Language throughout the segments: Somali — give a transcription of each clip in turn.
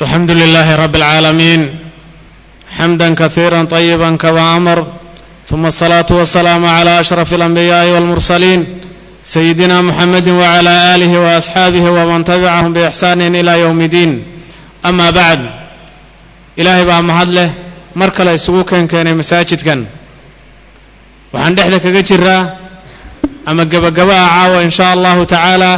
الحمد لله رب العالمين حمدا كثيرا طيبا كما أمر ثم الصلاة والسلام على أشرف الأنبياء والمرسلين سيدنا محمد وعلى آله وأصحابه ومن تبعهم بإحسان إلى يوم الدين أما بعد إلهي بقى مهدله مركل يسوكن كان مساجد كان waxaan dhexda kaga jiraa ama gebagabaa caawa in sha allahu tacaala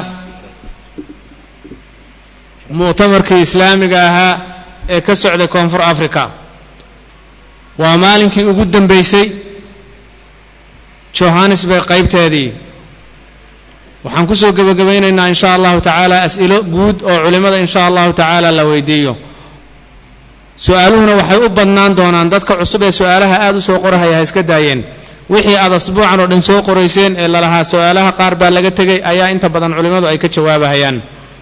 mu'tamarkii islaamiga ahaa ee ka socday koonfur africa waa maalinkii ugu dambeysay johannesburg qaybteedii waxaan kusoo gebagabaynaynaa in sha allahu tacaala as'ilo guud oo culimmada in sha allahu tacaala la weydiiyo su-aaluhuna waxay u badnaan doonaan dadka cusub ee su-aalaha aada u soo qorahaya ha iska daayeen wixii aad asbuucan oo dhan soo qorayseen ee lalahaa su-aalaha qaar baa laga tegay ayaa inta badan culimmadu ay ka jawaabahayaan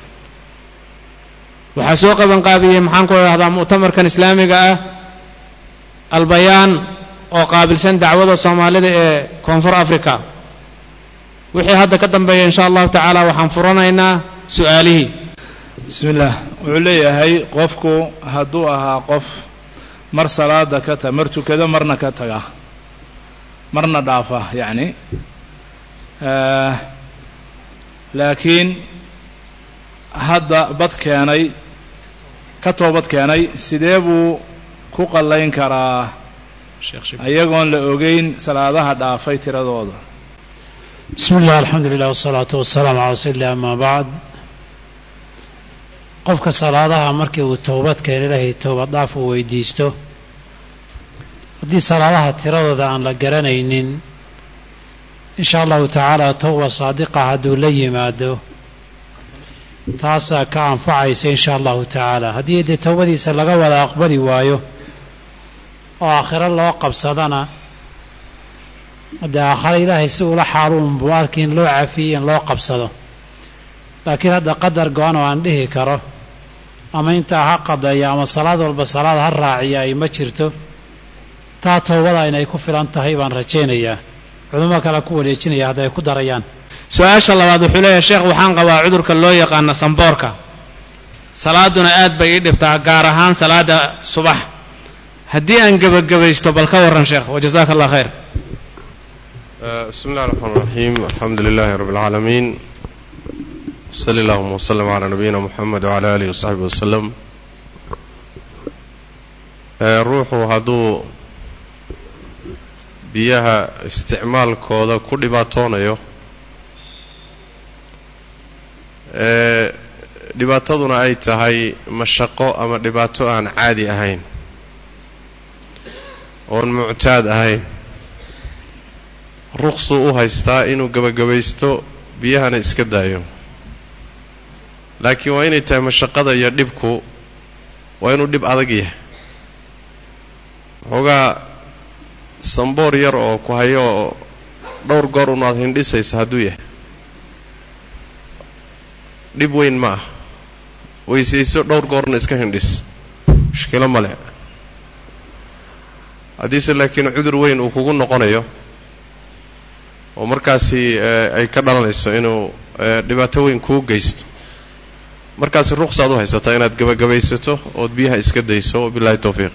waxaa soo qabanqaabiyey maxaan ku idhahdaa mu'tamarkan islaamiga ah albayaan oo qaabilsan dacwada soomaalida ee koonfur africa wixii hadda ka dambeeya insha allahu tacaala waxaan furanaynaa su-aalihii bismi illaah wuxuu leeyahay qofku hadduu ahaa qof mar salaada ka ta mar tukado marna ka taga marna dhaafa yacni laakiin hadda bad keenay ka toobad keenay sidee buu ku qallayn karaa ayagoon la ogeyn salaadaha dhaafay tiradooda bismi illah alxamdu lilah wasalaatu wasalaamu calaa rasuuli illah amaa bacd qofka salaadaha markii uu towbad keena ilaahay toobad dhaaf uu weydiisto haddii salaadaha tiradooda aan la garanaynin insha allahu tacaala towba saadiqa hadduu la yimaado taasaa ka anfacaysa insha allahu tacaala haddii dee towbadiisa laga wada aqbali waayo oo aakhiro loo qabsadana dee aakhare ilaahay si ula xaaluunbu arki in loo cafiyey in loo qabsado laakiin hadda qadar go-an oo aan dhihi karo ama intaa ha qadeeya ama salaad walba salaad ha raaciya ay ma jirto taa toobada inay ku filan tahay baan rajaynayaa culimo kale ku wareejinaya hadda ay ku darayaan su-aasha labaad wuxuu leeyahay sheekh waxaan qabaa cudurka loo yaqaano samboorka salaaduna aad bay ii dhibtaa gaar ahaan salaada subax haddii aan gebagabaysto bal ka warran sheekh wajazaaka allah khayr bismi اllahi الرحmaan الرaحيim alxamdu lilahi rab اlcaalamiin wsali اllahuma wslm عlى nabiyina mxamed wعlى alih وsaxbi wslem ruuxu hadduu biyaha isticmaalkooda ku dhibaatoonayo dhibaataduna ay tahay mashaqo ama dhibaato aan caadi ahayn oon muctaad ahayn ruqsuu u haystaa inuu gebagabaysto biyahana iska daayo laakiin waa inay tahay mashaqada iyo dhibku waa inuu dhib adag yahay waxoogaa samboor yar oo ku hayo oo dhowr goor unaad hindhisaysa hadduu yahay dhib weyn ma ah weysayso dhowr goorna iska hindhis mushkilo male haddiise laakiin cudur weyn uu kugu noqonayo oo markaasi ay ka dhalanayso inuu dhibaato weyn kuu geysto markaasi ruqsaad u haysataa inaad gebagabaysato ood biyaha iska dayso wabillahi towfiiq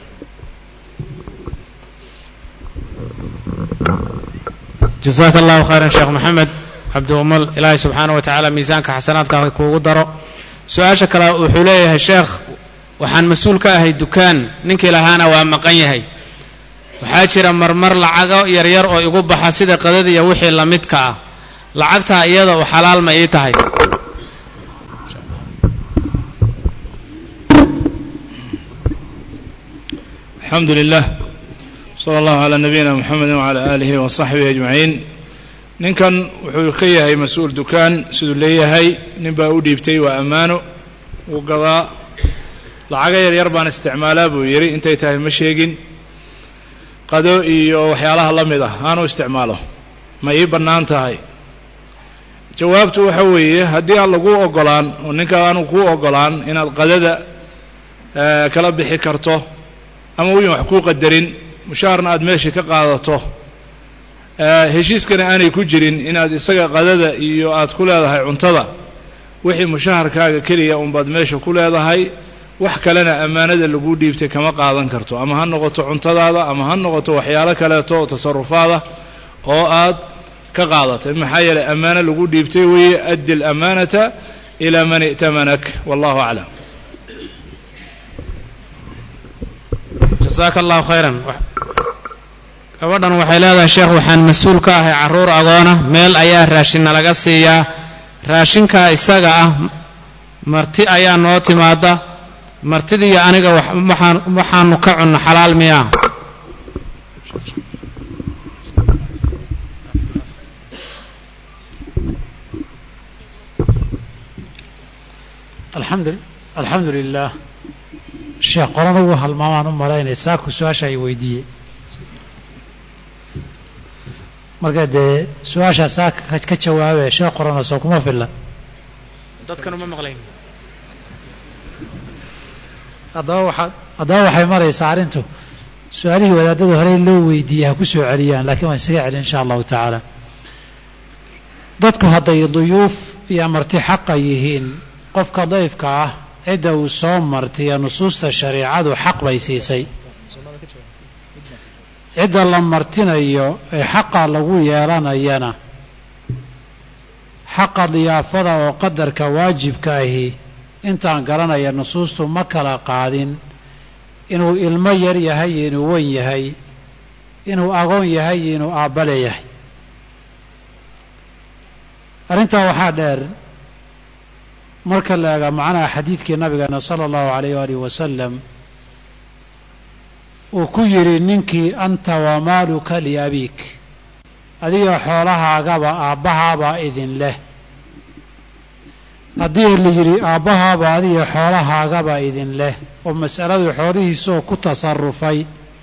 jazaaka allahu khayran sheekh maxamed cabdiumal ilaahay subxaana wa tacaala miisaanka xasanaadka kuugu daro su-aasha kale wuxuu leeyahay sheekh waxaan mas-uul ka ahay dukaan ninkii lahaana waa maqan yahay waxaa jira marmar lacago yaryar oo igu baxa sida qadada iyo wixii la midka ah lacagtaa iyada u xalaal ma ii tahay alxamdu lilah sala allahu calaa nabiyina muxamedi wacalaa aalihi wa saxbihi ajmaciin ninkan wuxuu ka yahay mas-uul dukaan siduu leeyahay nin baa u dhiibtay waa ammaano wuu gadaa lacago yaryar baan isticmaalaa buu yidhi intay tahay ma sheegin qado iyo waxyaalaha la mid ah aanu isticmaalo ma ii bannaan tahay jawaabtu waxa weeye haddii aan laguu ogolaan oo ninka aanu kuu ogolaan inaad qadada kala bixi karto ama wiin wax kuu qadarin mushaharna aad meeshii ka qaadato heshiiskana aanay ku jirin inaad isaga qadada iyo aad ku leedahay cuntada wixii mushaharkaaga keliya unbaad meesha ku leedahay wax kalena ammaanada lagu dhiibtay kama qaadan karto ama ha noqoto cuntadaada ama ha noqoto waxyaalo kaleeto oo tasarufaada oo aad ka qaadatay maxaa yeelay ammaano lagu dhiibtay weeye addi alamaanata ilaa man i'tamanak wallahu aclam jasaaka allahu khayran gabadhan waxay leedahay sheekh waxaan mas-uul ka ahay carruur agoona meel ayaa raashinna laga siiyaa raashinkaa isaga ah marti ayaa noo timaada martidiiyo aniga waxaan waxaanu ka cunno xalaal miyaa alxamdu alxamdu lilah sheekh qoran ugu halmaamaan u malaynay saaku su-aasha ay weydiiyey marka dee su-aashaa saa ka jawaabe sheekh qorana soo kuma filla dadkan uma maqlayn haddaba waxaad haddaba waxay maraysaa arrintu su-aalihii wadaadada horey loo weydiiyey ha ku soo celiyaan laakiin waan isaga celin insha allahu tacaala dadku hadday duyuuf iyo marti xaqa yihiin qofka dayfka ah cidda uu soo martiya nusuusta shareicadu xaq bay siisay cidda la martinayo ee xaqa lagu yeelanayana xaqa diyaafada oo qadarka waajibka ahi intaan garanaya nusuustu ma kala qaadin inuu ilmo yar yahay iyo inuu weyn yahay inuu agoon yahay iyo inuu aabbale yahay arrintaa waxaa dheer marka la eega macnaha xadiidkii nabigeena sala allahu calayh waalihi wasalam uu ku yidhi ninkii anta wamaaluka liabiik adiga xoolahaagaba aabbahaabaa idin leh haddii la yidhi aabbahaaba adiga xoolahaagaba idin leh oo mas'aladu xoolihiisoo ku tasarufay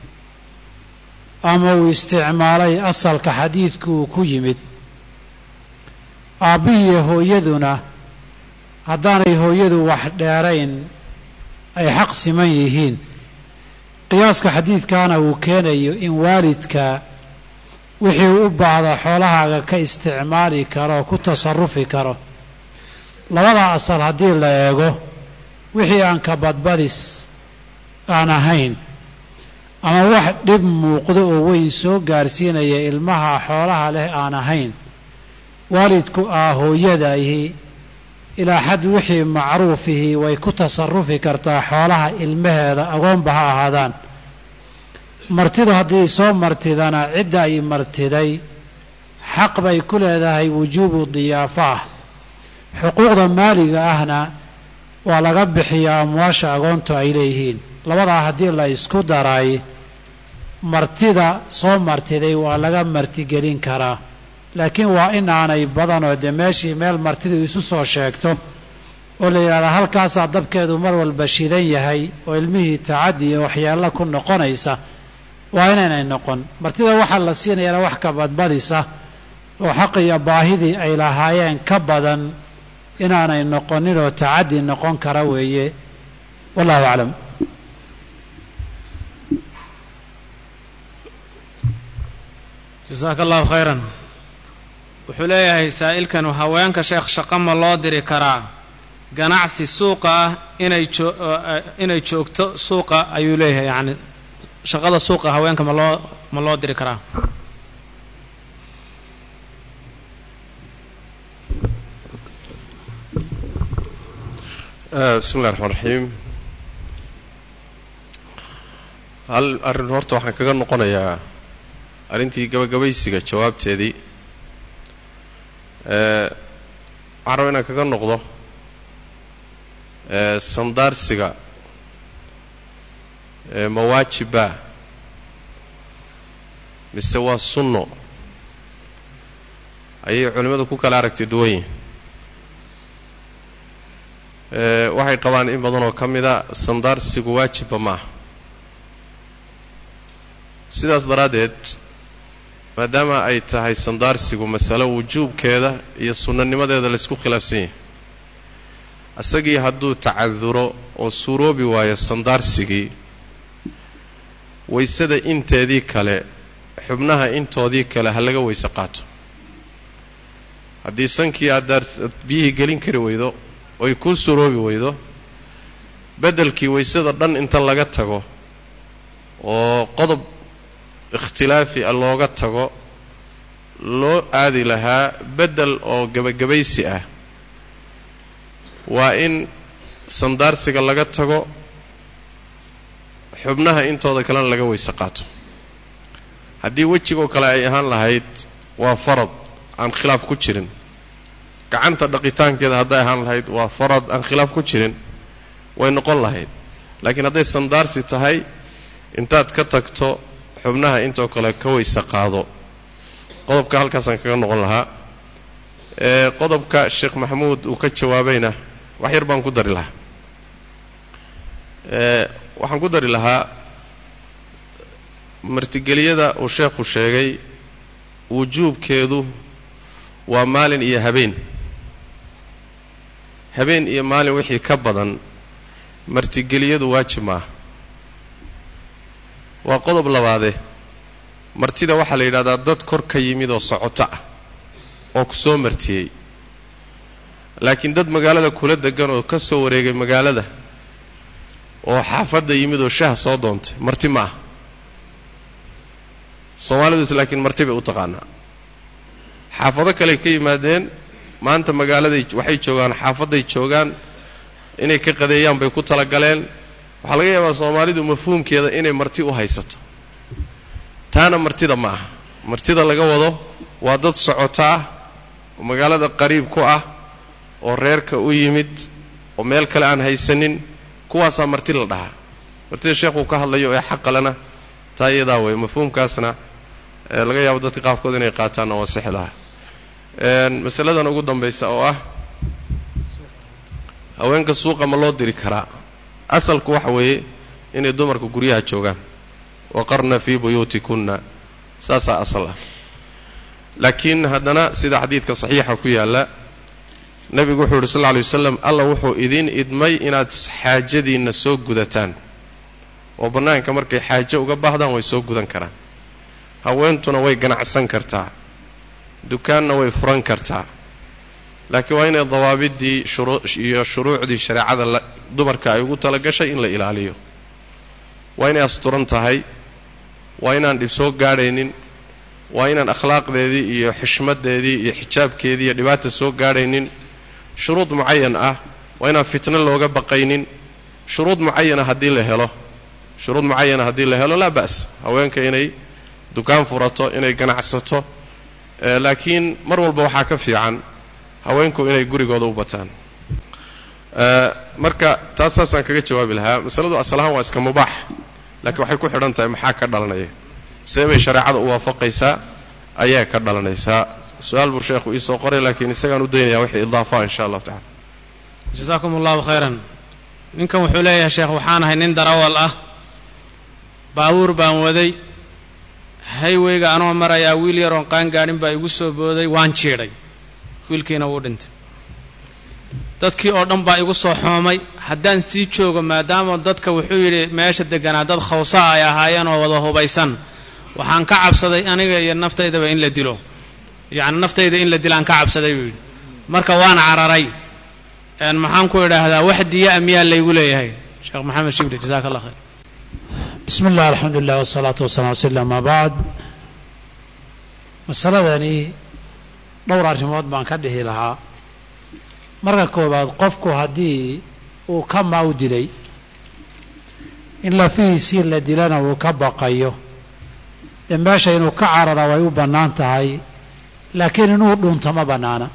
ama uu isticmaalay asalka xadiidku uu ku yimid aabbihiiyo hooyaduna haddaanay hooyadu wax dheerayn ay xaq siman yihiin qiyaaska xadiidkaana uu keenayo in waalidka wixii u baahda xoolahaaga ka isticmaali karo oo ku tasarufi karo labada asal haddii la eego wixii aan ka badbadis aan ahayn ama wax dhib muuqdo oo weyn soo gaarsiinaya ilmaha xoolaha leh aan ahayn waalidku aa hooyadaihi ilaa xad wixii macruufihii way ku tasarufi kartaa xoolaha ilmaheeda agoonba ha ahaadaan martidu haddii soo martidana cidda ay martiday xaq bay ku leedahay wujuubu diyaafa ah xuquuqda maaliga ahna waa laga bixiyaa amwaasha agoontu ay leeyihiin labadaa haddii la isku daray martida soo martiday waa laga martigelin karaa laakiin waa in aanay badanoo dee meeshii meel martidu isu soo sheegto oo la yidhahdaa halkaasaa dabkeedu mar walba shidan yahay oo ilmihii tacaddi iyo waxyeello ku noqonaysa waa inaynay noqon martida waxaa la siinayaana wax ka badbadisa oo xaq iyo baahidii ay lahaayeen ka badan inaanay noqonin oo tacaddi noqon kara weeye wallahu aclam jasaaka allahu khayran wuxuu leeyahay saa'ilkan haweenka sheekh shaqo ma loo diri karaa ganacsi suuqa ah inay joo inay joogto suuqa ayuu leeyahay yacni shaqada suuqa haweenka ma loo ma loo diri karaa bismi illahi raxmaan raxiim hal arrin horta waxaan kaga noqonayaa arrintii gabagabaysiga jawaabteedii waxaan raba inaan kaga noqdo sandaarsiga mawaajiba mise waa sunno ayay culimmadu ku kala aragti duwan yihin waxay qabaan in badan oo ka mida sandaarsigu waajibba ma aha sidaas daraaddeed maadaama ay tahay sandaarsigu masalo wujuubkeeda iyo sunnanimadeeda laysku khilaafsan yahay isagii hadduu tacaduro oo suuroobi waayo sandaarsigii waysada inteedii kale xubnaha intoodii kale ha laga weyse qaato haddii sankii aad daar biyihii gelin kari weydo oy kuu suroobi weydo beddelkii waysada dhan inta laga tago oo qodob ikhtilaafi a looga tago loo aadi lahaa beddel oo gebagabaysi ah waa in sandaarsiga laga tago xubnaha intooda kalena laga weyse qaato haddii wejigoo kale ay ahaan lahayd waa farad aan khilaaf ku jirin gacanta dhaqitaankeeda hadday ahaan lahayd waa farad aan khilaaf ku jirin way noqon lahayd laakiin hadday sandaarsi tahay intaad ka tagto xubnaha intoo kale ka weyse qaado qodobka halkaasaan kaga noqon lahaa ee qodobka sheekh maxamuud uu ka jawaabayna wax yar baan ku dari lahaa ee waxaan ku dari lahaa martigeliyada uu sheekhu sheegay wujuubkeedu waa maalin iyo habeen habeen iyo maalin wixii ka badan martigeliyadu waajib maaha waa qodob labaade martida waxaa la yidhahdaa dad kor ka yimid oo socoto ah oo ku soo martiyey laakiin dad magaalada kula degan oo ka soo wareegay magaalada oo xaafadda yimid oo shaah soo doontay marti ma ah soomaaliduis laakiin marti bay u taqaanaa xaafado kaley ka yimaadeen maanta magaaladay waxay joogaan xaafadday joogaan inay ka qadeeyaan bay ku talagaleen waxaa laga yaabaa soomaalidu mafhuumkeeda inay marti u haysato taana martida ma aha martida laga wado waa dad socoto ah oo magaalada qariib ku ah oo reerka u yimid oo meel kale aan haysanin kuwaasaa marti la dhahaa martida sheekhuu ka hadlayo ee xaqalena taa iyadaa wey mafhuumkaasna laga yaabo dadka qaarkood inay qaataanna waa sixi lahaa masaladan ugu dambaysa oo ah haweenka suuqa ma loo diri karaa asalku waxa weeye inay dumarku guryaha joogaan waqarna fii buyuutikunna saasaa asal ah laakiin haddana sida xadiidka saxiixa ku yaalla nebigu wuxuu yidhi sal lla alay waslam alla wuxuu idin idmay inaad xaajadiinna soo gudataan oo bannaanka markay xaajo uga baahdaan way soo gudan karaan haweentuna way ganacsan kartaa dukaanna way furan kartaa laakiin waa inay dawaabiddii iyo shuruucdii shareecada dumarka ay ugu talagashay in la ilaaliyo waa inay asturan tahay waa inaan dhib soo gaadhaynin waa inaan akhlaaqdeedii iyo xishmaddeedii iyo xijaabkeedii iyo dhibaata soo gaadhaynin shuruud mucayan ah waa inaan fitno looga baqaynin shuruud mucayana haddii la helo shuruud mucayana haddii la helo laa ba's haweenka inay dukaan furato inay ganacsato laakiin mar walba waxaa ka fiican haweenku inay gurigooda u bataan marka taas saasaan kaga jawaabi lahaa masaladu asal ahaan waa iska mubaax laakiin waxay ku xidhan tahay maxaa ka dhalanaya see bay shareecada u waafaqaysaa ayaa ka dhalanaysaa su-aal buu sheekhu iisoo qoray laakiin isagaan u daynaya wixii idaafa insha allahu tacala jasaakum allahu khayran ninkan wuxuu leeyahay sheekh waxaan ahay nin darawal ah baabuur baan waday hayweyga anoo marayaa wiil yaroon qaangaadhin baa igu soo booday waan jiidhay wiilkiina wuu dhintay dadkii oo dhan baa igu soo xoomay haddaan sii joogo maadaama dadka wuxuu yidhi meesha deganaa dad khawsaa ay ahaayeen oo wada hubaysan waxaan ka cabsaday aniga iyo naftaydaba in la dilo yacni naftayda in la dilaan ka cabsaday buu yidhi marka waan cararay maxaan ku idhaahdaa wax diya-a miyaa laygu leeyahay sheekh maxamed shibli jasaaka allah khayr bismi illah alxamdu lilah wasalaatu wasalam ala sl ama bacd masaladani dhowr arrimood baan ka dhihi lahaa marka koowaad qofku haddii uu ka maaw dilay in lafihiisii la dilana uu ka baqayo dee meesha inuu ka carara way u bannaan tahay laakiin inuu dhunto ma bannaana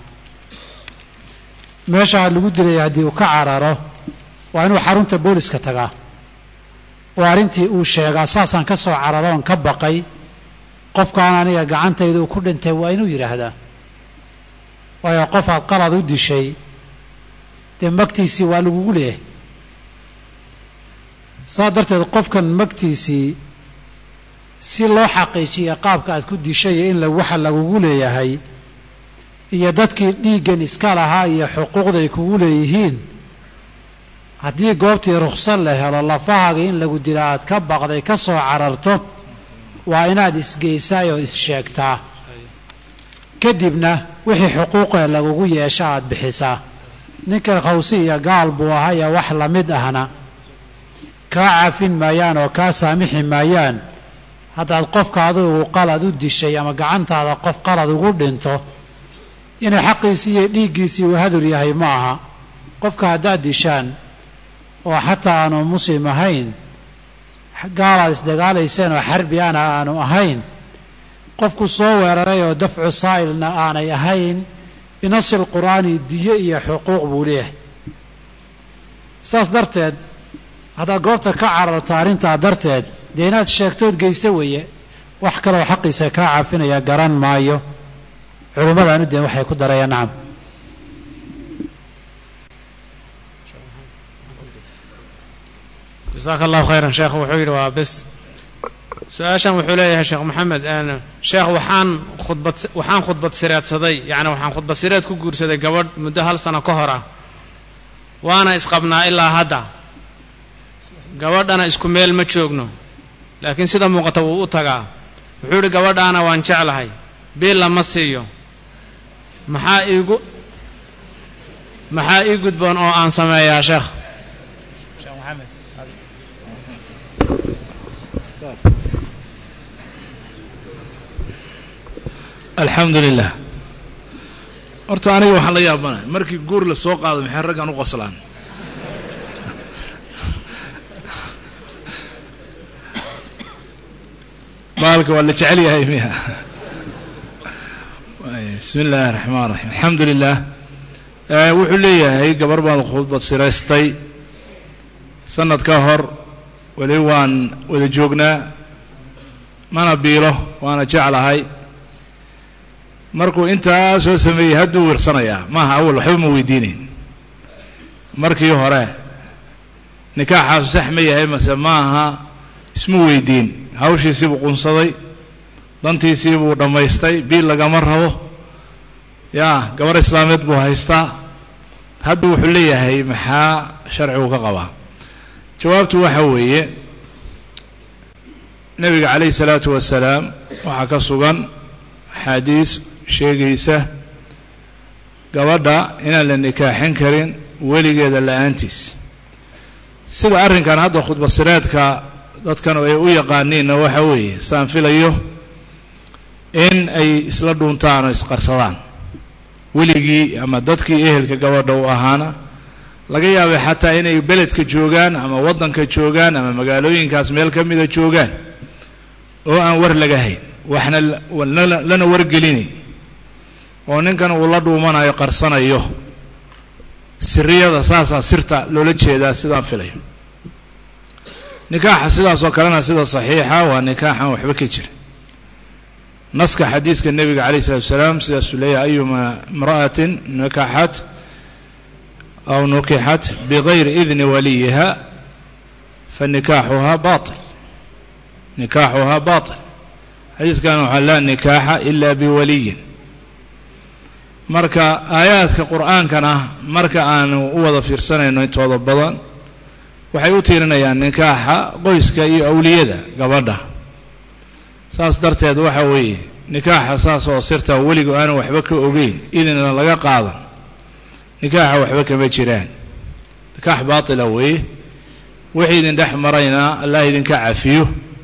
meeshaa lagu dilaya haddii uu ka cararo waa inuu xarunta booliska tagaa oo arrintii uu sheegaa saasaan ka soo cararoon ka baqay qofkaan aniga gacantayda uu ku dhintay waa inuu yidhaahdaa waayo qofaad qalad u dishay dee magtiisii waa lagugu leeyahay saa darteed qofkan magtiisii si loo xaqiijiya qaabka aad ku dishay in waxa lagugu leeyahay iyo dadkii dhiiggan iska lahaa iyo xuquuqday kugu leeyihiin haddii goobtii rukhsad la helo lafahaaga in lagu dila aad ka baqday ka soo cararto waa inaad isgeysaa oo is-sheegtaa kadibna wixii xuquuqee lagugu yeesha aad bixisaa ninka khawsi iyo gaal buu ahaa iyo wax lamid ahna kaa cafin maayaan oo kaa saamixi maayaan haddaad qofka adigu qalad u dishay ama gacantaada qof qalad ugu dhinto inay xaqiisii iyo dhiiggiisii uu hadur yahay ma aha qofka haddaad dishaan oo xataa aanu muslim ahayn gaalaad isdagaalayseen oo xarbi ana aanu ahayn qofku soo weeraray oo dafcu saa'ilna aanay ahayn binasi lqur'aani diyo iyo xuquuq buu leeyahay saas darteed haddaad goobta ka cararto arrintaa darteed dee inaad sheegtood geyso weeye wax kaloo xaqiisa kaa cafinaya garan maayo culimmadaanu deen waxay ku darayaan nacam jasaaka allahu khayran sheekh wuxuu yidhi waa bes su-aashan wuxuu leeyahay sheekh maxamed sheekh waxaan khudbad waxaan khudbad sireedsaday yacni waxaan khudbad sireed ku guursaday gabadh muddo hal sano ka hor ah waana isqabnaa ilaa hadda gabadhana isku meel ma joogno laakiin sida muuqata wuu u tagaa wuxuu yidhi gabadhaana waan jeclahay biil lama siiyo maxaa iigu maxaa ii gudboon oo aan sameeyaa sheekh alxamdu lilah horta aniga waxaan la yaabanay markii guur la soo qaado maxay raggan u qoslaan baalka waa la jecel yahay miya bismi illaahi raxmaan raxiim alxamdu lilah wuxuu leeyahay gabar baan khudbad siraystay sanad ka hor weli waan wada joognaa mana biilo waana jeclahay markuu intaa soo sameeyey hadduu wirsanayaa maaha awal waxba ma weydiinayn markii hore nikaaxaasu sax ma yahay mase maaha isma weydiin hawshiisii buu qunsaday dantiisii buu dhammaystay biil lagama rabo yaa gabar islaameed buu haystaa hadda wuxuu leeyahay maxaa sharcigu ka qabaa jawaabtu waxa weeye nebiga calayhi salaatu wasalaam waxaa ka sugan axaadiis sheegaysa gabadha inaan la nikaaxin karin weligeeda la-aantiis sida arrinkan hadda khudbasireedka dadkan ay u yaqaaniinna waxa weeye saan filayo in ay isla dhuuntaan oo isqarsadaan weligii ama dadkii ehelka gabadha u ahaana laga yaabay xataa inay beledka joogaan ama waddanka joogaan ama magaalooyinkaas meel ka mida joogaan oo aan war laga hayn waxna lana wargelinayn oo ninkan uu la dhuumanayo qarsanayo siriyada saasaa sirta loola jeedaa sidaan filayo nikaaxa sidaasoo kalena sida saxiixa waa nikaaxan waxba ka jira naska xadiiska nebiga calayh isalaatu wasalaam sidaasuu leeyahay ayuma imra'atin nikaxat aw nukixat bigayri idni waliyiha fanikaaxuhaa bail nikaaxuhaa bail xadiiskan waxaa laa nikaaxa ila biwaliyin marka aayaadka qur'aankana marka aanu u wada fiirsanayno intooda badan waxay u tiirinayaan nikaaxa qoyska iyo awliyada gabadha saas darteed waxa weeye nikaaxa saas oo sirta weligu aanu waxba ka ogeyn idinna laga qaadan nikaaxa waxba kama jiraan nikaax baatila weeye wixii idin dhex marayna allah idinka cafiyo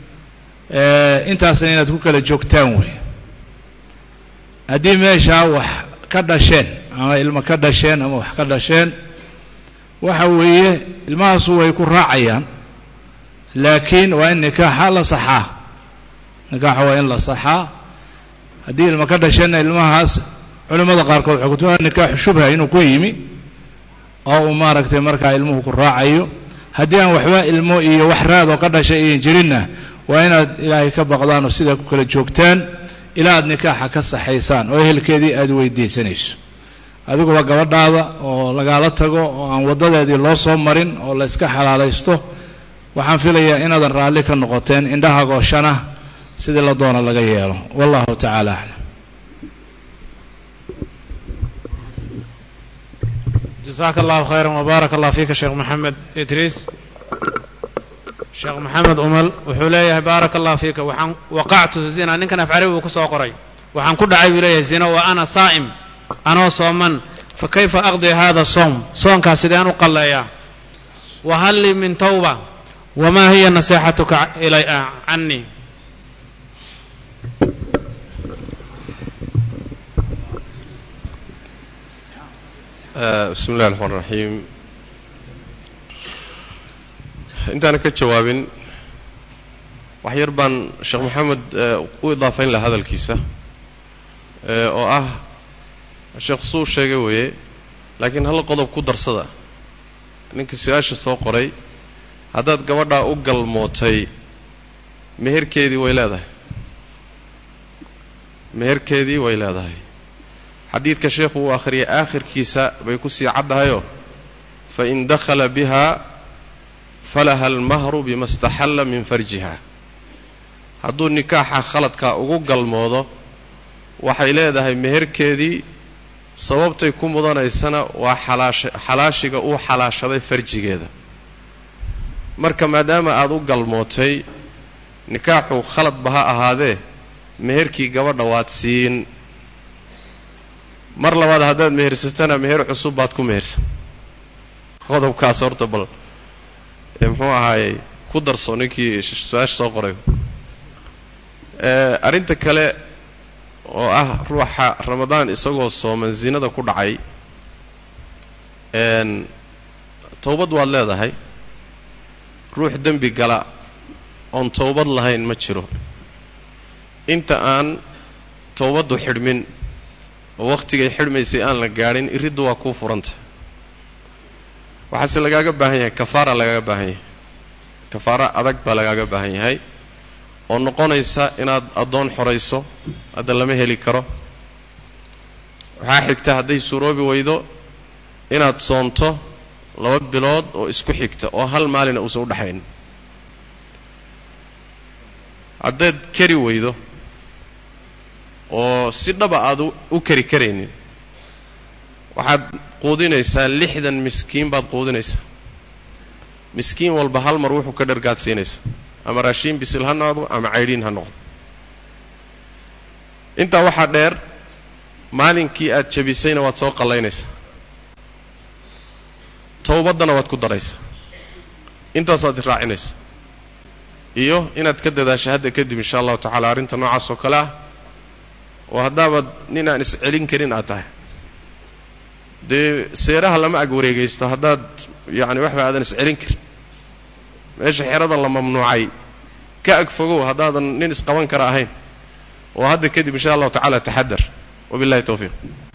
intaasna inaad ku kala joogtaan wey haddii meeshaa wax ka dhasheen ama ilmo ka dhasheen ama wax ka dhasheen waxa weeye ilmahaasu way ku raacayaan laakiin waa in nikaaxa la saxaa nikaaxa waa in la saxaa haddii ilmo ka dhasheenna ilmahaas culimmada qaarkood waxay kutuaa nikaaxu shubha inuu ku yimi oo uu maaragtay markaa ilmuhu ku raacayo haddii aan waxba ilmo iyo wax raadoo ka dhashay iyan jirinna waa inaad ilaahay ka baqdaan oo sidaa ku kala joogtaan ilaa aad nikaaxa ka saxaysaan oo ehelkeedii aad weydiisanayso adiguba gabadhaada oo lagaala tago oo aan waddadeedii loo soo marin oo la yska xalaalaysto waxaan filayaa inaadan raalli ka noqoteen indhaha gooshana sidii la doona laga yeelo wallahu tacaala aclam jasaaka allahu khayra wbaaraka allah fiika sheekh maxamed idriis sheekh maxamed umal wuxuu leeyahay baaraka allah fiika waxaan waqactu zina ninkan afcali buu ku soo qoray waxaan ku dhacay buu leeyahay zina wa ana saa'im anoo sooman fa kayfa aqdi hada soom soonkaas sideen u qalleeyaa wa hal lii min tawba wamaa hiya naseexatuka ilay canii bismi illahi raxmaan raxiim intaana ka jawaabin wax yar baan sheekh maxamed u idaafayn laha hadalkiisa oo ah sheekh suu sheegay weeye laakiin hal qodob ku darsada ninka su-aasha soo qoray haddaad gabadhaa u galmootay meherkeedii way leedahay meherkeedii way leedahay xadiidka sheekhu uu akhriyay aakhirkiisa bay ku sii caddahayoo fain dakhala biha falaha almahru bima staxalla min farjiha hadduu nikaaxa khaladkaa ugu galmoodo waxay leedahay meherkeedii sababtay ku mudanaysana waa xalaasha xalaashiga uu xalaashaday farjigeeda marka maadaama aada u galmootay nikaaxu khaladba ha ahaadee meherkii gabadha waad siin mar labaad haddaad mehersatana meher cusub baad ku mehersan qodobkaas horta bal muxuu ahaayey ku darso ninkii su-aasha soo qoray arrinta kale oo ah ruuxa ramadaan isagoo sooman zinada ku dhacay towbad waad leedahay ruux dembi gala oon towbad lahayn ma jiro inta aan towbaddu xidhmin oo wakhtigay xidhmaysay aan la gaadhin iriddu waa kuu furanta waxaase lagaaga baahan yahay kafaara lagaaga baahan yahay kafaaro adag baa lagaaga baahan yahay oo noqonaysa inaad addoon xorayso hadda lama heli karo waxaa xigta hadday suuroobi weydo inaad soonto laba bilood oo isku xigta oo hal maalina uusan u dhexayn haddaad kari weydo oo si dhaba aada u kari karaynin waxaad quudinaysaa lixdan miskiin baad quudinaysaa miskiin walba hal mar wuxuu ka dhargaadsiinaysaa ama raashiin bisil ha noqdo ama caydhiin ha noqdo intaa waxaa dheer maalinkii aad jabisayna waad soo qallaynaysaa towbaddana waad ku daraysaa intaasaad raacinaysa iyo inaad ka dadaasha hadda kadib insha allahu tacala arrinta noocaas oo kale ah oo haddaabaad nin aan iscelin karin aad tahay dee seeraha lama ag wareegaysto haddaad yacani waxba aadan iscelin karin meesha xerada la mamnuucay ka ag fogow haddaadan nin isqaban kara ahayn oo hadda kadib insha allahu tacala taxadar wabillahi towfiiq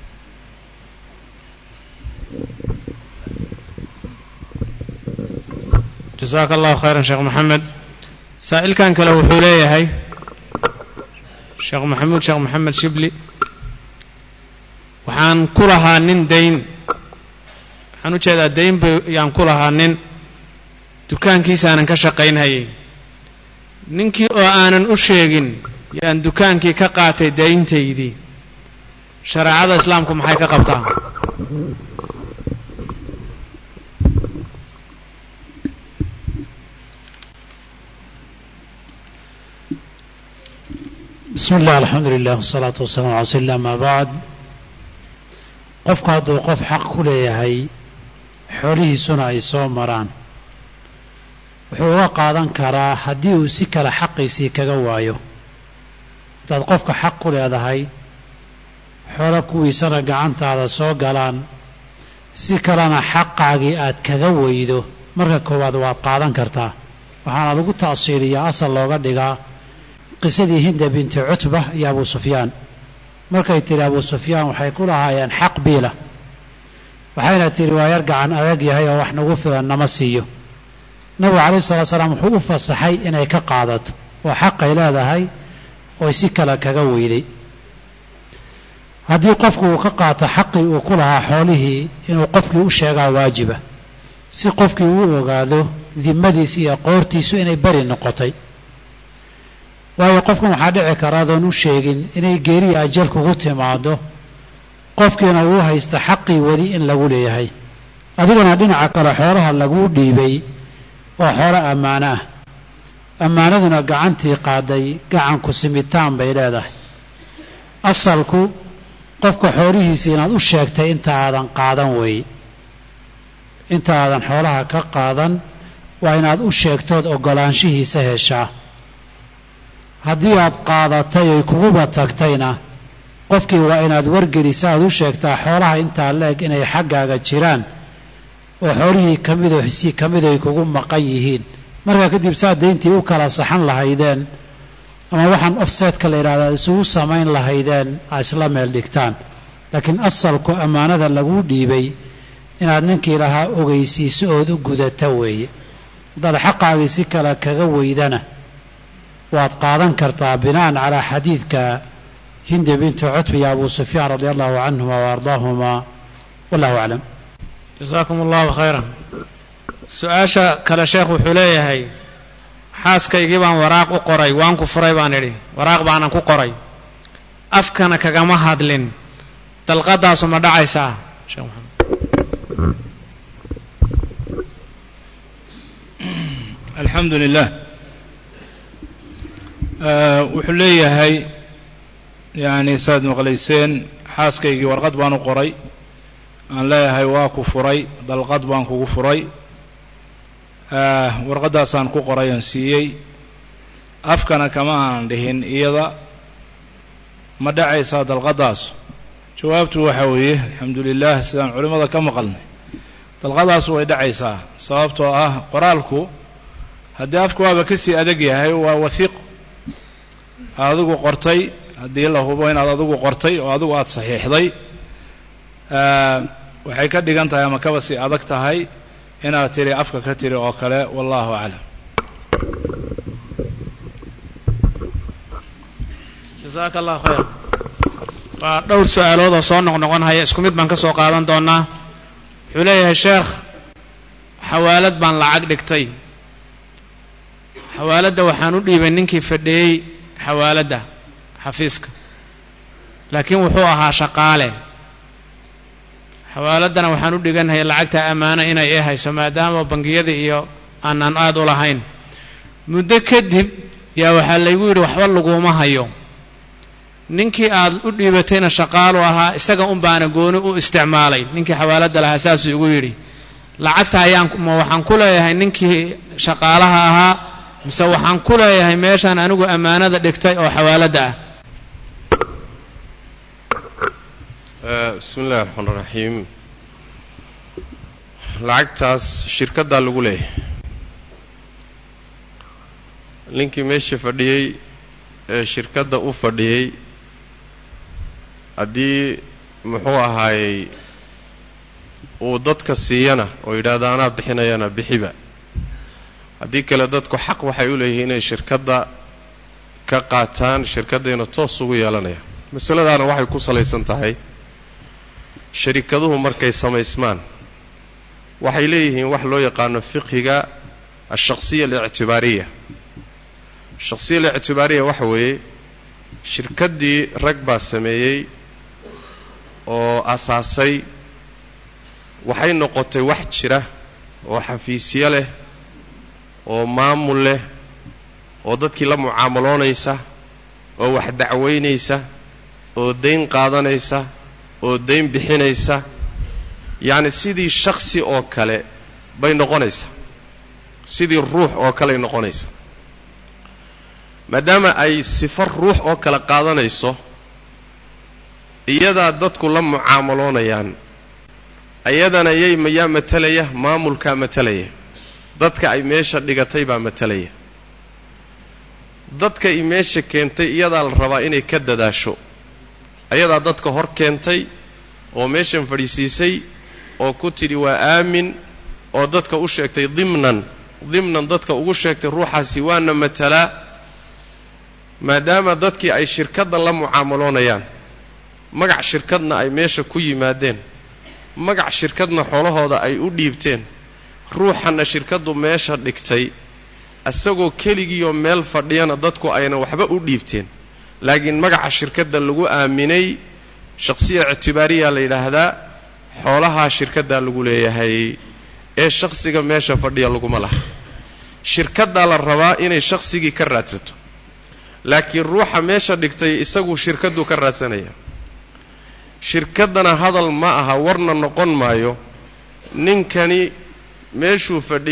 jasaaka allahu khayran sheekh maxamed saa'ilkan kale wuxuu leeyahay sheekh maxamuud sheekh maxamed shibli waxaan ku lahaa nin dayn waxaan u jeedaa dayn ba yaan ku lahaa nin dukaankiisaanan ka shaqaynhayay ninkii oo aanan u sheegin yaan dukaankii ka qaatay dayntaydii shareecada islaamku maxay ka qabtaa bismi illah alxamdu lilah wasalaatu wasalaamu ala rasuuli illah amaa bacd qofku hadduu qof xaq ku leeyahay xoolihiisuna ay soo maraan wuxuu uga qaadan karaa haddii uu si kale xaqiisii kaga waayo haddaad qofka xaq ku leedahay xoolo kuwiisana gacantaada soo galaan si kalena xaqaagii aad kaga weydo marka koowaad waad qaadan kartaa waxaana lagu ta'siiliyaa asal looga dhigaa qisadii hinda binti cutba iyo abu sufyaan markay tidhi abu sufyaan waxay ku lahaayeen xaq biila waxayna tidhi waa yar gacan adag yahay oo wax nagu filan nama siiyo nabigu calayhi salatu salaam wuxuu u fasaxay inay ka qaadato oo xaqay leedahay oy si kale kaga weyday haddii qofku uu ka qaato xaqii uu ku lahaa xoolihii inuu qofkii u sheegaa waajiba si qofkii uu ogaado dimadiisi iyo qoortiisu inay beri noqotay waayo qofkan waxaa dhici kara adoon u sheegin inay geeriya ajal kugu timaado qofkiina uu haysta xaqii weli in lagu leeyahay adigana dhinaca kale xoolaha laguu dhiibay waa xoolo ammaano ah ammaanaduna gacantii qaaday gacanku simitaan bay leedahay asalku qofka xoolihiisii inaad u sheegtay inta aadan qaadan weeye inta aadan xoolaha ka qaadan waa inaad u sheegtood oggolaanshihiisa heshaa haddii aad qaadatay oy kuguba tagtayna qofkii waa inaad wargelisa aad u sheegtaa xoolaha intaa la-eg inay xaggaaga jiraan oo xoolihii ka midoo xisii ka mid ay kugu maqan yihiin markaa kadib saa dayntii u kala saxan lahaydeen ama waxaan offsetka la yidhahda ad isugu samayn lahaydeen aa isla meel dhigtaan laakiin asalku ammaanada laguu dhiibay inaad ninkii lahaa ogeysiiso ood u gudata weeye haddaad xaqaagii si kale kaga weydana waad qaadan kartaa bina'an calaa xadiidka hindi binti cutbi iyo abu sufyaan radia allahu canhuma wa ardaahuma wallahu aclam jasaakum allahu khayran su-aasha kale sheekh wuxuu leeyahay xaaskaygii baan waraaq u qoray waan ku furay baan idhi waraaq baanan ku qoray afkana kagama hadlin dalqadaasu ma dhacaysaa sheekh maxamed alxamdu lilah wuxuu leeyahay yacni saad maqlayseen xaaskaygii warqad baan u qoray aan leeyahay waa ku furay dalqad baan kugu furay warqaddaasaan ku qoray oon siiyey afkana kama aan dhihin iyada ma dhacaysaa dalqaddaas jawaabtu waxaa weeye alxamdu lilah sidaan culimmada ka maqalnay dalqadaasu way dhacaysaa sababtoo ah qoraalku haddii afku waaba ka sii adag yahay waa wahiiq adigu qortay haddii la hubo inaad adigu qortay oo adigu aada saxiixday waxay ka dhigan tahay ama kaba sii adag tahay inaad tiri afka ka tiri oo kale wallahu aclam jasaaka allahu khayr waa dhowr su-aalood oo soo noqnoqon haya isku mid baan ka soo qaadan doonaa wuxuu leeyahay sheekh xawaalad baan lacag dhigtay xawaaladda waxaan u dhiibay ninkii fadhiyey xawaaladda xafiiska laakiin wuxuu ahaa shaqaale xawaaladdana waxaan u dhiganhay lacagta ammaano inay i hayso maadaama bangiyada iyo aanaan aada u lahayn muddo kadib yaa waxaa laygu yidhi waxba laguma hayo ninkii aad u dhiibatayna shaqaalu ahaa isaga un baana gooni u isticmaalay ninkii xawaaladda lahaa saasuu igu yidhi lacagta ayaan ma waxaan ku leeyahay ninkii shaqaalaha ahaa mise waxaan ku leeyahay meeshaan anigu ammaanada dhigtay oo xawaaladda ah bismi illahi raxmaan raxiim lacagtaas shirkaddaa lagu leeyahay ninkii meesha fadhiyey ee shirkadda u fadhiyey haddii muxuu ahaayey uu dadka siiyana oo yidhaahda anaa bixinayana bixiba haddii kale dadku xaq waxay u leeyihiin inay shirkadda ka qaataan shirkaddayna toos ugu yeelanayaan masaladaana waxay ku salaysan tahay sharikaduhu markay samaysmaan waxay leeyihiin wax loo yaqaano fiqhiga alshaqsiya alictibaariya shaqsiya alictibaariya waxa weeye shirkaddii rag baa sameeyey oo asaasay waxay noqotay wax jira oo xafiisyo leh oo maamul leh oo dadkii la mucaamaloonaysa oo wax dacweynaysa oo dayn qaadanaysa oo dayn bixinaysa yacni sidii shaksi oo kale bay noqonaysaa sidii ruux oo kaley noqonaysaa maadaama ay sifo ruux oo kale qaadanayso iyadaa dadku la mucaamaloonayaan iyadana yay mayaa matalaya maamulkaa matalaya dadka ay meesha dhigatay baa matalaya dadka i meesha keentay iyadaa la rabaa inay ka dadaasho ayadaa dadka hor keentay oo meeshan fadhiisiisay oo ku tidhi waa aamin oo dadka u sheegtay dimnan dimnan dadka ugu sheegtay ruuxaasi waana matalaa maadaama dadkii ay shirkadda la mucaamaloonayaan magac shirkadna ay meesha ku yimaadeen magac shirkadna xoolahooda ay u dhiibteen ruuxanna shirkaddu meesha dhigtay isagoo keligiioo meel fadhiyana dadku ayna waxba u dhiibteen laakiin magaca shirkadda lagu aaminay shaqsiya ictibaariya la yidhaahdaa xoolahaa shirkaddaa lagu leeyahay ee shakhsiga meesha fadhiya laguma laha shirkaddaa la rabaa inay shakhsigii ka raadsato laakiin ruuxa meesha dhigtay isagu shirkaddu ka raadsanaya shirkaddana hadal ma aha warna noqon maayo ninkani meeshuu fadhiyey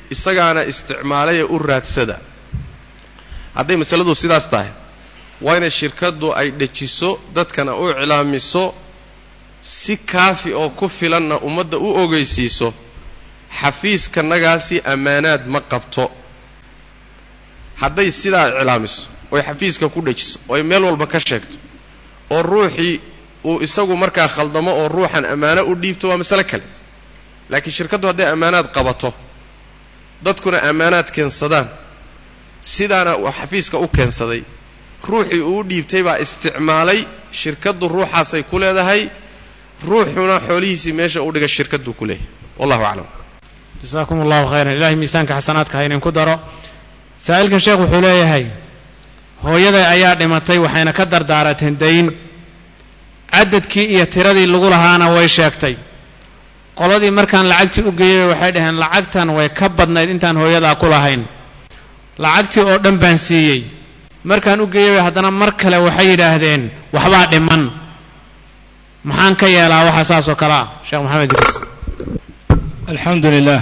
isagaana isticmaalay ee u raadsada hadday masaladu sidaas tahay waa inay shirkaddu ay dhejiso dadkana u iclaamiso si kaafi oo ku filanna ummadda u ogeysiiso xafiiskanagaasi ammaanaad ma qabto hadday sidaa iclaamiso oy xafiiska ku dhejiso oy meel walba ka sheegto oo ruuxii uu isagu markaa khaldamo oo ruuxan ammaano u dhiibto waa masale kale laakiin shirkaddu hadday ammaanaad qabato dadkuna ammaanaad keensadaan sidaana uu xafiiska u keensaday ruuxii uu u dhiibtay baa isticmaalay shirkaddu ruuxaasay ku leedahay ruuxuna xoolihiisii meesha u dhiga shirkadduu ku leeyahay wallahu aclam jasaakum allahu khayran ilahay miisaanka xasanaadka ha idinku daro saa'ilkan sheekh wuxuu leeyahay hooyaday ayaa dhimatay waxayna ka dardaarateen dayn cadadkii iyo tiradii lagu lahaana way sheegtay qoladii markaan lacagtii u geeyey waxay dhaheen lacagtan way ka badnayd intaan hooyadaa ku lahayn lacagtii oo dhan baan siiyey markaan u geeyey haddana mar kale waxay yidhaahdeen waxbaa dhiman maxaan ka yeelaa waxa saas oo kale ah sheekh maxamed idriis alxamdu lilah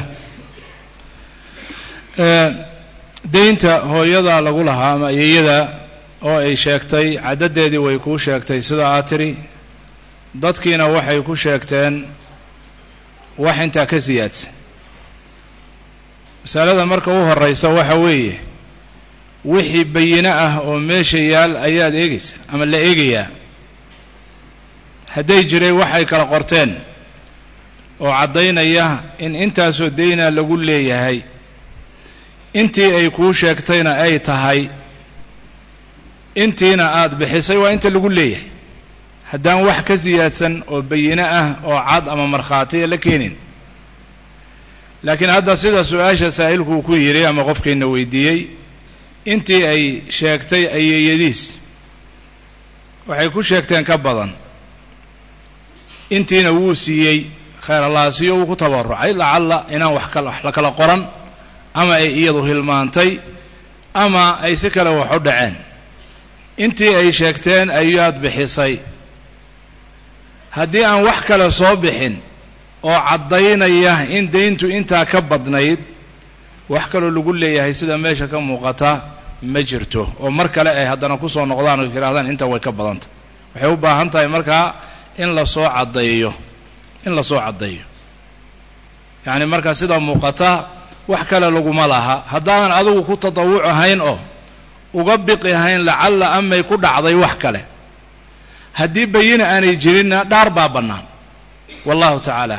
deynta hooyada lagu lahaa ama ayeeyada oo ay sheegtay caddadeedii way kuu sheegtay sida aad tidhi dadkiina waxay ku sheegteen wax intaa ka siyaadsan masalada marka u horraysa waxa weeye wixii bayino ah oo meesha yaal ayaad eegaysa ama la eegayaa hadday jiray waxay kala qorteen oo caddaynaya in intaasoo deyna lagu leeyahay intii ay kuu sheegtayna ay tahay intiina aad bixisay waa inta lagu leeyahay haddaan wax ka siyaadsan oo bayino ah oo cad ama markhaatiya la keenin laakiin hadda sida su-aasha saa'ilkuu ku yidhi ama qofkayna weydiiyey intii ay sheegtay ayeeyadiis waxay ku sheegteen ka badan intiina wuu siiyey khayr allaasiyo wuu ku tabarucay lacalla inaan wax kala wax la kala qoran ama ay iyadu hilmaantay ama ay si kale wax u dhaceen intii ay sheegteen ayaad bixisay haddii aan wax kale soo bixin oo caddaynaya in dayntu intaa ka badnayd wax kaloo lagu leeyahay sida meesha ka muuqata ma jirto oo mar kale ay haddana ku soo noqdaan oo yidhahdaan inta way ka badantah waxay u baahan tahay markaa in la soo caddeeyo in la soo caddeeyo yacni markaa sida muuqata wax kale laguma laha haddaadan adigu ku tatawuc ahayn oo uga biqi ahayn lacalla amay ku dhacday wax kale haddii bayina aanay jirinna dhaar baa bannaan wallahu tacaala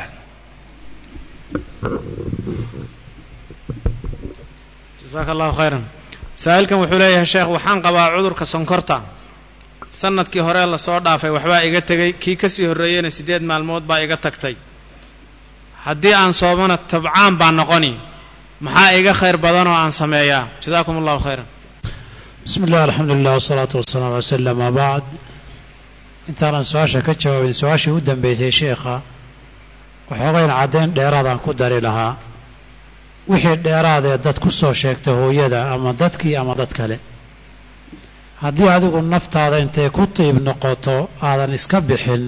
jasaaka allahu khayran saa'ilkan wuxuu leeyahay sheekh waxaan qabaa cudurka sonkorta sanadkii hore lasoo dhaafay waxbaa iga tegey kii ka sii horreeyeyna siddeed maalmood baa iga tagtay haddii aan soomana tabcaan baa noqoni maxaa iga khayr badan oo aan sameeyaa jasaakum allahu khayran bismi illah alxamdu lilah wasalaatu wasalaam ala sl ama bacd intaanan su-aasha ka jawaabin su-aashii u dambeysay sheekha waxoogayn caddayn dheeraadaan ku dari lahaa wixii dheeraadee dad ku soo sheegta hooyada ama dadkii ama dad kale haddii adigu naftaada intay ku tiib noqoto aadan iska bixin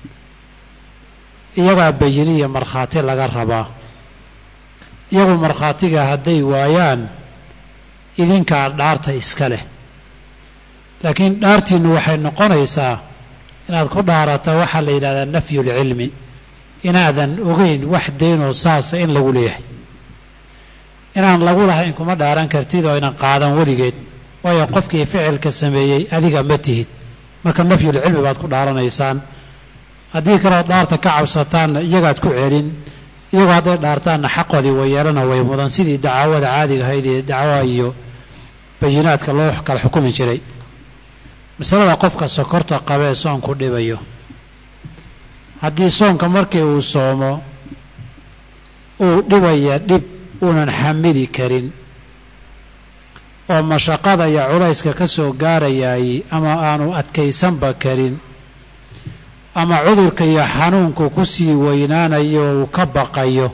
iyagaa bayiniya markhaati laga rabaa iyagu markhaatiga hadday waayaan idinkaa dhaarta iska leh laakiin dhaartiinnu waxay noqonaysaa inaad ku dhaarata waxaa la yidhahdaa nafyulcilmi inaadan ogeyn wax daynoo saasa in lagu leeyahay inaan lagu lahayn kuma dhaaran kartid oo inan qaadan weligeed waayo qofkii ficilka sameeyey adiga ma tihid marka nafyulcilmi baad ku dhaaranaysaan haddii kaleoo dhaarta ka cabsataanna iyagaad ku celin iyagoo hadday dhaartaanna xaqoodii wayeelana way mudan sidii dacaawada caadiga ahayd ee dacwaha iyo bayinaadka loo kala xukumi jiray masalada qofka sokorta qabee soonku dhibayo haddii soonka markii uu soomo uu dhibaya dhib uunan xamili karin oo mashaqada iyo culayska ka soo gaarayaay ama aanu adkaysanba karin ama cudurka iyo xanuunku ku sii weynaanayo uu ka baqayo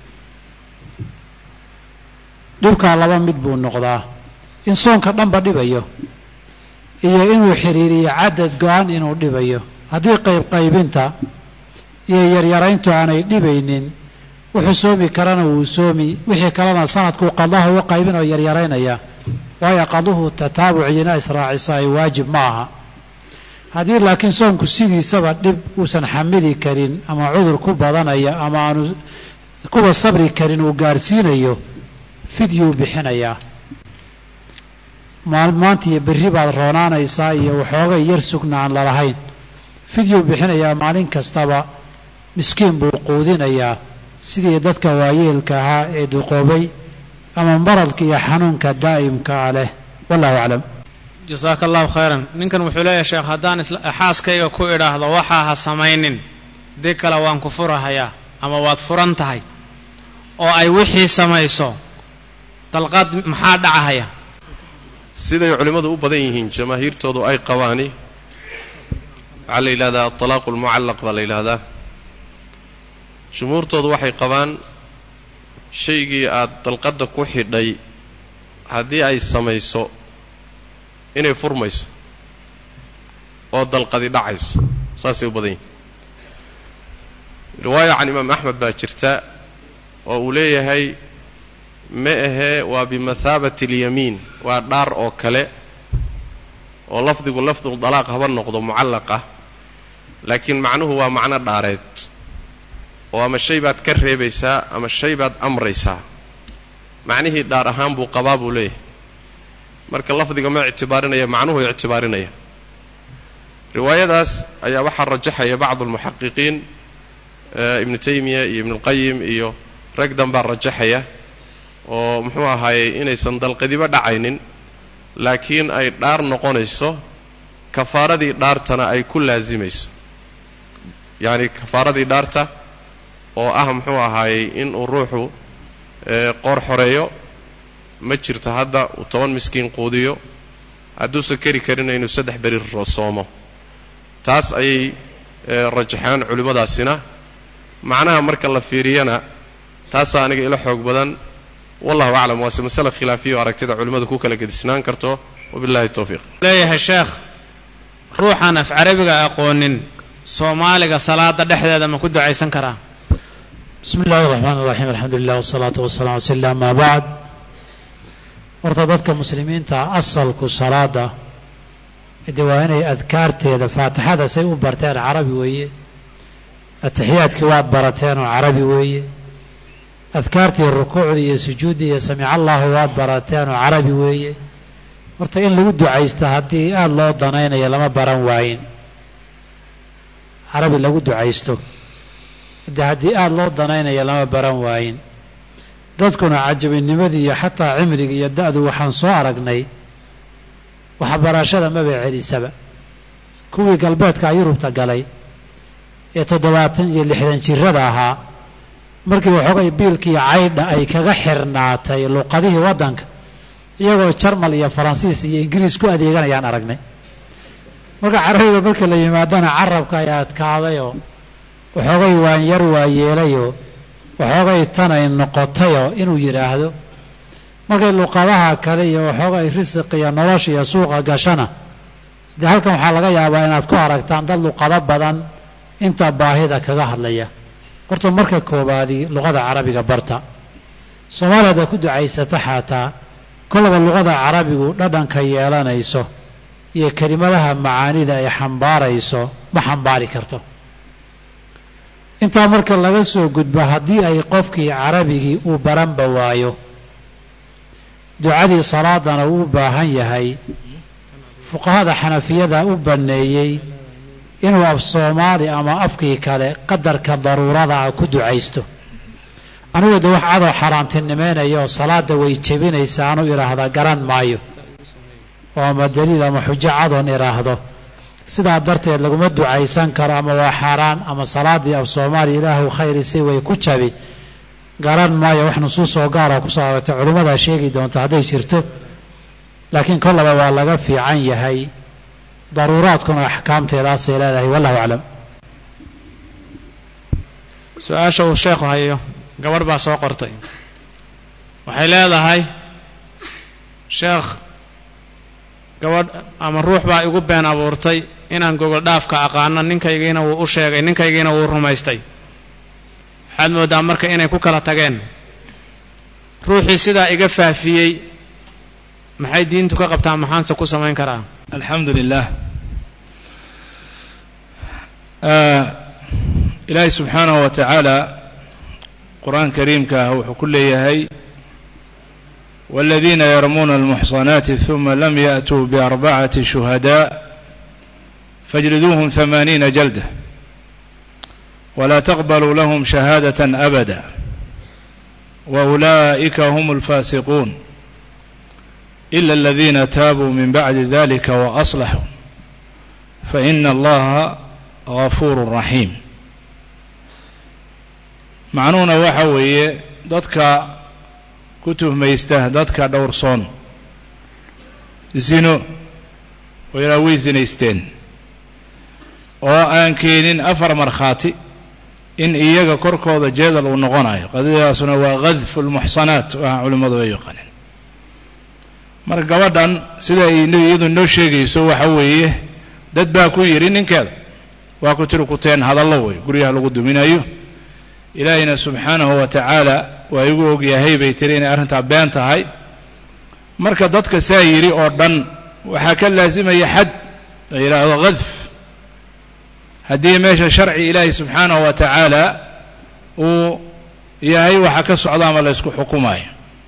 dhibkaa laba mid buu noqdaa in soonka dhanba dhibayo iyo inuu xiriiriyo cadad go-an inuu dhibayo haddii qaybqaybinta iyo yaryarayntu aanay dhibaynin wuxuu soomi karana wuu soomi wixii kalena sanadkuu qadaha uga qaybin oo yaryaraynaya waayo qaduhu tataabuciyina israacisa ay waajib ma aha haddii laakiin soonku sidiisaba dhib uusan xamili karin ama cudur ku badanaya ama aanu kuwa sabri karin uu gaarsiinayo fidyuu bixinayaa maanta iyo berri baad roonaanaysaa iyo waxoogay yar sugna aan lalahayn fidyuu bixinayaa maalin kastaba miskiin buu quudinayaa sidii dadka waayeelka ahaa ee duqoobay ama maradka iyo xanuunka daa'imkaa leh wallahu aclam jasaaka allahu khayran ninkan wuxuu leeyahay sheekh haddaan xaaskayga ku idhaahdo waxaa ha samaynin dii kale waan ku furahayaa ama waad furan tahay oo ay wixii samayso dalqad maxaa dhacahaya siday culimmadu u badan yihiin jamaahiirtoodu ay qabaani waxaa la yidhahdaa atalaaqu almucallaq baa la yidhaahdaa jumhuurtoodu waxay qabaan shaygii aad dalqadda ku xidhay haddii ay samayso inay furmayso oo dalqadi dhacayso saasay u badan yihin riwaaya can imaam axmed baa jirta oo uu leeyahay ma ahee waa bimathaabati alyamiin waa dhaar oo kale oo lafdigu lafdul dalaaq haba noqdo mucallaqa laakiin macnuhu waa macno dhaareed oo ama shay baad ka reebaysaa ama shay baad amraysaa macnihii dhaar ahaan buu qabaa buu leeyahay marka lafdiga ma ictibaarinaya macnuhu ictibaarinaya riwaayadaas ayaa waxaa rajaxaya bacdu almuxaqiqiin ibnu taymiya iyo ibnuulqayim iyo rag danbaa rajaxaya oo muxuu ahaayey inaysan dalqadiba dhacaynin laakiin ay dhaar noqonayso kafaaradii dhaartana ay ku laasimayso yacani kafaaradii dhaarta oo ah muxuu ahaayey inuu ruuxu qoor xoreeyo ma jirto hadda uu toban miskiin quudiyo hadduusan keri karina inuu saddex beri soomo taas ayay rajaxaan culimmadaasina macnaha marka la fiiriyana taasaa aniga ila xoog badan wallahu aclam waase masale khilaafiya oo aragtida culimmadu ku kala gedisnaan karto wabillahi towfiiq leeyahay sheekh ruuxaan af carabiga aqoonin soomaaliga salaada dhexdeeda ma ku ducaysan karaa bismi illaahi raxmaan iraxiim alxamdu lilah wasalaatu wasalaam ala sl amaa bacd horta dadka muslimiinta asalku salaada de waa inay adkaarteeda faatixada say u barteen carabi weeye atixiyaadkii waad barateen oo carabi weeye adkaartii rukuucdii iyo sujuuddii iyo samic allahu waad barateen oo carabi weeye horta in lagu ducaysta haddii aada loo danaynayo lama baran waayin carabi lagu ducaysto de haddii aada loo danaynayo lama baran waayin dadkuna cajabinimadii iyo xataa cimriga iyo da-du waxaan soo aragnay waxbarashada maba celisaba kuwii galbeedka yurubta galay ee toddobaatan iyo lixdan jirada ahaa markii waxoogay biilkii caydha ay kaga xirnaatay luqadihii waddanka iyagoo jarmal iyo faransiis iyo ingiriis ku adeeganayaan aragnay marka carabiga marka la yimaadana carabka ay adkaadayoo waxoogay waan yar waa yeelayoo waxoogay tanay noqotayoo inuu yidhaahdo markay luqadaha kale iyo waxoogay risiq iyo nolosha iyo suuqa gashana dee halkan waxaa laga yaabaa inaad ku aragtaan dad luqado badan inta baahida kaga hadlaya horta marka koobaadi luqada carabiga barta soomaaliya hadaad ku ducaysata xataa kolaba luqada carabigu dhadhanka yeelanayso iyo kelimadaha macaanida ay xambaarayso ma xambaari karto intaa marka laga soo gudbo haddii ay qofkii carabigii uu baranba waayo ducadii salaadana uu u baahan yahay fuqahada xanafiyada u banneeyey inuu af soomaali ama afkii kale qadarka daruurada ah ku ducaysto anigu de wax cadoo xaaraantinimeynaya oo salaada way jebinaysa anu idhaahda garan maayo oo ama daliil ama xujo cadoon idhaahdo sidaa darteed laguma ducaysan karo ama waa xaaraan ama salaadii af soomaaliya ilaahu khayri si way ku jabi garan maayo wax nusuus oo gaara kusoo aragtay culimmadaa sheegi doonta hadday jirto laakiin kollaba waa laga fiican yahay daruuraadkuna axkaamteedaasay leedahay wallahu aclam su-aasha uu sheekhu hayo gabadh baa soo qortay waxay leedahay sheekh gabadh ama ruux baa igu been abuurtay inaan gogol dhaafka aqaano ninkaygiina wuu u sheegay ninkaygiina wuu rumaystay waxaad mooddaa marka inay ku kala tageen ruuxii sidaa iga faafiyey maxay diintu ka qabtaa maxaanse ku samayn karaa alxamdu lilah ilaahay subxaanahu wa tacaala qur-aan kariimka ah wuxuu ku leeyahay والذين يرمون المحصنات ثم لم يأتوا بأربعة شهداء فاجلدوهم ثمانين جلدة ولا تقبلوا لهم شهادة أبدا وأولئك هم الفاسقون إلا الذين تابوا من بعد ذلك وأصلحوا فإن الله غفور رحيم macnuhuna waxa weeye dadka ku tuhmaysta dadka dhowrsoon zino oo ilaa way zinaysteen oo aan keenin afar markhaati in iyaga korkooda jeedal uu noqonayo qadiyadaasuna waa kadfu lmuxsanaat waxa culimmadu ay yaqaaneen marka gabadhan sida ay iyadu noo sheegayso waxa weeye dad baa ku yidhi ninkeeda waa ku tiri kuteen hadallo wey guryaha lagu duminayo ilaahayna subxaanahu wa tacaala waa igu ogyahay bay tiri inay arrintaa been tahay marka dadka saa yidhi oo dhan waxaa ka laasimaya xad la yidhaahdo kadf haddii meesha sharci ilaahay subxaanahu wa tacaala uu yahay waxa ka socda ama la ysku xukumayo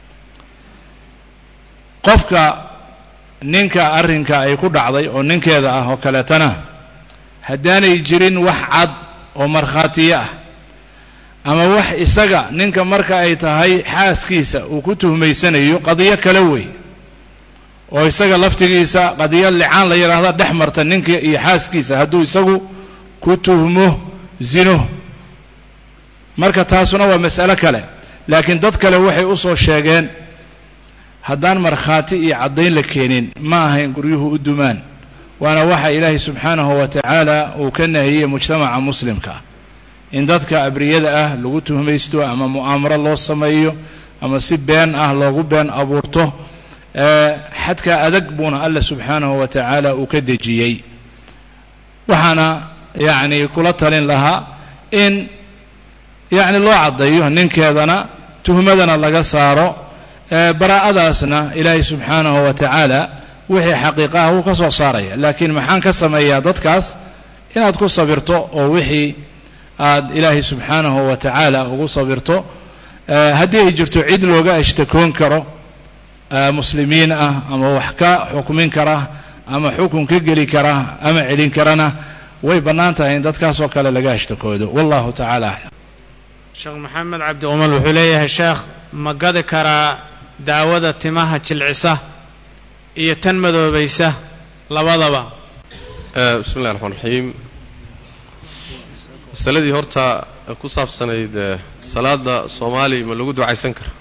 qofka ninka arrinka ay ku dhacday oo ninkeeda ah oo kaleetana haddaanay jirin wax cad oo markhaatiyo ah ama wax isaga ninka marka ay tahay xaaskiisa uu ku tuhmaysanayo qadiyo kale wey oo isaga laftigiisa qadiyo licaan la yidhaahda dhex marta ninka iyo xaaskiisa hadduu isagu ku tuhmo zino marka taasuna waa mas'alo kale laakiin dad kale waxay u soo sheegeen haddaan markhaati iyo caddayn la keenin ma ahayn guryuhu u dumaan waana waxa ilaahay subxaanahu wa tacaala uu ka nahiyey mujtamaca muslimka in dadka abriyada ah lagu tuhmaysto ama mu'aamaro loo sameeyo ama si been ah loogu been abuurto xadka adag buuna alla subxaanahu wa tacaala uu ka dejiyey waxaana yacni kula talin lahaa in yacni loo caddeeyo ninkeedana tuhmadana laga saaro baraa'adaasna ilaahay subxaanahu wa tacaala wixii xaqiiqaha wuu ka soo saaraya laakiin maxaan ka sameeyaa dadkaas inaad ku sabirto oo wixii aad ilaahay subxaanahu wa tacaala ugu sabirto haddii ay jirto cid looga ashtakoon karo muslimiin ah ama wax ka xukmin kara ama xukun ka geli kara ama celin karana way bannaan tahay in dadkaasoo kale laga ashtakoodo wallahu tacaala aclam sheekh maxamed cabdi umal wuxuu leeyahay sheekh ma gadi karaa daawada timaha jilcisa iyo tan madoobaysa labadaba bismi llahi raxmaan raxiim masaladii horta ku saabsanayd salaada soomaali ma lagu ducaysan kara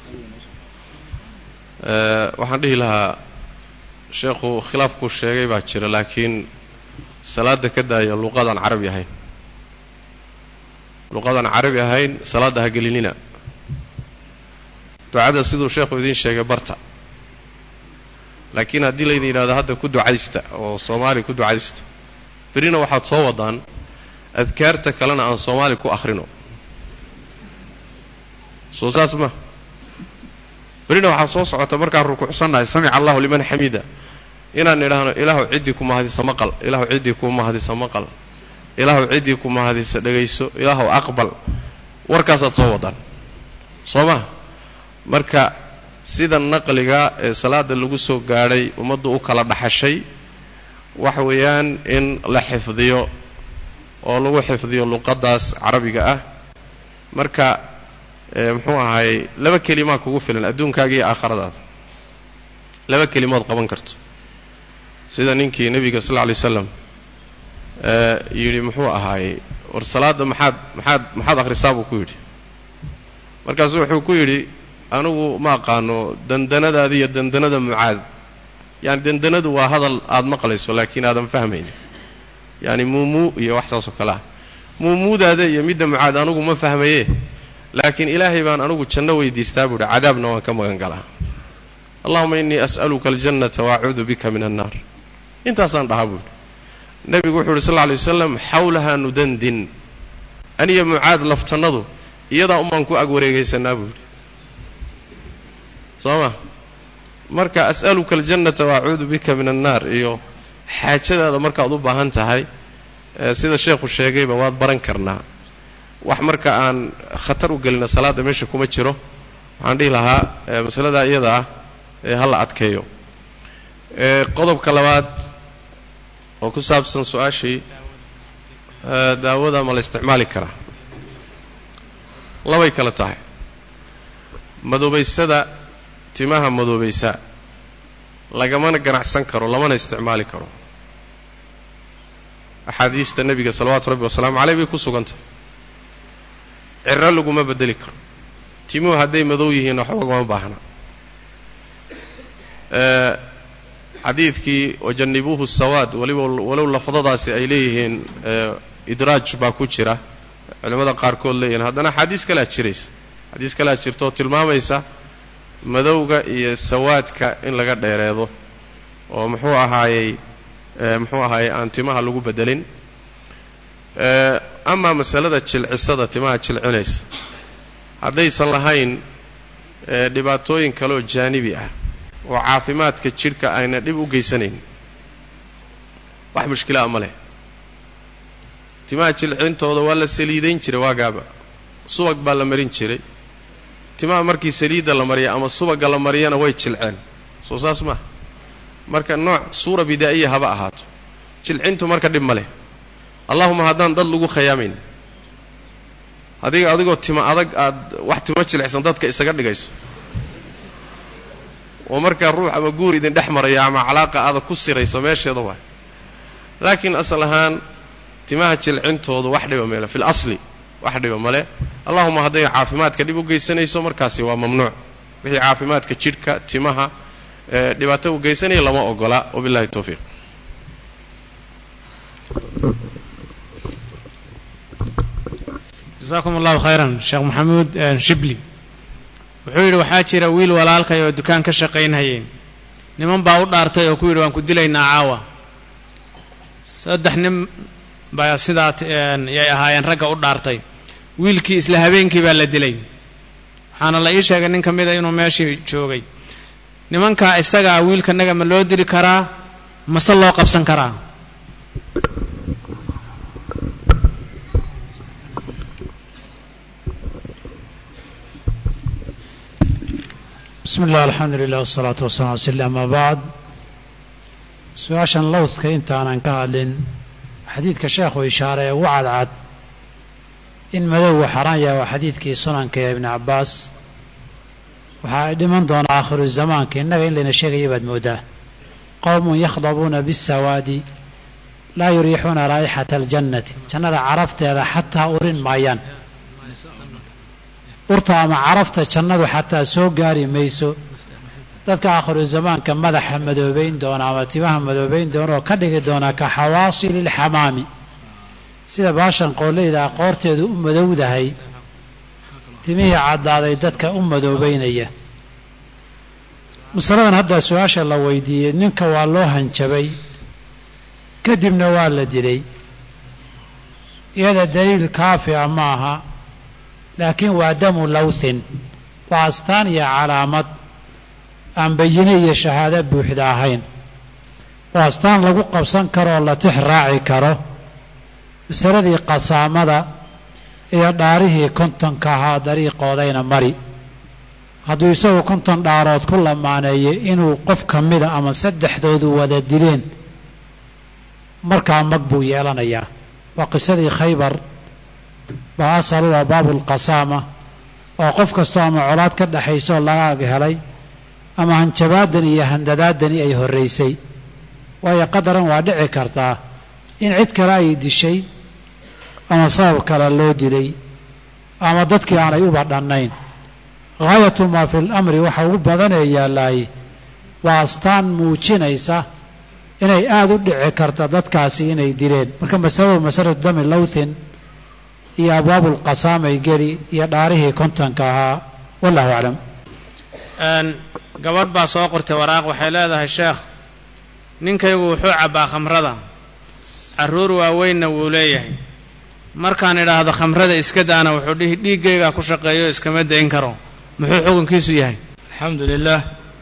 waxaan dhihi lahaa sheekhu khilaafkuu sheegay baa jira laakiin salaada ka daaya luqadaan carabi ahayn luqadaan carabi ahayn salaadda ha gelinina ducada siduu sheekhu idiin sheegay barta laakiin haddii laydin yidhahdo hadda ku ducaysta oo soomaali ku ducaysta berina waxaad soo wadaan adkaarta kalena aan soomaali ku akhrino soo saas ma berina waxaad soo socota markaan rukuucsannahay samica allahu liman xamida inaan idhaahno ilaahu ciddii ku mahadisa maqal ilaahu ciddii ku mahadisa maqal ilaahu ciddii ku mahadisa dhegayso ilaahu aqbal warkaasaad soo wadaan soo ma marka sida naqliga ee salaada lagu soo gaadhay ummaddu u kala dhaxashay waxa weeyaan in la xifdiyo oo lagu xifdiyo luqaddaas carabiga ah marka muxuu ahaay laba kelimaa kugu filan adduunkaaga iyo aakhiradaada laba kelimood qaban karto sida ninkii nebiga sal lla alay slam yidhi muxuu ahaayey war salaadda maxaad maxaad maxaad akhrisaa buu ku yidhi markaasu wuxuu ku yidhi anigu ma aqaano dandanadaada iyo dandanada mucaad yaani dandanadu waa hadal aada maqlayso laakiin aadan fahmaynin yaani muumuu iyo wax saasoo kale ah muumuudaada iyo midda mucaad anigu ma fahmaye laakiin ilaahay baan anigu janno weydiistaa buuhi cadaabna waan ka magan galaa allahuma innii as'aluka aljannata waacuudu bika min annaar intaasaan dhahaa buuhi nebigu wuxuu uhi sal lla alay wasalam xawlaha nudandin aniyo mucaad laftannadu iyadaa umaan ku ag wareegaysanaa buu yidhi soo ma marka as'aluka aljannata waacuudu bika min annaar iyo xaajadaada markaad u baahan tahay sida sheekhu sheegayba waad baran karnaa wax marka aan khatar u gelina salaadda meesha kuma jiro waxaan dhihi lahaa masaladaa iyada ah ha la adkeeyo qodobka labaad oo ku saabsan su-aashii daawada ma la isticmaali karaa labay kale tahay madoobaysada timaha madoobaysa lagamana ganacsan karo lamana isticmaali karo axaadiista nebiga salawaatu rabbi wasalaamu caleyh bay ku sugantah ciro laguma bedeli karo timuhu hadday madow yihiin waxba laguma baahna xadiidkii wajannibuuhu sawaad waliba walow lafdadaasi ay leeyihiin idraaj baa ku jira culimmada qaarkood leeyihiin haddana axaadiis kalea jiraysa xadiis kalea jirta oo tilmaamaysa madowga iyo sawaadka in laga dheereedo oo muxuu ahaayey muxuu ahaayey aan timaha lagu bedelin amaa masalada jilcisada timaha jilcinaysa haddaysan lahayn dhibaatooyin kaleoo jaanibi ah oo caafimaadka jidhka ayna dhib u geysanayn wax mushkilaa ma leh timaha jilcintooda waa la saliidayn jiray waagaaba subag baa la marin jiray timaha markii saliidda la mariya ama subagga la mariyana way jilceen soo saas maaha marka nooc suura bidaa'iya haba ahaato jilcintu marka dhib ma leh allahuma haddaan dad lagu khayaamayn adiga adigoo tima adag aad wax timo jilicsan dadka isaga dhigayso oo markaa ruux ama guur idin dhex maraya ama calaaqa aada ku sirayso meesheeda waay laakiin asal ahaan timaha jilcintoodu wax dhiba meele fil asli wax dhiba male allahuma hadday caafimaadka dhib u geysanayso markaasi waa mamnuuc wixii caafimaadka jidhka timaha dhibaato u geysanaya lama ogola wabillahi towfiiq jasaakum allahu khayran sheekh maxamuud shibli wuxuu yidhi waxaa jira wiil walaalkay oo dukaan ka shaqaynhayeen niman baa u dhaartay oo ku yidhi waan ku dilaynaa caawa saddex nin baa sidaa yay ahaayeen ragga u dhaartay wiilkii isla habeenkii baa la dilay waxaana la ii sheegay nin ka mida inuu meeshii joogay nimankaa isagaa wiilkanaga ma loo dili karaa mase loo qabsan karaa bismi illah alxamdu lilah wasalaatu wasalam ala sl ama bacd su-aashan lowdka intaanan ka hadlin xadiidka sheekhu ishaare ee ugu cadcad in madowgu xaraan yahay waa xadiidkii sunanka ee ibni cabbaas waxaa ay dhiman doonaa aakhiru zamaanka innaga in layna sheegaya baad mooddaa qowmun yakhdabuuna bisawaadi laa yuriixuuna raa'ixata aljannati jannada carafteeda xataa urin maayaan urta ama carafta jannadu xataa soo gaari mayso dadka aakhiru zamaanka madaxa madoobayn doona ama timaha madoobayn doona oo ka dhigi doona ka xawaasili lxamaami sida baashan qooleydaa qoorteedu u madowdahay timihii caddaaday dadka u madoobaynaya masaladan haddaa su-aasha la weydiiyey ninka waa loo hanjabay kadibna waa la dilay iyada daliil kaafi a ma aha laakiin waa damu lawthin waa astaan iyo calaamad aan bayine iyo shahaado buuxda ahayn waa astaan lagu qabsan karo oo la tix raaci karo masaladii qasaamada iyo dhaarihii kontonka ahaa dariiqoodayna mari hadduu isagu konton dhaarood ku lamaaneeyey inuu qof ka mida ama saddexdoodu wada dileen markaa mag buu yeelanayaa waa qisadii khaybar baa asal u ah baabulqasaama oo qof kastoo ama colaad ka dhexayso laga ag helay ama hanjabaadan iyo handadaadani ay horraysay waayo qadaran waa dhici kartaa in cid kale ay dishay ama sabab kale loo dilay ama dadkii aanay uba dhannayn haayatu maa fi lamri waxa ugu badanee yaallaay waa astaan muujinaysa inay aada u dhici karta dadkaasi inay dileen marka masaladu masalatu dami lowthin iyo abwaabulqasaamay geli iyo dhaarihii kontonka ahaa wallahu aclam gabadh baa soo qortay waraaq waxay leedahay sheekh ninkaygu wuxuu cabbaa khamrada carruur waaweynna wuu leeyahay markaan idhaahdo khamrada iska daana wuxuu dhihi dhiiggaygaa ku shaqeeyo iskama dayn karo muxuu xukunkiisu yahay alxamdu lilah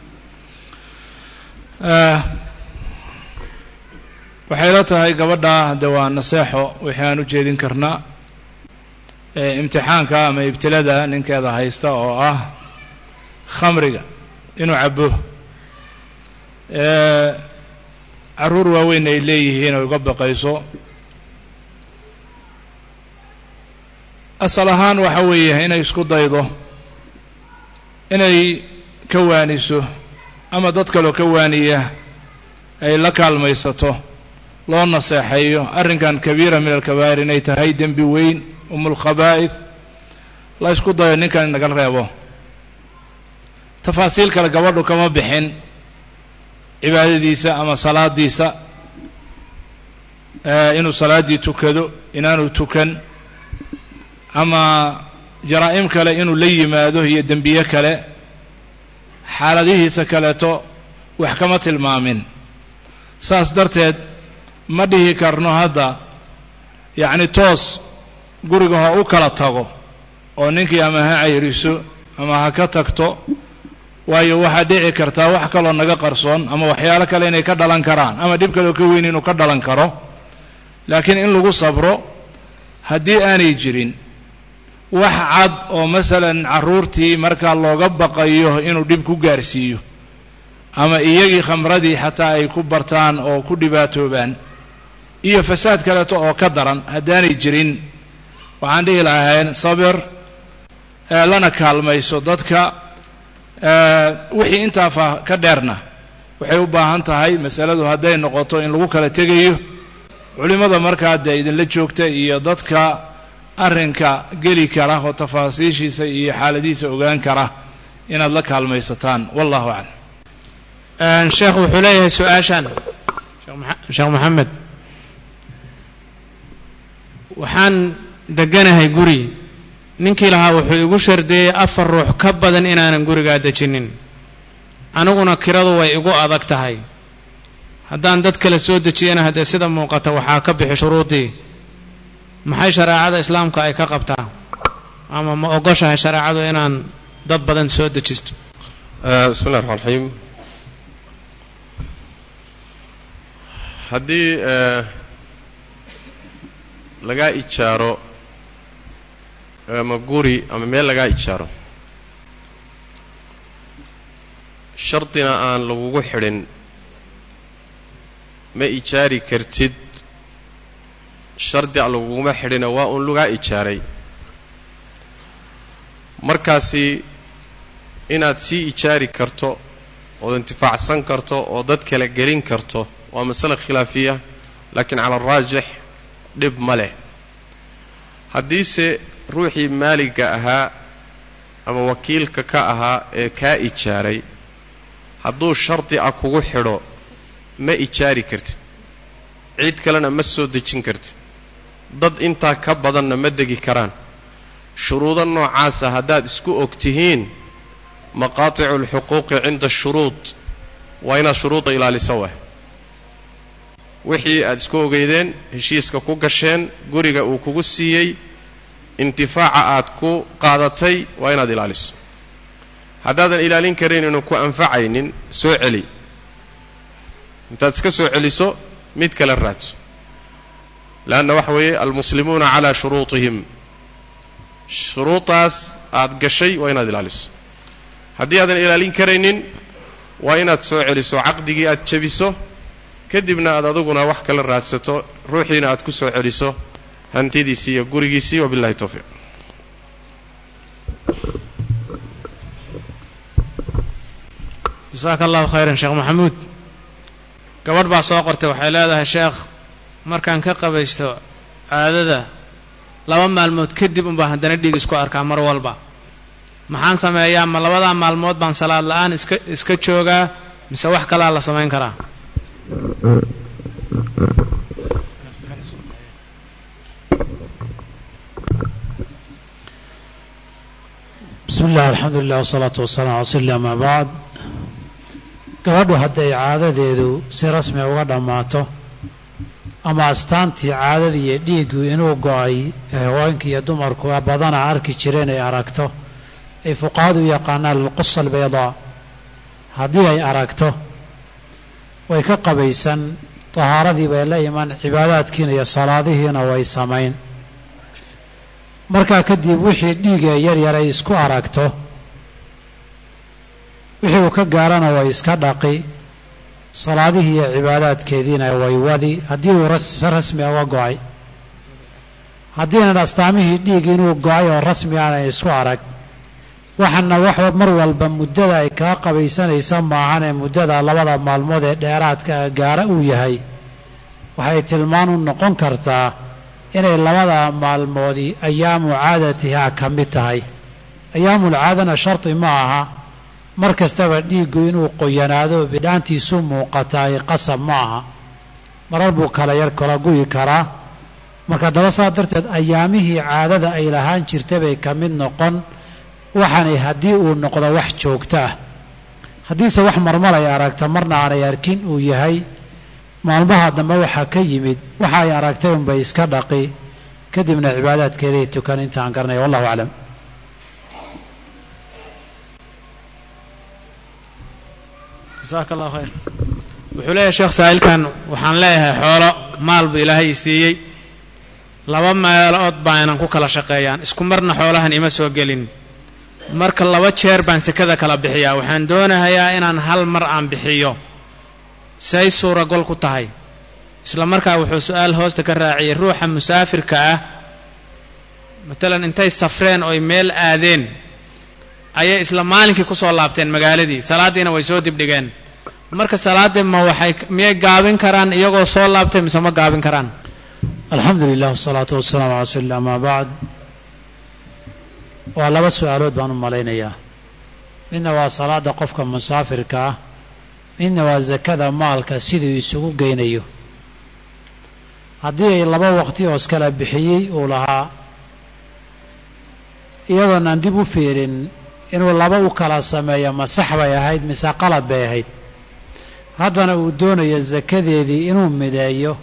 waxay la tahay gabadha hadde waa naseexo wixii aan u jeedin karnaa imtixaanka ama ibtilada ninkeeda haysta oo ah khamriga inuu cabo carruur waaweyn ay leeyihiin oo uga baqayso asal ahaan waxa weeye inay isku daydo inay ka waaniso ama dad kaloo ka waaniya ay la kaalmaysato loo naseexeeyo arrinkan kabiira min alkabaa'ir inay tahay dembi weyn umulkhabaa'id la isku dayo ninkan inaga reebo tafaasiil kale gabadhu kama bixin cibaadadiisa ama salaadiisa inuu salaaddii tukado inaanu tukan ama jaraa'im kale inuu la yimaado iyo dembiye kale xaaladihiisa kaleeto wax kama tilmaamin saas darteed ma dhihi karno hadda yacni toos guriga ha u kala tago oo ninkii ama ha cayriso ama ha ka tagto waayo waxaa dhici kartaa wax kaloo naga qarsoon ama waxyaalo kale inay ka dhalan karaan ama dhib kaloo ka weyn inuu ka dhalan karo laakiin in lagu sabro haddii aanay jirin wax cad oo masalan carruurtii markaa looga baqayo inuu dhib ku gaarsiiyo ama iyagii khamradii xataa ay ku bartaan oo ku dhibaatoobaan iyo fasaad kaleeto oo ka daran haddaanay jirin waxaan dhihi lahayn sabir lana kaalmayso dadka wixii intaafa ka dheerna waxay u baahan tahay masaladu hadday noqoto in lagu kala tegayo culimmada markaa dee idinla joogta iyo dadka arrinka geli kara oo tafaasiishiisa iyo xaaladihiisa ogaan kara inaad la kaalmaysataan wallahu aclam sheekh wuxuu leeyahay su-aashan sheekh maxamed waxaan deganahay guri ninkii lahaa wuxuu igu shardiyey afar ruux ka badan inaanan gurigaa dejinin aniguna kiradu way igu adag tahay haddaan dad kale soo dejiyana haddee sida muuqata waxaa ka bixi shuruudii maxay shareecada islaamka ay ka qabtaa ama ma ogoshahay shareecadu inaan dad badan soo dejisto bismi llahi raxmaan raxiim haddii lagaa ijaaro ama guri ama meel lagaa ijaaro shardina aan lagugu xidhin ma ijaari kartid shardi a laguguma xidhina waa uun lagaa ijaaray markaasi inaad sii ijaari karto ood intifaacsan karto oo dad kale gelin karto waa masale khilaafiya laakiin cala araajix dhib ma leh haddiise ruuxii maaliga ahaa ama wakiilka ka ahaa ee kaa ijaaray hadduu shardi a kugu xidho ma ijaari kartid cid kalena ma soo dejin kartid dad intaa ka badanna ma degi karaan shuruudo noocaasa haddaad isku og tihiin maqaaticu alxuquuqi cinda ashuruud waa inaad shuruudda ilaalisa waay wixii aad isku ogeydeen heshiiska ku gasheen guriga uu kugu siiyey intifaaca aad ku qaadatay waa inaad ilaaliso haddaadan ilaalin karayn inuu ku anfacaynin soo celi intaad iska soo celiso mid kale raadso leanna waxa weeye almuslimuuna calaa shuruutihim shuruudaas aad gashay waa inaad ilaaliso haddii aadan ilaalin karaynin waa inaad soo celiso caqdigii aad jebiso kadibna aad aduguna wax kala raadsato ruuxiina aad ku soo celiso hantidiisii iyo gurigiisii wabillahi towfiiq jasaaka allahu khayran sheekh maxamuud gabadh baa soo qortay waxay leedahay sheekh markaan ka qabaysto caadada laba maalmood kadib unbaa haddana dhiig isku arkaa mar walba maxaan sameeyaa ma labadaa maalmood baan salaad la-aan iska iska joogaa mise wax kalaa la samayn karaa bismi illah alxamdu lilah wasalaatu wasalaam ala rasuuli ama bacd gabadhu hadday caadadeedu si rasmi uga dhammaato ama astaantii caadadii iyo dhiiggu inuu go-ay haweenka iyo dumarku badana arki jireen ay aragto ay fuqahadu u yaqaanaan alqusa albaydaa haddii ay aragto way ka qabaysan tahaaradii bay la iman cibaadaadkiina iyo salaadihiina way samayn markaa kadib wixii dhiigee yar yar ay isku aragto wixii uu ka gaarana way iska dhaqi salaadihii iyo cibaadaadkeediina way wadi haddii uu rasmi uga go-ay haddiinan astaamihii dhiig inuu go-ay oo rasmi aanay isku arag waxaana wax mar walba muddada ay kaa qabaysanaysa maahanee muddada labada maalmood ee dheeraadka gaara uu yahay waxay tilmaan u noqon kartaa inay labada maalmoodii ayaamu caadatihaa ka mid tahay ayaamul caadana shardi ma aha mar kastaba dhiiggu inuu qoyanaado bidhaantiisu muuqataay qasab ma aha marar buu kala yar kala guyi karaa marka daba saa darteed ayaamihii caadada ay lahaan jirta bay ka mid noqon waxaanay haddii uu noqdo wax joogto ah haddiise wax marmar ay aragta marna aanay arkin uu yahay maalmaha dambe waxaa ka yimid waxa ay aragtay unbay iska dhaqi kadibna cibaadaadkeeday tukan intaan garanaya wallahu aclam jasaaka allahu khayr wuxuu leeyahay sheekh saa'ilkan waxaan leeyahay xoolo maal buu ilaahay i siiyey laba meelood baa inan ku kala shaqeeyaan isku marna xoolahan ima soo gelin marka laba jeer baan sekada kala bixiyaa waxaan doonahayaa inaan hal mar aan bixiyo say suuragol ku tahay isla markaa wuxuu su-aal hoosta ka raaciyey ruuxa musaafirka ah matalan intay safreen oy meel aadeen ayay isla maalinkii ku soo laabteen magaaladii salaaddiina way soo dibdhigeen marka salaaddii ma waxay miyay gaabin karaan iyagoo soo laabtay mise ma gaabin karaan alxamdu lilah wasalaatu wasalaamu ala rasuuli amaa bacd waa laba su-aalood baan u malaynayaa midna waa salaada qofka musaafirka ah midna waa sakada maalka siduu isugu geynayo haddii ay laba waqti oo iskala bixiyey uu lahaa iyadoon aan dib u fiirin inuu laba u kala sameeyo ma sax bay ahayd mise qalad bay ahayd haddana uu doonayo sakadeedii inuu mideeyo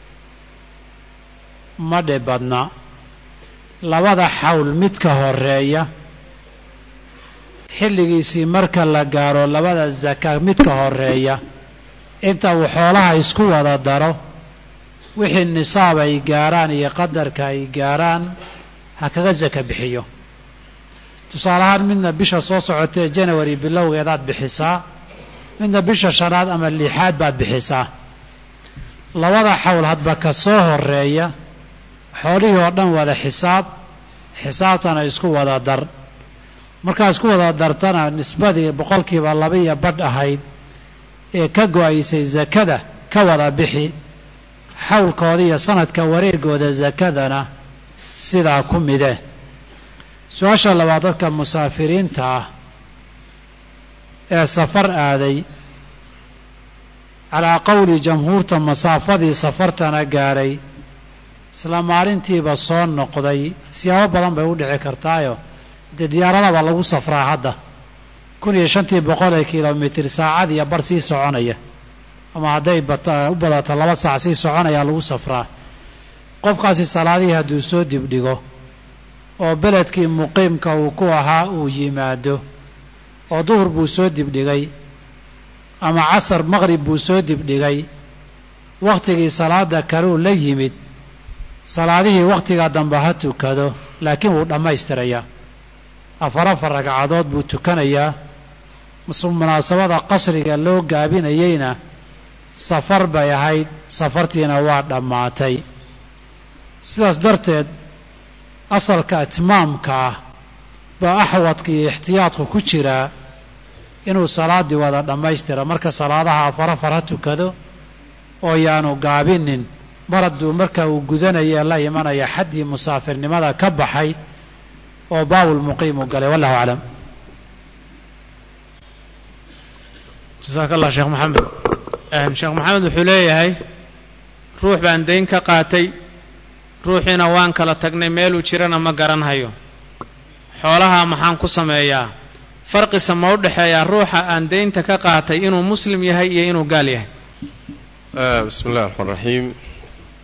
ma dhe badna labada xawl midka horeeya xilligiisii marka la gaaro labada zaka midka horeeya inta uu xoolaha isku wada daro wixii nisaab ay gaaraan iyo qadarka ay gaaraan ha kaga saka bixiyo tusaale ahaan midna bisha soo socotee janawari bilowgeedaad bixisaa midna bisha shanaad ama lixaad baad bixisaa labada xawl hadba ka soo horeeya xoolihii oo dhan wada xisaab xisaabtana isku wada dar markaa isku wada dartana nisbadii boqolkiiba labaiyo badh ahayd ee ka go-aysay sakada ka wada bixi xawlkooda iyo sanadka wareegooda sakadana sidaa ku mide su-aasha labaad dadka musaafiriinta ah ee safar aaday calaa qowli jamhuurta masaafadii safartana gaadhay isla maalintiiba soo noqday siyaabo badan bay u dhici kartaayo dee diyaaradaba lagu safraa hadda kun iyo shantii boqol ee kilomitir saacad iyo bar sii soconaya ama hadday u badato laba saac sii soconayaa lagu safraa qofkaasi salaadihii hadduu soo dibdhigo oo beledkii muqiimka uu ku ahaa uu yimaado oo duhur buu soo dibdhigay ama casar maqrib buu soo dibdhigay wakhtigii salaada kaleu la yimid salaadihii wakhtigaa dambe ha tukado laakiin wuu dhammaystirayaa afar afar ragcadood buu tukanayaa munaasabada qasriga loo gaabinayeyna safar bay ahayd safartiina waa dhammaatay sidaas darteed asalka itmaamka ah baa axwadka iyo ixtiyaadku ku jiraa inuu salaaddii wada dhammaystira marka salaadaha afar afar ha tukado oo yaanu gaabinin mar hadduu marka uu gudanaya la imanaya xaddii musaafirnimada ka baxay oo baabul muqiimu galay wallahu aclam jasaaka allah sheekh maxamed sheekh maxamed wuxuu leeyahay ruux baan dayn ka qaatay ruuxiina waan kala tagnay meeluu jirana ma garanhayo xoolaha maxaan ku sameeyaa farqisa ma u dhexeeyaa ruuxa aan daynta ka qaatay inuu muslim yahay iyo inuu gaal yahay bismi illahi raxmaan raxiim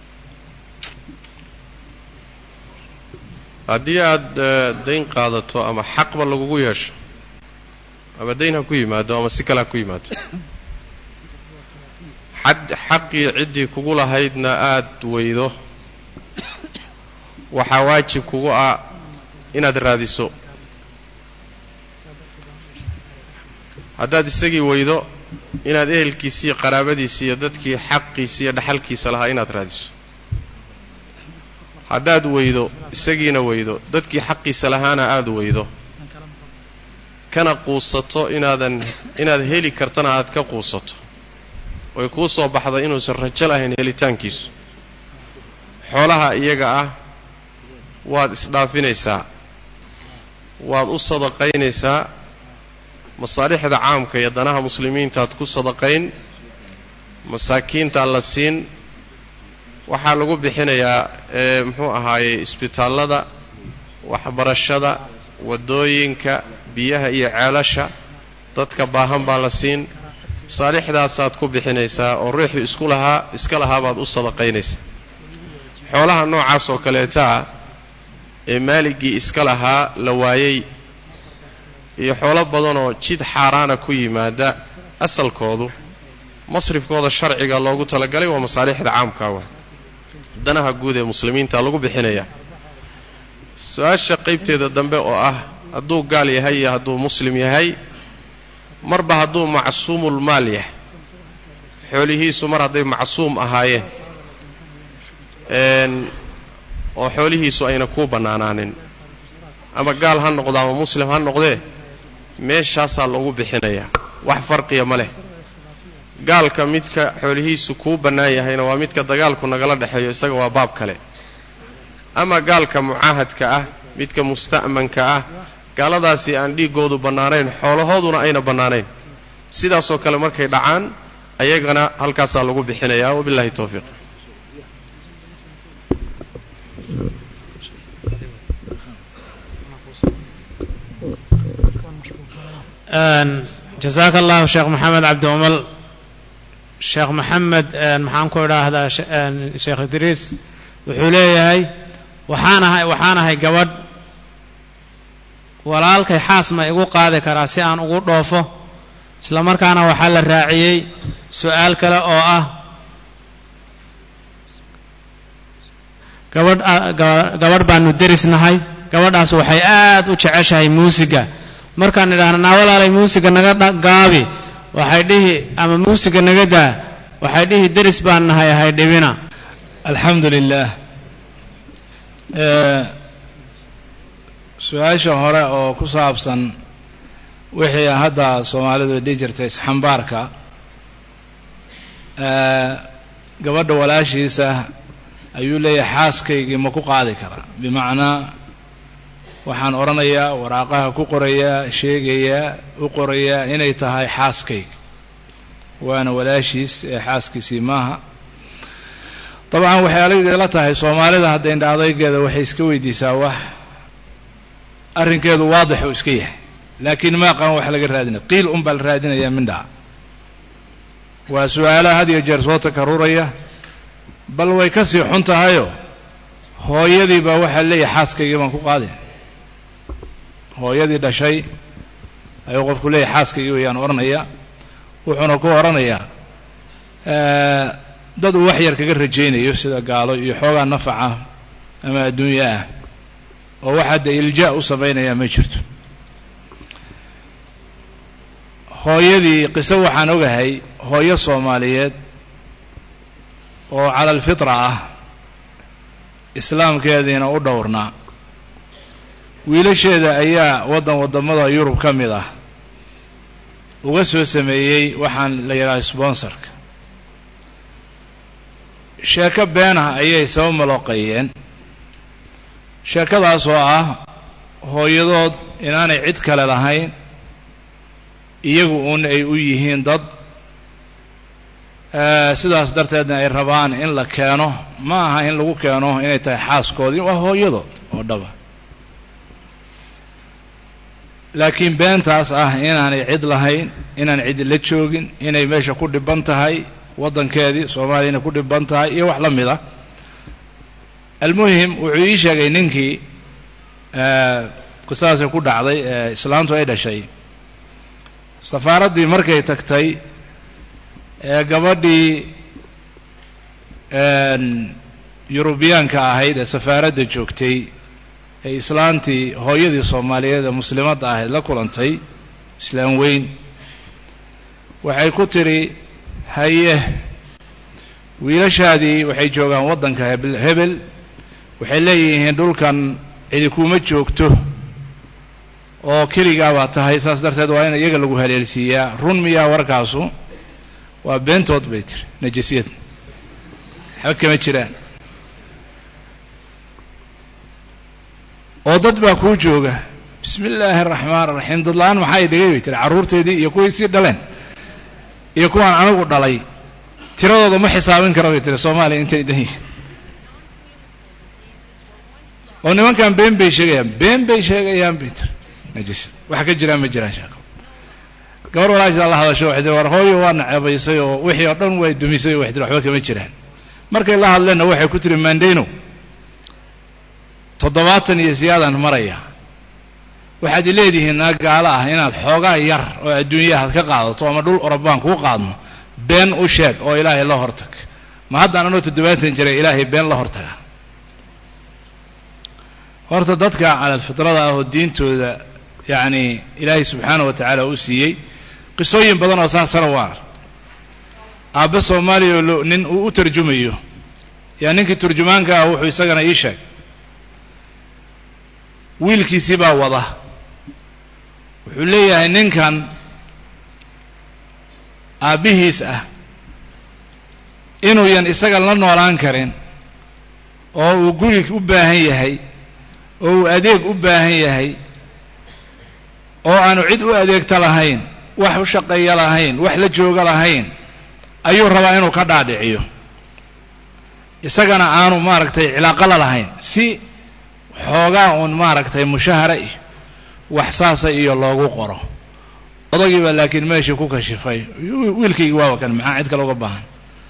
haddii aada dayn qaadato ama xaqba lagugu yeesho ama dayn ha ku yimaado ama si kale ha ku yimaado xad xaqii ciddii kugu lahaydna aada weydo waxaa waajib kugu ah inaad raadiso haddaad isagii weydo inaad ehelkiisi iyo qaraabadiisi iyo dadkii xaqiisi iyo dhaxalkiisa lahaa inaad raadiso haddaad weydo isagiina weydo dadkii xaqiisa lahaana aada weydo kana quusato inaadan inaad heli kartana aad ka quusato oy kuu soo baxda inuusan rajo lahayn helitaankiisu xoolaha iyaga ah waad isdhaafinaysaa waad u sadaqaynaysaa masaalixda caamka iyo danaha muslimiintaad ku sadaqayn masaakiintaa la siin waxaa lagu bixinayaa ee muxuu ahaayey isbitaallada waxbarashada waddooyinka biyaha iyo ceelasha dadka baahan baa la siin masaalixdaasaad ku bixinaysaa oo ruuxii isku lahaa iska lahaabaad u sadaqaynaysaa xoolaha noocaas oo kaleetaa ee maaligii iska lahaa la waayey iyo xoolo badanoo jid xaaraana ku yimaada asalkoodu masrifkooda sharciga loogu talagalay waa masaalixda caamkaa wa danaha guud ee muslimiinta lagu bixinaya su-aasha qaybteeda dambe oo ah hadduu gaal yahay iyo hadduu muslim yahay marba hadduu macsuumul maal yahay xoolihiisu mar hadday macsuum ahaayeen oo xoolihiisu ayna kuu bannaanaanin ama gaal ha noqdo ama muslim ha noqdee meeshaasaa lagu bixinayaa wax farqiya ma leh gaalka midka xoolihiisu kuu bannaan yahayna waa midka dagaalku nagala dhexeeyo isaga waa baab kale ama gaalka mucaahadka ah midka musta'manka ah gaaladaasi aan dhiiggoodu bannaanayn xoolahooduna ayna bannaanayn sidaasoo kale markay dhacaan ayagana halkaasaa lagu bixinayaa wabillahi towfiiq jasaaka allahu sheekh maxamed cabdi umal sheekh maxamed maxaan ku idhaahdaa sheekh idriis wuxuu leeyahay waxaan ahay waxaan ahay gabadh walaalkay xaas ma igu qaadi karaa si aan ugu dhoofo isla markaana waxaa la raaciyey su-aal kale oo ah gabadh gabadh baanu derisnahay gabadhaas waxay aad u jeceshahay muusiga markaan idhaahno naa walaalay muusiga naga gaabi waxay dhihi ama muusiga naga daa waxay dhihi deris baan nahay ahay dhibina alxamdu lilah su-aasha hore oo ku saabsan wixii hadda soomaalidu dhihi jirtay isxambaarka gabadha walaashiisa ayuu leeyahay xaaskaygii ma ku qaadi karaa bimacnaa waxaan odhanayaa waraaqaha ku qorayaa sheegayaa u qorayaa inay tahay xaaskayga waana walaashiis ee xaaskiisii maaha dabcan waxay aligala tahay soomaalida hadda indha adaygeeda waxay iska weydiisaa wax arrinkeedu waadix uu iska yahay laakiin ma aqaan wax laga raadinaya qiil un baa la raadinayaa mindhaa waa su-aalaha had iyo jeer soo takaruraya bal way ka sii xun tahayoo hooyadii baa waxaa leeyahay xaaskaygii baan ku qaadi hooyadii dhashay ayuu qofku leeyahay xaaskaygii wayaan odhanaya wuxuuna ku odhanayaa dad uu wax yar kaga rajaynayo sida gaalo iyo xoogaa nafaca ama adduunyo ah oo waxaa dee iljaa u samaynayaa ma jirto hooyadii qiso waxaan ogahay hooyo soomaaliyeed oo cala alfitra ah islaamkeediina u dhowrnaa wiilasheeda ayaa waddan waddamada yurub ka mid ah uga soo sameeyey waxaan la yidhaha sponsorka sheeko beenah ayay saba malooqeeyeen sheekadaas oo ah hooyadood inaanay cid kale lahayn iyagu uun ay u yihiin dad sidaas darteedna ay rabaan in la keeno ma aha in lagu keeno inay tahay xaaskoodii waa hooyadood oo dhaba laakiin beentaas ah inaanay cid lahayn inaan cid la joogin inay meesha ku dhiban tahay waddankeedii soomaaliyana ku dhiban tahay iyo wax la mid ah almuhim wuxuu ii sheegay ninkii qisadaasay ku dhacday ee islaantu ay dhashay safaaraddii markay tagtay ee gabadhii yurubiyaanka ahayd ee safaaradda joogtay ee islaantii hooyadii soomaaliyeed ee muslimadda ahayd la kulantay islaam weyn waxay ku tidhi haye wiilashaadii waxay joogaan waddanka hebel hebel waxay leeyihiin dhulkan cidi kuma joogto oo keligaa baa tahay saas darteed waa in iyaga lagu haleelsiiyaa run miyaa warkaasu waa beentood bay tiri najasiyad waxba kama jiraan oo dad baa kuu jooga bismi illaahi araxmaan araxiim dad la-aan maxaa i dhigay bay tiri carruurteedii iyo kuwii sii dhaleen iyo kuwaan anigu dhalay tiradooda ma xisaabin kara bay tiri soomaaliya intay dhan yihiin oo nimankan been bay sheegayaan been bay sheegayaan bay tiri najis wax ka jiraan ma jiraan sheeko gabar walaashaa la hadasho waxay tiri war hooyo waa naceebaysay oo wixii oo dhan way dumisay oo waxay tiri waxba kama jiraan markay la hadleenna waxay ku tiri mandayno toddobaatan iyo siyaadaan maraya waxaad i leedihiin naa gaalo ah inaad xoogaa yar oo adduunyahaad ka qaadato ama dhul orobaan kuu qaadno been u sheeg oo ilaahay la hortag ma haddaan anoo toddobaatan jiray ilaahay been la hortaga horta dadka calalfitrada ah oo diintooda yacni ilaahay subxaana wa tacaala u siiyey qisooyin badan oo saasana waa aabbe soomaaliya oo nin uu u tarjumayo yaa ninkii turjumaanka ah wuxuu isagana ii sheeg wiilkiisii baa wada wuxuu leeyahay ninkan aabbihiis ah inuuyan isaga la noolaan karin oo uu guri u baahan yahay oo uu adeeg u baahan yahay oo aanu cid u adeegta lahayn wax u shaqeeya lahayn wax la jooga lahayn ayuu rabaa inuu ka dhaadhiciyo isagana aanu maaragtay cilaaqo la lahayn si xoogaa uun maaragtay mushahara iyo wax saasa iyo loogu qoro odagiiba laakiin meeshii ku kashifay wiilkaygi waaba kan maxaa cid kale uga baahan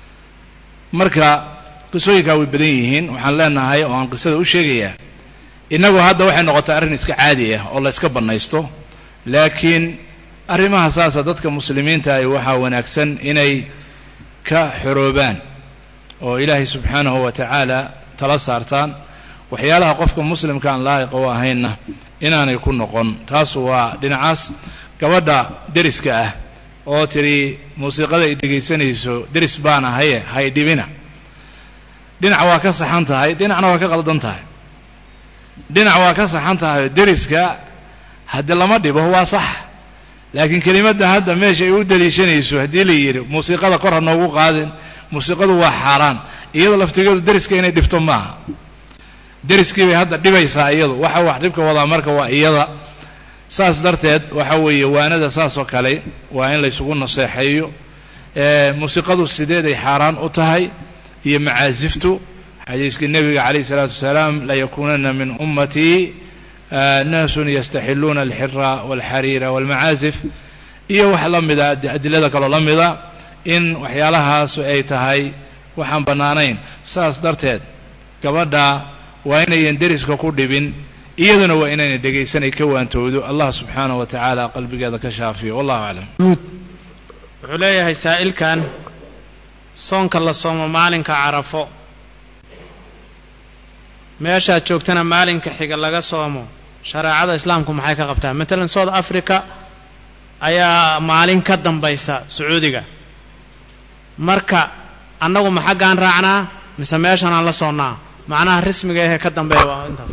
marka qisooyinkaa way badan yihiin waxaan leenahay oo aan qisada u sheegayaa innagu hadda waxay noqotay arrin iska caadi ah oo la iska bannaysto laakiin arrimaha saasa dadka muslimiinta ahi waxaa wanaagsan inay ka xoroobaan oo ilaahay subxaanahu wa tacaala tala saartaan waxyaalaha qofka muslimka aan laa'iqa u ahaynna inaanay ku noqon taasu waa dhinacaas gabadha deriska ah oo tidhi muusiiqada ay dhegaysanayso deris baan ahaye hay dhibina dhinac waa ka saxan tahay dhinacna waa ka qaldan tahay dhinac waa ka saxan tahay deriska haddii lama dhibo waa sax laakiin kelimadda hadda meesha ay u daliishanayso haddii la yidhi muusiiqada kor ha noogu qaadin muusiiqadu waa xaaraan iyada laftigeedu deriska inay dhibto maaha deriskii bay hadda dhibaysaa iyadu waxa wax dhibka wadaa marka waa iyada saas darteed waxa weeye waanada saas oo kale waa in laysugu naseexeeyo muusiiqadu sideeday xaaraan u tahay iyo macaasiftu xadiiskii nebiga calayh isalaatu wasalaam layakuunana min ummatii naasun yastaxiluuna alxira walxariira walmacaasif iyo wax la mida adilada kaloo la mida in waxyaalahaas ay tahay waxaan bannaanayn saas darteed gabadha waa inayan deriska ku dhibin iyaduna waa inayna dhegaysanay ka waantoodo allah subxaanahu wa tacaala qalbigeeda ka shaafiyo wallahu aclam wuxuu leeyahay saa'ilkan soonka la soomo maalinka carafo meeshaad joogtana maalinka xiga laga soomo shareecada islaamku maxay ka qabtaa matalan south africa ayaa maalin ka dambaysa sacuudiga marka annagu ma xaggaan raacnaa mise meeshan aan la soonnaa macnaha rasmiga ahee ka dambeeya waa intaas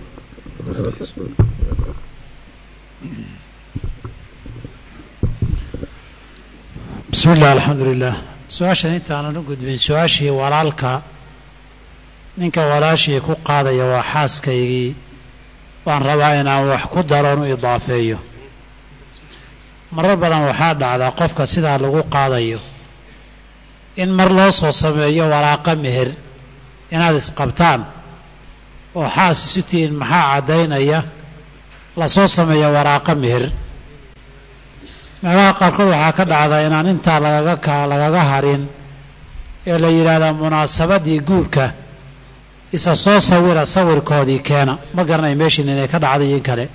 bismi illah alxamdu lilah su-aashan intaanan u gudbin su-aashii walaalka ninka walaashii ku qaadaya waa xaaskaygii waan rabaa inaan wax ku daroon u idaafeeyo marar badan waxaa dhacdaa qofka sidaa lagu qaadayo in mar loo soo sameeyo walaaqa meher inaad isqabtaan oo xaas isu tihiin maxaa caddaynaya lasoo sameeyo waraaqa meher meelaha qaarkood waxaa ka dhacdaa inaan intaa lagaga ka lagaga harin ee la yidhaahdaa munaasabadii guurka isa soo sawira sawirkoodii keena ma garanay meeshiin inay ka dhacday in kale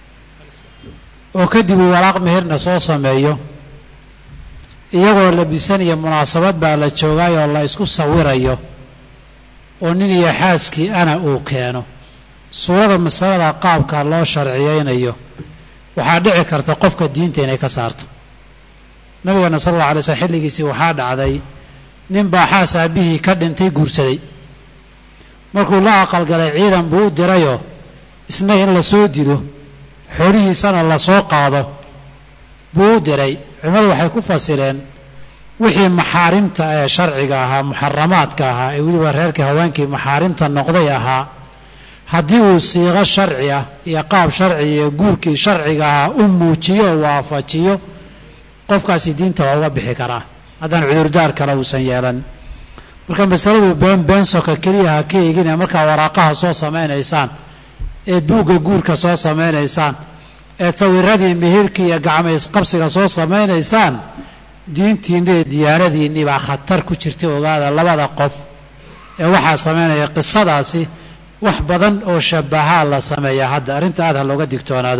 oo kadib uu walaaq meherna soo sameeyo iyagoo labisanaya munaasabad baa la joogaayoo la isku sawirayo oo nin iyo xaaskii ana uu keeno suurada masalada qaabka loo sharciyeynayo waxaa dhici karta qofka diinta inay ka saarto nabigeena sal alla alay slm xilligiisii waxaa dhacday nin baa xaas aabbihii ka dhintay guursaday markuu la aqalgalay ciidan buu u dirayoo isna in la soo dilo xoolihiisana la soo qaado buu u diray culimmadu waxay ku fasireen wixii maxaarimta ee sharciga ahaa muxaramaadka ahaa ee weliba reerkii haweenkii maxaarimta noqday ahaa haddii uu siiqo sharci ah iyo qaab sharci iyo guurkii sharciga ahaa u muujiyo oo waafajiyo qofkaasi diinta waa uga bixi karaa haddaan cudurdaar kale uusan yeelan marka masaladu been beensoka keliya ha ka eegina markaa waraaqaha soo samaynaysaan eed buugga guurka soo samaynaysaan eed sawiradii mihirkii iyo gacmaysqabsiga soo samaynaysaan diintiinni iyo diyaanadiinni baa khatar ku jirta ogaada labada qof ee waxaa samaynaya qisadaasi wax badan oo shabahaa la sameeya hadda arrinta aad ha looga digtoonaado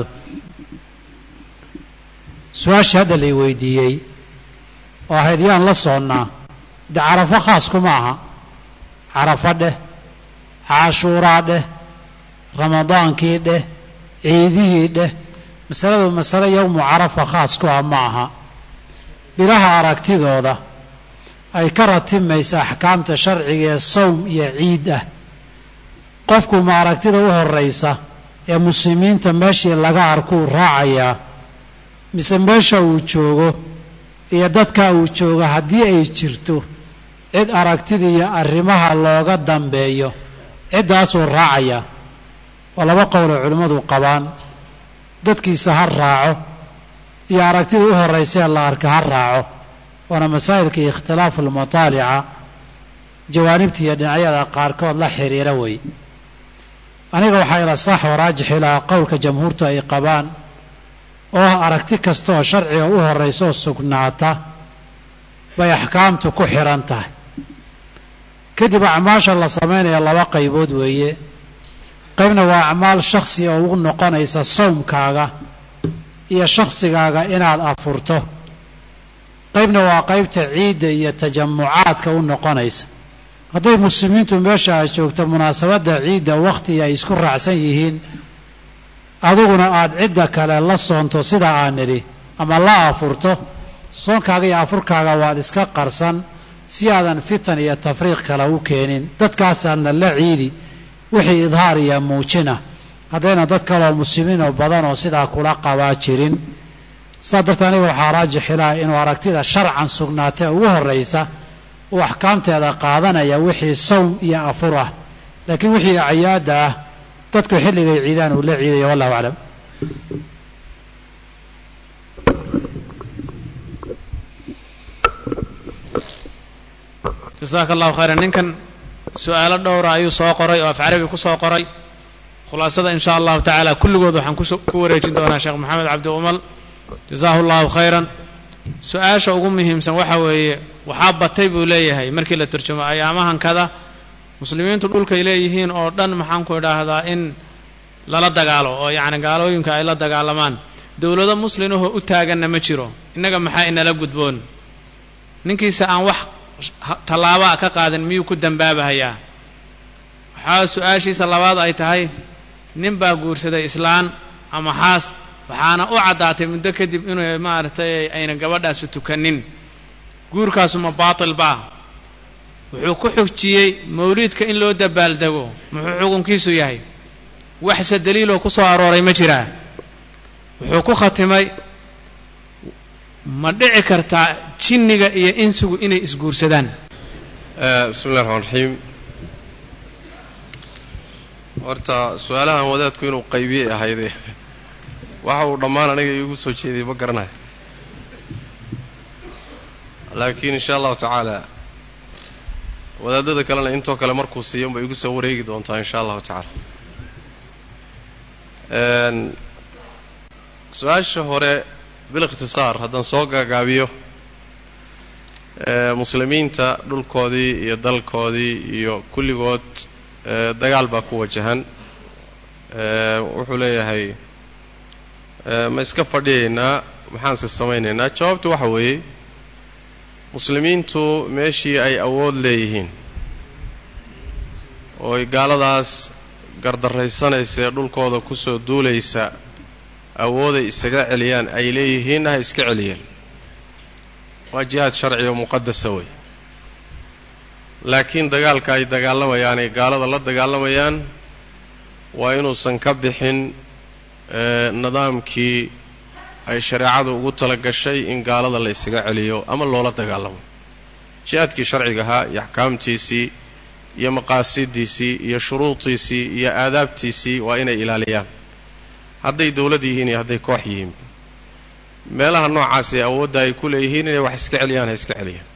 su-aashii hadda lay weydiiyey oo ahayd yaan la soonnaa de carafo khaas kuma aha carafo dheh cashuuraa dheh ramadaankii dheh ciidihii dheh masaladu masale yowmu carafa khaas ku ah ma aha bilaha aragtidooda ay ka ratimaysa axkaamta sharciga ee sawm iyo ciid ah qofku ma aragtida u horraysa ee muslimiinta meeshii laga arkuu raacayaa mise meesha uu joogo iyo dadka uu joogo haddii ay jirto cid aragtida iyo arrimaha looga dambeeyo ciddaasuu raacayaa waa laba qowloo culimmadu qabaan dadkiisa ha raaco iyo aragtida u horraysee la arka ha raaco waana masaa'ilka iyo ikhtilaafu almutaalica jawaanibta iyo dhinacyada qaarkood la xiriira wey aniga waxaa ila saax oo raajix ilaa qowlka jamhuurtu ay qabaan oo ah aragti kastaoo sharciga u horraysa oo sugnaata bay axkaamtu ku xidhan tahay kadib acmaasha la samaynaya laba qaybood weeye qaybna waa acmaal shakhsi oo ugu noqonaysa sawmkaaga iyo shakhsigaaga inaad afurto qaybna waa qaybta ciidda iyo tajamucaadka u noqonaysa hadday muslimiintu meesha aad joogto munaasabadda ciidda wakhti ay isku raacsan yihiin adiguna aada cidda kale la soonto sida aan nidhi ama la afurto soonkaaga iyo afurkaaga waad iska qarsan si aadan fitan iyo tafriiq kale u keenin dadkaasaadna la ciidi wixii idhaar iyo muujina haddayna dad kaleoo muslimiinoo badan oo sidaa kula qabaa jirin saa dartee aniga waxaa raajix ilaah inuu aragtida sharcan sugnaatee ugu horraysa uu axkaamteeda qaadanaya wixii sawm iyo afur ah laakiin wixii acyaadda ah dadku xilligay ciidaan uu la ciidaya wallahu aclam jasaaka allahu khayran ninkan su-aalo dhowra ayuu soo qoray oo af carabi ku soo qoray khulaasada in sha allahu tacaala kulligood waxaan ku wareejin doonaa sheekh maxamed cabdi umal jasaahu allahu khayran su-aasha ugu muhiimsan waxa weeye waxaa batay buu leeyahay markii la turjumo ayaamahankada muslimiintu dhulkay leeyihiin oo dhan maxaan ku idhaahdaa in lala dagaalo oo yacni gaalooyinka ay la dagaalamaan dowlado muslimahoo u taaganna ma jiro innaga maxaa inala gudboon ninkiisa aan wax tallaabaa ka qaadin miyuu ku dambaabahayaa waxaa su-aashiisa labaad ay tahay nin baa guursaday islaan ama xaas waxaana u caddaatay muddo kadib inuu maaragtay ayna gabadhaasu tukanin guurkaasu ma baatil baa wuxuu ku xujiyey mawliidka in loo dabaaldego muxuu xukunkiisu yahay waxse daliiloo ku soo arooray ma jiraa wuxuu ku khatimay ma dhici kartaa jinniga iyo insigu inay isguursadaan bismi llahi raxmaan raxiim horta su-aalahan wadaadku inuu qaybiyey ahayde waxa uu dhammaan aniga iigu soo jeediyey ma garanayo laakiin insha allahu tacaala wadaadada kalena intoo kale markuu siiyo unbay igu soo wareegi doontaa insha allahu tacaala su-aasha hore bilikhtisaar haddaan soo gaagaabiyo muslimiinta dhulkoodii iyo dalkoodii iyo kulligood dagaal baa ku wajahan wuxuu leeyahay ma iska fadhiyaynaa maxaanse samaynaynaa jawaabtu waxa weeye muslimiintu meeshii ay awood leeyihiin oo ay gaaladaas gardarraysanaysa ee dhulkooda ku soo duulaysa awooday isaga celiyaan ay leeyihiinna ha iska celiyeen waa jihaad sharci oo muqadasa wey laakiin dagaalka ay dagaalamayaan ay gaalada la dagaalamayaan waa inuusan ka bixin nidaamkii ay shareecadu ugu tala gashay in gaalada la ysaga celiyo ama loola dagaalamo jihaadkii sharciga ahaa iyo axkaamtiisii iyo maqaasidiisii iyo shuruudiisii iyo aadaabtiisii waa inay ilaaliyaan hadday dowlad yihiin iyo hadday koox yihiin meelaha noocaas ee awoodda ay ku leeyihiin inay wax iska celiyaan ha iska celiyaan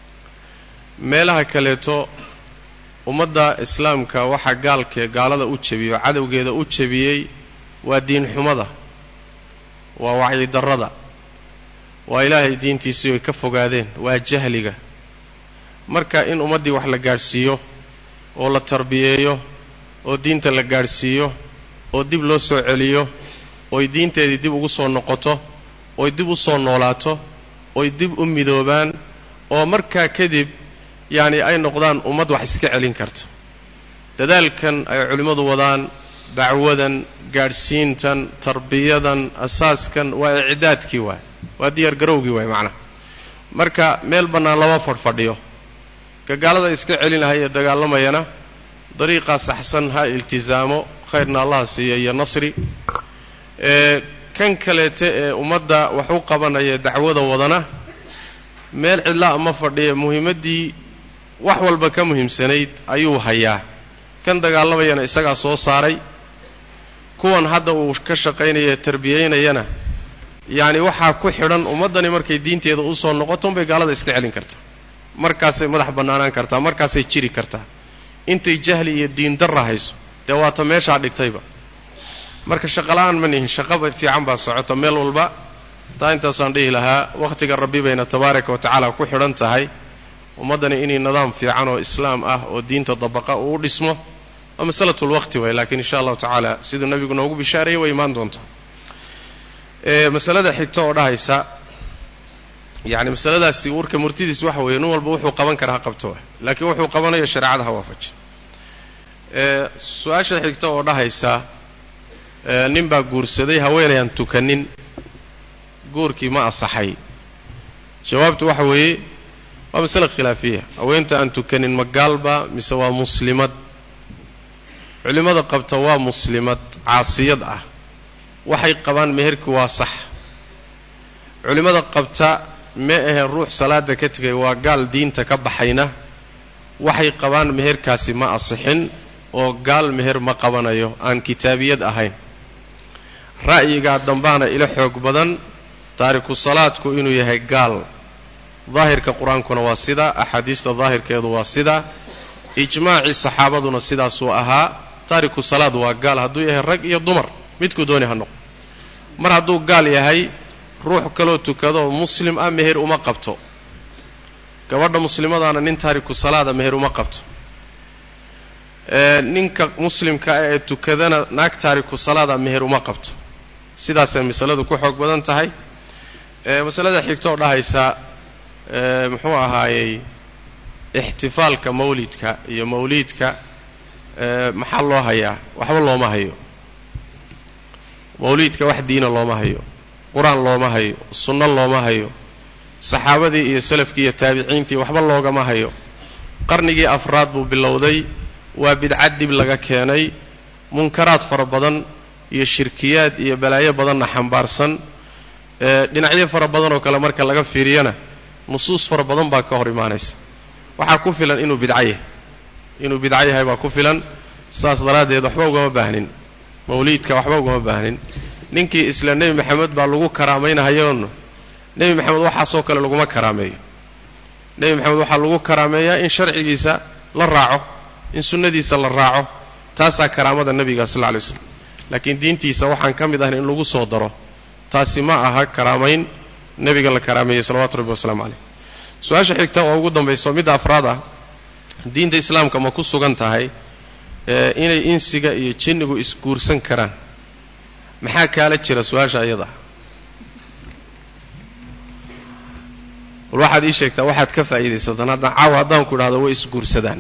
meelaha kaleeto ummadda islaamka waxaa gaalkee gaalada u jebiyey oo cadowgeeda u jebiyey waa diin xumada waa wacyidarrada waa ilaahay diintiisii ay ka fogaadeen waa jahliga marka in ummaddii wax la gaadhsiiyo oo la tarbiyeeyo oo diinta la gaadhsiiyo oo dib loo soo celiyo oy diinteedii dib ugu soo noqoto oy dib u soo noolaato oy dib u midoobaan oo markaa kadib yacni ay noqdaan ummad wax iska celin karta dadaalkan ay culimmadu wadaan dacwadan gaadhsiintan tarbiyadan asaaskan waa icdaadkii waay waa diyaar garowgii waay macnaha marka meel bannaan lama fadhfadhiyo ka gaalada iska celin lahay ee dagaalamayana dariiqaa saxsan ha iltisaamo khayrna allaha siiya iyo nasri ee kan kaleete ee ummadda wax u qabanaya dacwada wadana meel cidlaa ma fadhiya muhiimaddii wax walba ka muhiimsanayd ayuu hayaa kan dagaalamayana isagaa soo saaray kuwan hadda uu ka shaqaynaya tarbiyeynayana yacni waxaa ku xidhan ummaddani markay diinteeda usoo noqoto unbay gaalada iska celin kartaa markaasay madax bannaanaan kartaa markaasay jiri kartaa intay jahli iyo diin darra hayso dee waata meeshaa dhigtayba marka shaqola'aan ma nihin shaqaba fiican baa socota meel walba taa intaasaan dhihi lahaa wakhtiga rabbi bayna tabaaraka wa tacaala ku xidhan tahay ummaddani inay nidaam fiican oo islaam ah oo diinta dabaqa uu u dhismo waa masalatulwaqti waay laakiin insha allahu tacaala siduu nebigu noogu bishaarayay way imaan doontaa masalada xigta oo dhahaysa yacni masaladaasi warka murtidiis waxa weeye nin walba wuxuu qaban karaa ha qabto wa laakiin wuxuu qabanayo shareecada ha waafaji su-aasha xigta oo dhahaysa nin baa guursaday haweenayaan tukanin guurkii ma asaxay jawaabtu waxa weeye waa masale khilaafiya haweenta aan tukanin ma gaalba mise waa muslimad culimmada qabta waa muslimad caasiyad ah waxay qabaan meherki waa sax culimmada qabta ma ahe ruux salaada ka tegay waa gaal diinta ka baxayna waxay qabaan meherkaasi ma asixin oo gaal meher ma qabanayo aan kitaabiyad ahayn ra'yigaa dambaana ila xoog badan taariku salaadku inuu yahay gaal daahirka qur-aankuna waa sidaa axaadiista daahirkeedu waa sidaa ijmaacii saxaabaduna sidaasuu ahaa taariku salaad waa gaal hadduu yahay rag iyo dumar midkuu dooni ha noqo mar hadduu gaal yahay ruux kaloo tukadoo muslim ah meher uma qabto gabadha muslimadaana nin taariku salaada meher uma qabto ninka muslimka ah ee tukadana naag taariku salaada meher uma qabto sidaasay masaladu ku xoog badan tahay masalada xigtoo dhahaysa muxuu ahaayey ixtifaalka mawlidka iyo mawliidka maxaa loo hayaa waxba looma hayo mawliidka wax diina looma hayo qur-aan looma hayo sunno looma hayo saxaabadii iyo salafkii iyo taabiciintii waxba loogama hayo qarnigii afraad buu bilowday waa bidcad dib laga keenay munkaraad fara badan iyo shirkiyaad iyo balaayo badanna xambaarsan dhinacyo fara badan oo kale marka laga fiiriyana nusuus fara badan baa ka hor imaanaysa waxaa ku filan inuu bidco yahay inuu bidco yahay baa ku filan saas daraaddeed waxba ugama baahnin mawliidka waxba ugama baahnin ninkii isla nebi maxamed baa lagu karaamaynahayoon nebi maxamed waxaasoo kale laguma karaameeyo nebi maxamed waxaa lagu karaameeyaa in sharcigiisa la raaco in sunnadiisa la raaco taasaa karaamada nebiga sal lla lay waslam laakiin diintiisa waxaan ka mid ahayn in lagu soo daro taasi ma aha karaamayn nebiga la karaameeyey salawatu rabbi wasalaamu caleyh su-aasha xigta oo ugu dambayso midda afraad ah diinta islaamka ma ku sugan tahay inay insiga iyo jinnigu isguursan karaan maxaa kaala jira su-aasha iyada bal waxaad ii sheegtaa waxaad ka faa'iidaysataan haddaan caawa haddaan ku idhahdo way isguursadaan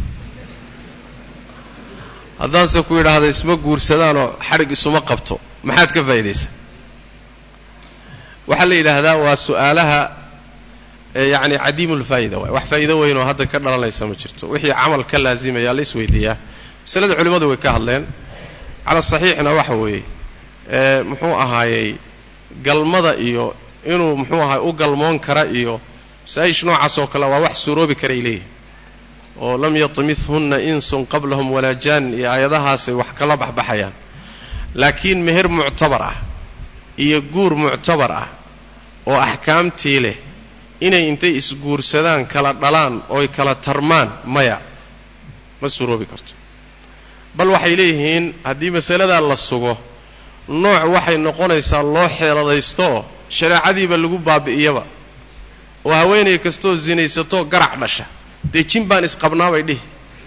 haddaanse ku idhaahdo isma guursadaanoo xadhig isuma qabto maxaad ka faa'iidaysaa waxaa la yidhaahdaa waa su-aalaha yacni cadiimulfaa'ida waay wax faa'iido weyn oo hadda ka dhalanaysa ma jirto wixii camal ka laasimayaa la isweydiiyaa masalada culimmadu way ka hadleen cala saxiixna waxa weeye muxuu ahaayey galmada iyo inuu muxuu ahaay u galmoon kara iyo masaa-ish noocaas oo kale waa wax suuroobi karay leeyihi oo lam yatimithunna insun qablahum walaa jaan iyo aayadahaasay wax kala baxbaxayaan laakiin meher muctabar ah iyo guur muctabar ah oo axkaamtii leh inay intay isguursadaan kala dhalaan ooy kala tarmaan maya ma suuroobi karto bal waxay leeyihiin haddii masaladaa la sugo nooc waxay noqonaysaa loo xeeladaystooo shareecadiiba lagu baabi'iyaba oo haweenay kastoo sinaysatoo garac dhasha dee jin baan isqabnaabay dhihi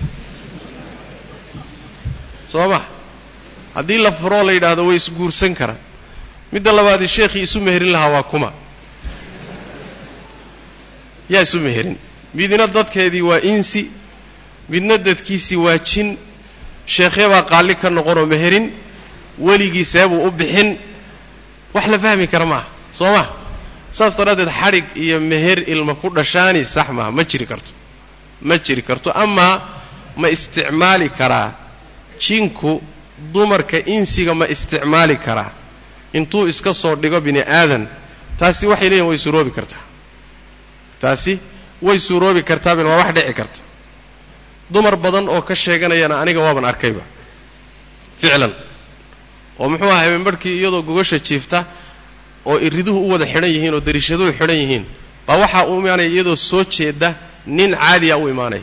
soo ma haddii la furoo la yidhaahdo way isguursan karaan midda labaadii sheekhii isu meherin lahaa waa kuma yaa isu meherin midna dadkeedii waa insi midna dadkiisii waa jin sheekhyabaa qaalli ka noqonoo meherin weligii seebuu u bixin wax la fahmi kara maaha soo ma saas daraaddeed xadhig iyo meher ilma ku dhashaani sax maaha ma jiri karto ma jiri karto amaa ma isticmaali karaa jinku dumarka insiga ma isticmaali karaa intuu iska soo dhigo bini aadan taasi waxay leeyihin way suuroobi kartaa taasi way suuroobi kartaabin waa wax dhici karta dumar badan oo ka sheeganayana aniga waaban arkayba ficlan oo muxuu ahay habeenbarhkii iyadoo gogasha jiifta oo iriduhu u wada xidhan yihiin oo dariishaduhu xidhan yihiin baa waxaa u imaanaya iyadoo soo jeeda nin caadiya u imaanaya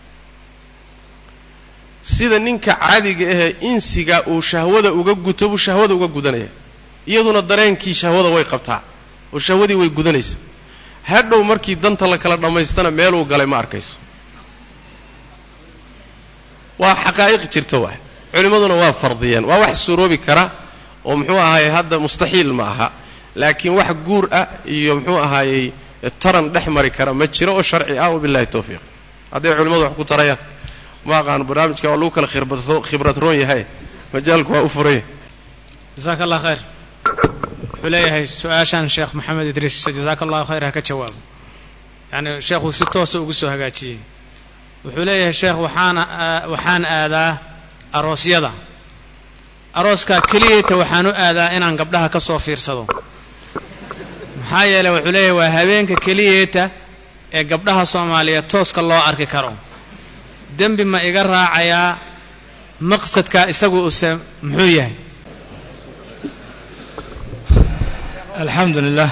sida ninka caadiga ahee insiga uu shahwada uga guto buu shahwada uga gudanaya iyaduna dareenkii shahwada way qabtaa oo shahwadii way gudanaysa hadhow markii danta la kala dhammaystana meeluu galay ma arkayso waa xaqaa'iq jirta waay culimmaduna waa fardiyeen waa wax suroobi kara oo muxuu ahaayey hadda mustaxiil ma aha laakiin wax guur ah iyo muxuu ahaayey taran dhex mari kara ma jiro oo sharci ah wabillahi tawfiiq hadday culimmadu wax ku tarayaan ma aqaano barnaamijka waa lagu kala khibradro khibrad roon yahay majaalku waa u furanya jasaaka allah khayr wuxuu leeyahay su-aashan sheekh maxamed idriis jasaaka allahu khayr ha ka jawaabo yacni sheekhuu si toosa ugu soo hagaajiyey wuxuu leeyahay sheekh waxaan waxaan aadaa aroosyada arooskaa keliyata waxaan u aadaa inaan gabdhaha ka soo fiirsado maxaa yeeley wuxuu leeyahay waa habeenka keliyeeta ee gabdhaha soomaaliyeed tooska loo arki karo dembi ma iga raacayaa maqsadkaa isagu use muxuu yahay alxamdu lilah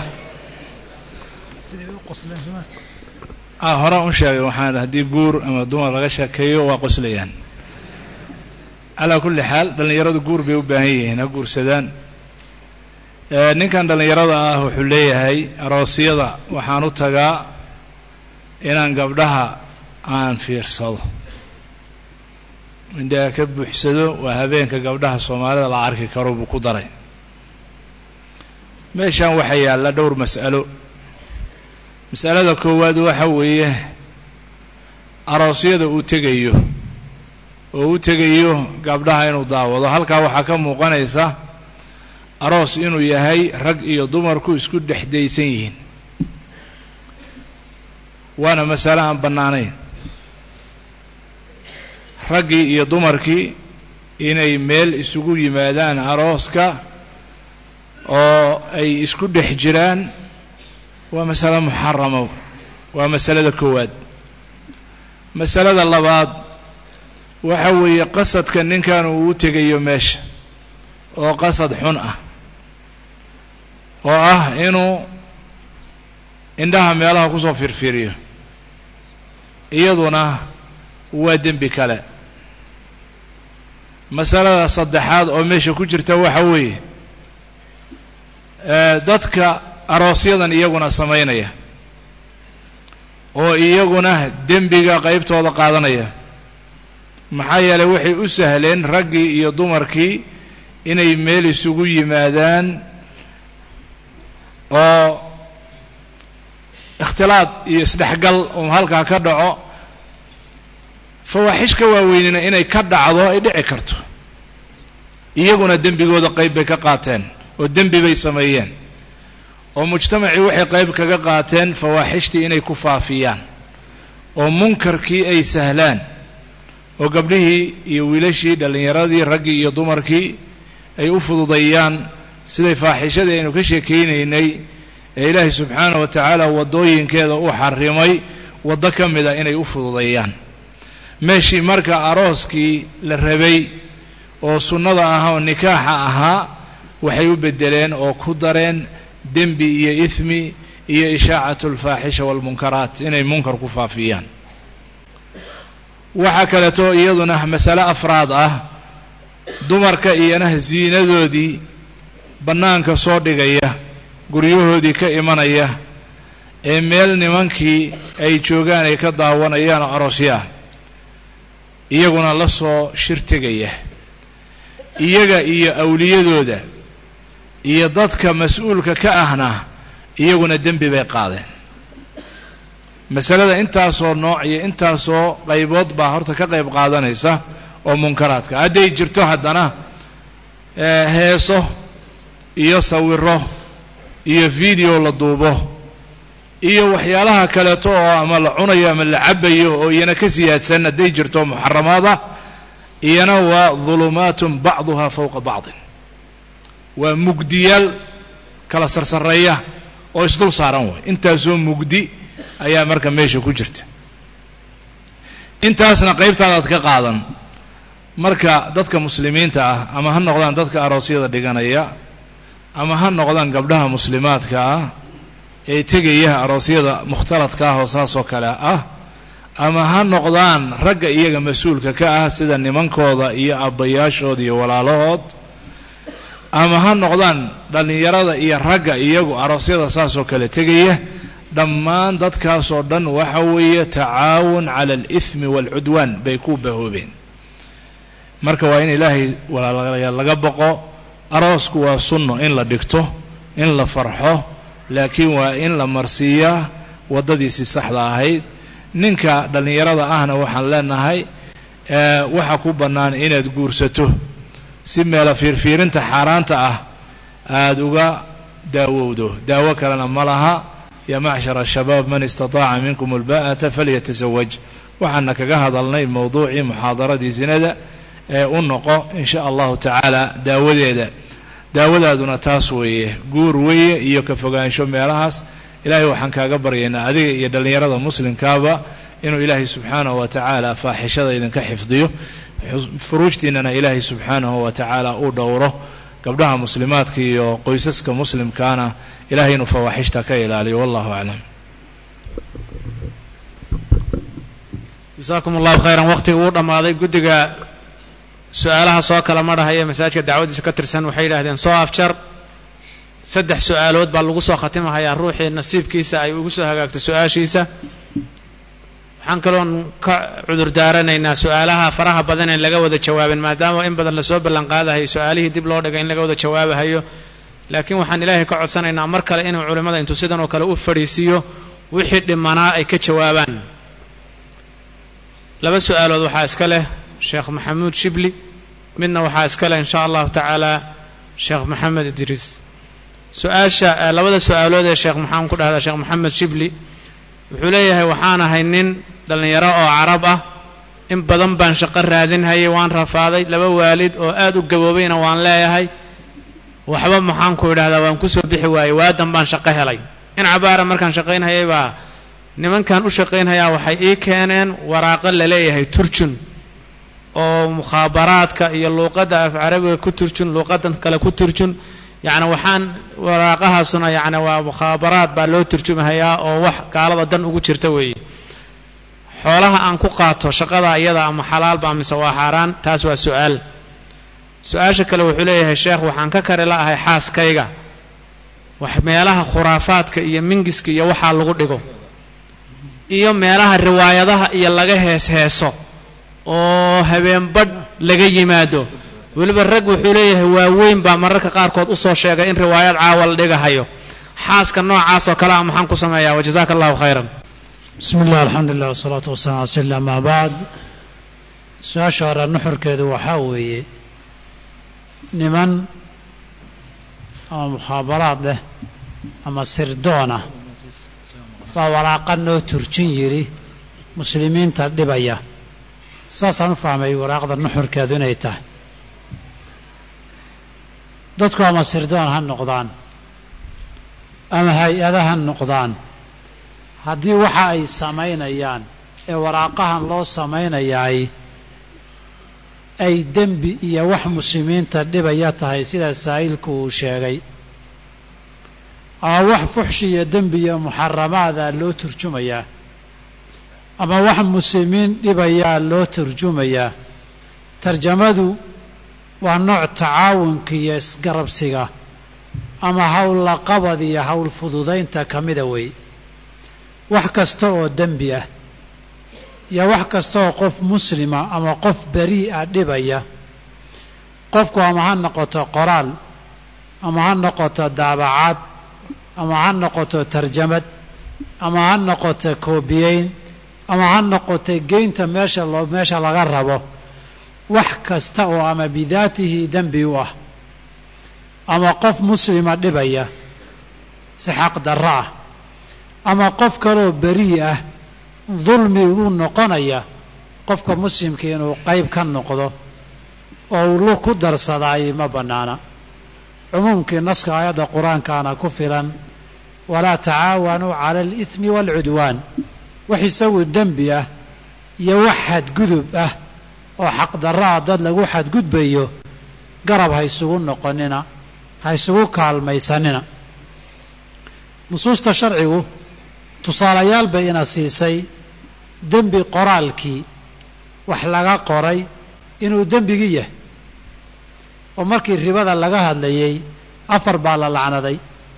ah horaan u sheegay waxaan haddii guur ama dumar laga sheekeeyo waa qoslayaan calaa kulli xaal dhallinyaradu guur bay u baahan yihiin ha guursadaan ninkan dhallinyarada ah wuxuu leeyahay aroosyada waxaan u tagaa inaan gabdhaha aan fiirsado indhaha ka buuxsado waa habeenka gabdhaha soomaalida la arki karo buu ku daray meeshan waxaa yaalla dhowr mas'alo mas'alada koowaad waxa weeye aroosyada uu tegayo oo u tegayo gabdhaha inuu daawado halkaa waxaa ka muuqanaysa aroos inuu yahay rag iyo dumarku isku dhexdaysan yihiin waana masale aan bannaanayn raggii iyo dumarkii inay meel isugu yimaadaan arooska oo ay isku dhex jiraan waa masale muxarama waa masalada koowaad masalada labaad waxa weeye qasadka ninkan uu u tegayo meesha oo qasad xun ah oo ah inuu indhaha meelaha kusoo firfiriyo iyaduna waa dembi kale masalada saddexaad oo meesha ku jirta waxa weeye dadka aroosyadan iyaguna samaynaya oo iyaguna dembiga qaybtooda qaadanaya maxaa yeelay waxay u sahleen raggii iyo dumarkii inay meel isugu yimaadaan oo ikhtilaad iyo isdhexgal uu halkaa ka dhaco fawaaxish ka waaweynina inay ka dhacdo ay dhici karto iyaguna dembigooda qayb bay ka qaateen oo dembi bay sameeyeen oo mujtamacii waxay qayb kaga qaateen fawaaxishtii inay ku faafiyaan oo munkarkii ay sahlaan oo gabdhihii iyo wiilashii dhallinyaradii raggii iyo dumarkii ay u fududeeyaan siday faaxishadii aynu ka sheekaynaynay ee ilaahay subxaanahu wa tacaala waddooyinkeeda u xarimay waddo ka mida inay u fududeeyaan meeshii marka arooskii la rabay oo sunnada ahaa oo nikaaxa ahaa waxay u beddeleen oo ku dareen dembi iyo ismi iyo ishaacatu alfaaxisha waalmunkaraat inay munkar ku faafiyaan waxaa kaleeto iyaduna masale afraad ah dumarka iyana ziinadoodii bannaanka soo dhigaya guryahoodii ka imanaya ee meel nimankii ay joogaan ay ka daawanayaan oo aroosyo ah iyaguna la soo shir tegaya iyaga iyo awliyadooda iyo dadka mas-uulka ka ahna iyaguna dembi bay qaadeen masalada intaasoo nooc iyo intaasoo qaybood baa horta ka qayb qaadanaysa oo munkaraadka hadday jirto haddana heeso iyo sawiro iyo video la duubo iyo waxyaalaha kaleeto oo ama la cunayo ama la cabayo oo iyana ka siyaadsan hadday jirto muxaramaada iyana waa dulumaatun bacduha fowqa bacdin waa mugdiyaal kala sarsareeya oo isdul saaran way intaasoo mugdi ayaa marka meesha ku jirta intaasna qaybtaadaad ka qaadan marka dadka muslimiinta ah ama ha noqdaan dadka aroosyada dhiganaya ama ha noqdaan gabdhaha muslimaadka ah ee tegaya aroosyada mukhtaladka ah oo saasoo kale ah ama ha noqdaan ragga iyaga mas-uulka ka ah sida nimankooda iyo abbayaashooda iyo walaalahood ama ha noqdaan dhallinyarada iyo ragga iyagu aroosyada saasoo kale tegaya dhammaan dadkaasoo dhan waxa weeye tacaawun cala alithmi waalcudwaan bay ku bahoobeen marka waa in ilaahay walaalayaal laga boqo aroosku waa sunno in la dhigto in la farxo laakiin waa in la marsiiyaa waddadiisii saxda ahayd ninka dhallinyarada ahna waxaan leenahay waxa ku bannaan inaad guursato si meela fiirfiirinta xaaraanta ah aada uga daawowdo daawo kalena ma laha yaa macshar ashabaab man istataaca minkum alba'ata falyatasawaj waxaana kaga hadalnay mowduucii muxaadaradii sinada ee u noqo in sha allahu tacaala daawadeeda daawadaaduna taas weeye guur weeye iyo ka fogaansho meelahaas ilaahay waxaan kaaga baryaynaa adiga iyo dhallinyarada muslimkaaba inuu ilaahay subxaanahu wa tacaala faaxishada idinka xifdiyo furuujtiinana ilaahay subxaanahu wa tacaala uu dhowro gabdhaha muslimaadka iyo qoysaska muslimkaana ilahay inuu fawaaxishta ka ilaaliyo wallahu aclam jasaakum allahu khayran waqtiga uu dhammaaday guddiga su-aalaha soo kala marhaya masaajidka dacwadiisa ka tirsan waxay yidhahdeen soo afjar saddex su-aalood baa lagu soo khatimahayaa ruuxii nasiibkiisa ay ugu soo hagaagto su-aashiisa waxaan kaloon ka cudur daaranaynaa su-aalaha faraha badan in laga wada jawaabin maadaama in badan lasoo ballan qaadahayo su-aalihii dib loo dhigay in laga wada jawaabahayo laakiin waxaan ilaahay ka codsanaynaa mar kale inuu culimmada intuu sidan oo kale u fadhiisiiyo wixii dhimanaa ay ka jawaabaan laba su-aalood waxaa iska leh sheekh maxamuud shibli midna waxaa iska leh in sha allahu tacaala sheekh maxamed idriis su-aasha labada su-aalood ee sheekh maxaan ku dhahdaa sheekh maxamed shibli wuxuu leeyahay waxaan ahay nin dhallinyaro oo carab ah in badan baan shaqo raadinhayay waan rafaaday laba waalid oo aad u gaboobayna waan leeyahay waxba maxaan ku idhahdaa waan kusoo bixi waayey waadan baan shaqo helay in cabaara markaan shaqaynhayay baa nimankan u shaqaynhayaa waxay ii keeneen waraaqo laleeyahay turjun oo mukhaabaraadka iyo luuqadda af carabiga ku turjun luuqadan kale ku turjun yacni waxaan waraaqahaasuna yacni waa mukhaabaraad baa loo turjumahayaa oo wax gaalada dan ugu jirta weeye xoolaha aan ku qaato shaqada iyada ama xalaalba mise waa xaaraan taas waa su-aal su-aasha kale wuxuu leeyahay sheekh waxaan ka kari la'ahay xaaskayga wax meelaha khuraafaadka iyo mingiska iyo waxaa lagu dhigo iyo meelaha riwaayadaha iyo laga hees heeso oo habeen badh laga yimaado weliba rag wuxuu leeyahay waaweyn baa mararka qaarkood u soo sheegay in riwaayad caawa la dhigahayo xaaska noocaas oo kale ah maxaan ku sameeyaa wajazaaka allahu khayran bismi illah alxamdulilah wasalaatu wasalam ala sl amaa bacd su-aasha hore nuxurkeedu waxaa weeye niman ama mukhaabaraad leh ama sirdoona baa waraaqa noo turjin yidhi muslimiinta dhibaya saasaan u fahmay waraaqda nuxurkeedu inay tahay dadku ama sirdoon ha noqdaan ama hay-ada ha noqdaan haddii waxa ay samaynayaan ee waraaqahan loo samaynayaay ay dembi iyo wax muslimiinta dhibaya tahay sida saa'ilku uu sheegay ama wax fuxshi iyo dembi iyo muxaramaada loo turjumayaa ama wax muslimiin dhibayaa loo turjumayaa tarjamadu waa nooc tacaawunka iyo isgarabsiga ama howllaqabad iyo howl fududaynta ka mida wey wax kasta oo dembi ah iyo wax kasta oo qof muslima ama qof berii'a dhibaya qofku ama ha noqoto qoraal ama ha noqoto daabacaad ama ha noqoto tarjamad ama ha noqoto koobiyeyn ama ha noqoto geynta meesha loo meesha laga rabo wax kasta oo ama bidaatihi dembi u ah ama qof muslima dhibaya si xaq darro ah ama qof kaloo berii ah dulmi uu noqonaya qofka muslimka inuu qayb ka noqdo oo uu lu ku darsadaay ma bannaana cumuumkii naska aayadda qur-aankaana ku filan walaa tacaawanuu cala aliismi waalcudwaan wax isagu dembi ah iyo wax xadgudub ah oo xaqdarraa dad lagu xadgudbayo garab ha ysugu noqonina ha ysugu kaalmaysanina nusuusta sharcigu tusaalayaal bay ina siisay dembi qoraalkii wax laga qoray inuu dembigii yahay oo markii ribada laga hadlayey afar baa la lacnaday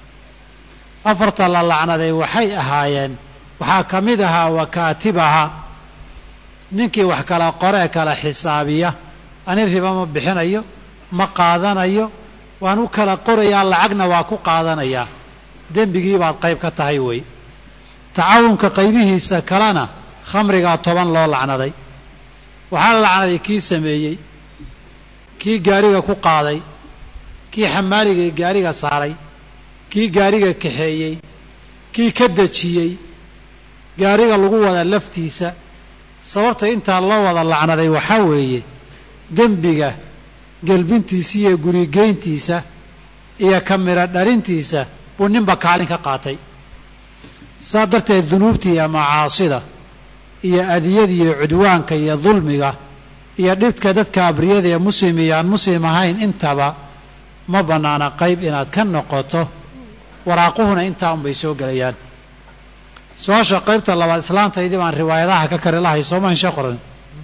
afarta la lacnaday waxay ahaayeen waxaa ka mid ahaa wakaatibaha ninkii wax kala qoree kala xisaabiya ani riba ma bixinayo ma qaadanayo waan u kala qorayaa lacagna waa ku qaadanayaa dembigii baad qayb ka tahay wey tacaawunka qaybihiisa kalena khamrigaa toban loo lacnaday waxaa la lacnaday kii sameeyey kii gaariga ku qaaday kii xamaaliga gaariga saaray kii gaariga kaxeeyey kii ka dejiyey gaariga lagu wada laftiisa sababta intaa loo wada lacnaday waxaa weeye dembiga gelbintiisa iyo gurigeyntiisa iyo kamiro dhalintiisa buu ninba kaalin ka qaatay saa darteed dunuubta iyo macaasida iyo adiyada iyo cudwaanka iyo dulmiga iyo dhibka dadka abriyada ee muslim iyo aan muslim ahayn intaba ma bannaana qayb inaad ka noqoto waraaquhuna intaa unbay soo gelayaan su-aasha qaybta labaad islaantaydii baan riwaayadaha ka kari lahay sooma insha qoran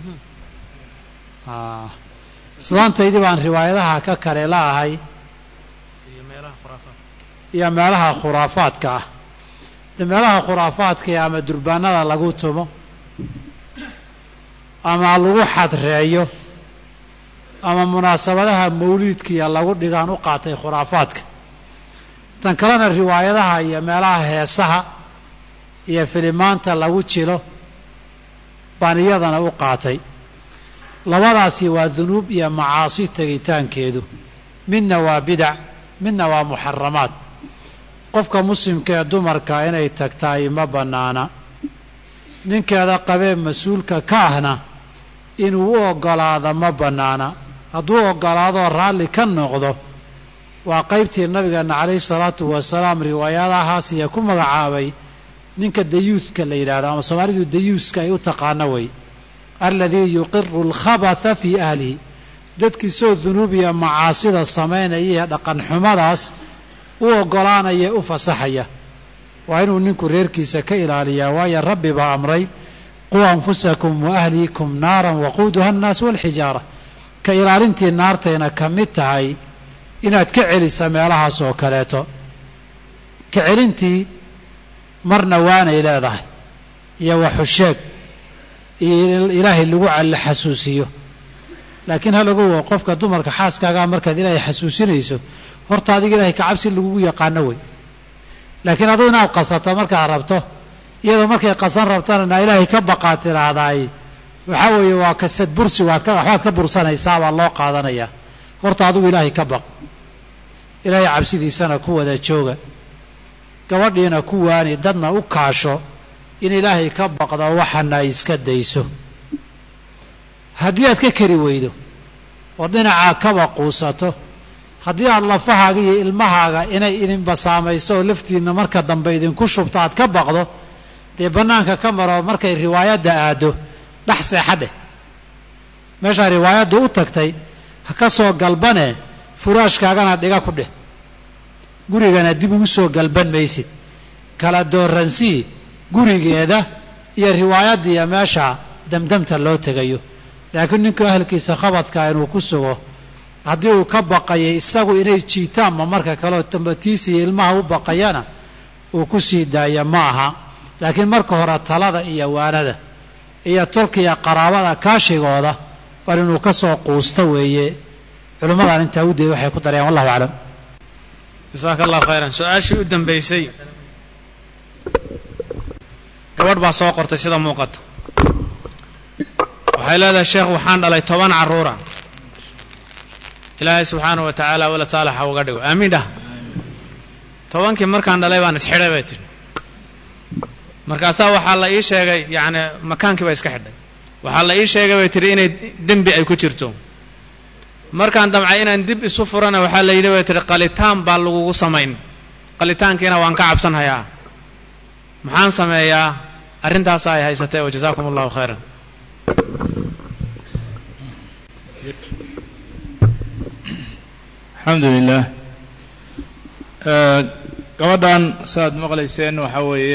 islaantaydii baan riwaayadaha ka kari la'ahay iyo meelaha khuraafaadka ah de meelaha khuraafaadka ee ama durbaanada lagu tumo ama lagu xadreeyo ama munaasabadaha mawliidkiiya lagu dhigaan u qaatay khuraafaadka tan kalena riwaayadaha iyo meelaha heesaha iyo filimaanta lagu jilo baan iyadana u qaatay labadaasi waa dunuub iyo macaasi tegitaankeedu midna waa bidac midna waa muxaramaad qofka muslimka ee dumarka inay tagtaay ma bannaana ninkeeda qabee mas-uulka ka ahna inuu u oggolaado ma bannaana hadduu oggolaadoo raalli ka noqdo waa qaybtii nabigeenna calayhi salaatu wasalaam riwaayadahaas iyo ku magacaabay ninka dayuuska la yidhahdo ama soomaalidu dayuuska ay u taqaano wey alladii yuqiru alkhabatha fii ahlihi dadkiisoo dunuub iyo macaasida samaynaya iyo dhaqan xumadaas u oggolaanaya u fasaxaya waa inuu ninku reerkiisa ka ilaaliyaa waayo rabbi baa amray quu anfusakum wa ahliikum naaran waquuduha annaas walxijaara ka ilaalintii naartayna ka mid tahay inaad ka celisa meelahaas oo kaleeto ka celintii marna waanay leedahay iyo waxusheeg iyo ilaahay lagu la xasuusiyo laakiin halagowo qofka dumarka xaaskaagaa markaad ilaahay xasuusinayso horta adiga ilaahay kacabsi lagugu yaqaano wey laakiin aduu inaad qasato markaad rabto iyadoo markay qasan rabtana naa ilaahay ka baqaad tidhaahdaay waxaa weeye waa kasad bursi waad ka waxbaad ka bursanaysaa baa loo qaadanayaa horta adigu ilaahay ka baq ilaahay cabsidiisana ku wada jooga gabadhiina ku waani dadna u kaasho in ilaahay ka baqdo waxana ay iska dayso haddii aad ka keri weydo oo dhinacaa kaba quusato haddii aad lafahaaga iyo ilmahaaga inay idinba saamayso oo laftiinna marka dambe idinku shubto aad ka baqdo dee bannaanka ka maro markay riwaayadda aaddo dhex seexa dheh meeshaa riwaayadda u tagtay ha ka soo galbane furaashkaagana dhiga ku dheh gurigana dib ugu soo galban maysid kala dooransii gurigeeda iyo riwaayaddiiyo meesha damdamta loo tegayo laakiin ninku ahalkiisa khabadka inuu ku sugo haddii uu ka baqayay isagu inay jiitaanma marka kaleo tambatiisa iyo ilmaha u baqayana uu ku sii daaya ma aha laakiin marka hore talada iyo waanada iyo tolkiya qaraabada kaashigooda bal inuu ka soo quusto weeye culimmadan intaa udeed waxay ku darayaan wallahu aclam jasaaka allahu khayran su-aashii u dambaysay gabadh baa soo qortay sida muuqata waxay leedahay sheekh waxaan dhalay toban carruura ilaahay subxaanahu wa tacaala walad saalaxa uga dhigo aamiin dhah tobankii markaan dhalay baan isxidhay bay tidhi markaasaa waxaa la ii sheegay yacni makaankii baa iska xidhay waxaa la ii sheegay bay tidhi inay dembi ay ku jirto markaan damcay inaan dib isu furana waxaa la yidhi bay tidhi qalitaan baa lagugu samayn qalitaankiina waan ka cabsan hayaa maxaan sameeyaa arrintaasa ay haysatay oo jazaakum allahu khayran alxamdu lilah gabadhan saaad maqlayseen waxaa weeye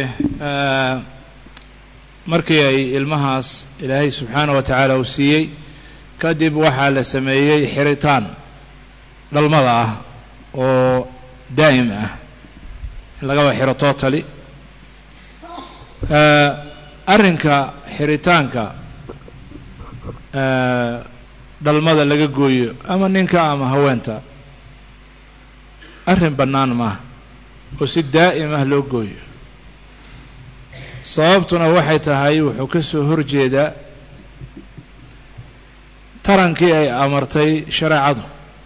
markii ay ilmahaas ilaahay subxaana wa tacaala uu siiyey kadib waxaa la sameeyey xiritaan dhalmada ah oo daa'im ah in lagaba xiro totally arrinka xiritaanka dhalmada laga gooyo ama ninka ama haweenta arrin bannaan maaha oo si daa'im ah loo gooyo sababtuna waxay tahay wuxuu ka soo horjeedaa tarankii ay amartay shareecadu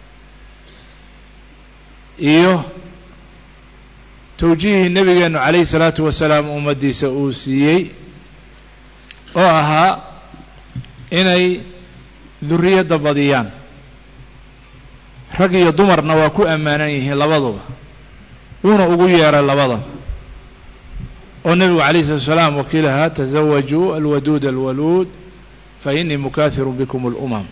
iyo towjiihii nebigeennu calayhi salaatu wasalaam ummaddiisa uu siiyey oo ahaa inay durriyadda badiyaan rag iyo dumarna waa ku ammaanan yihiin labaduba wuuna ugu yeeray labadaba oo nebigu calayhi salatu wasalaam wakiilahaa tasawajuu alwaduud alwaluud fa innii mukaahiru bikum alumam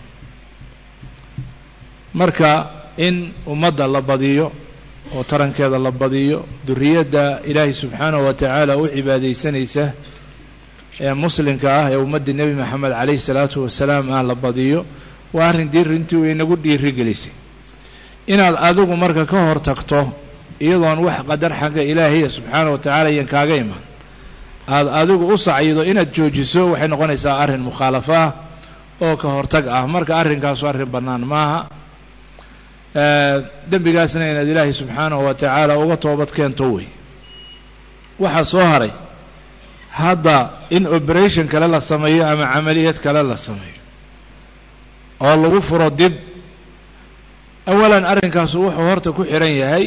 marka in ummadda la badiyo oo tarankeeda la badiyo duriyadda ilaahay subxaanahu wa tacaala u cibaadaysanaysa ee muslimka ah ee ummaddii nebi moxamed calayhi salaatu wasalaam ah la badiyo waa arrin dirintii u inagu dhiiri gelisay inaad adigu marka ka hor tagto iyadoon wax qadar xagga ilaahiya subxaanahu wa tacaala iyan kaaga iman aada adigu u sacyido inaad joojiso waxay noqonaysaa arrin mukhaalafo ah oo ka hortag ah marka arrinkaasu arrin bannaan maaha dembigaasna inaad ilaahay subxaanahu wa tacaala uga toobad keento wey waxaa soo haray hadda in operation kale la sameeyo ama camaliyad kale la sameeyo oo lagu furo dib awalan arrinkaasu wuxuu horta ku xihan yahay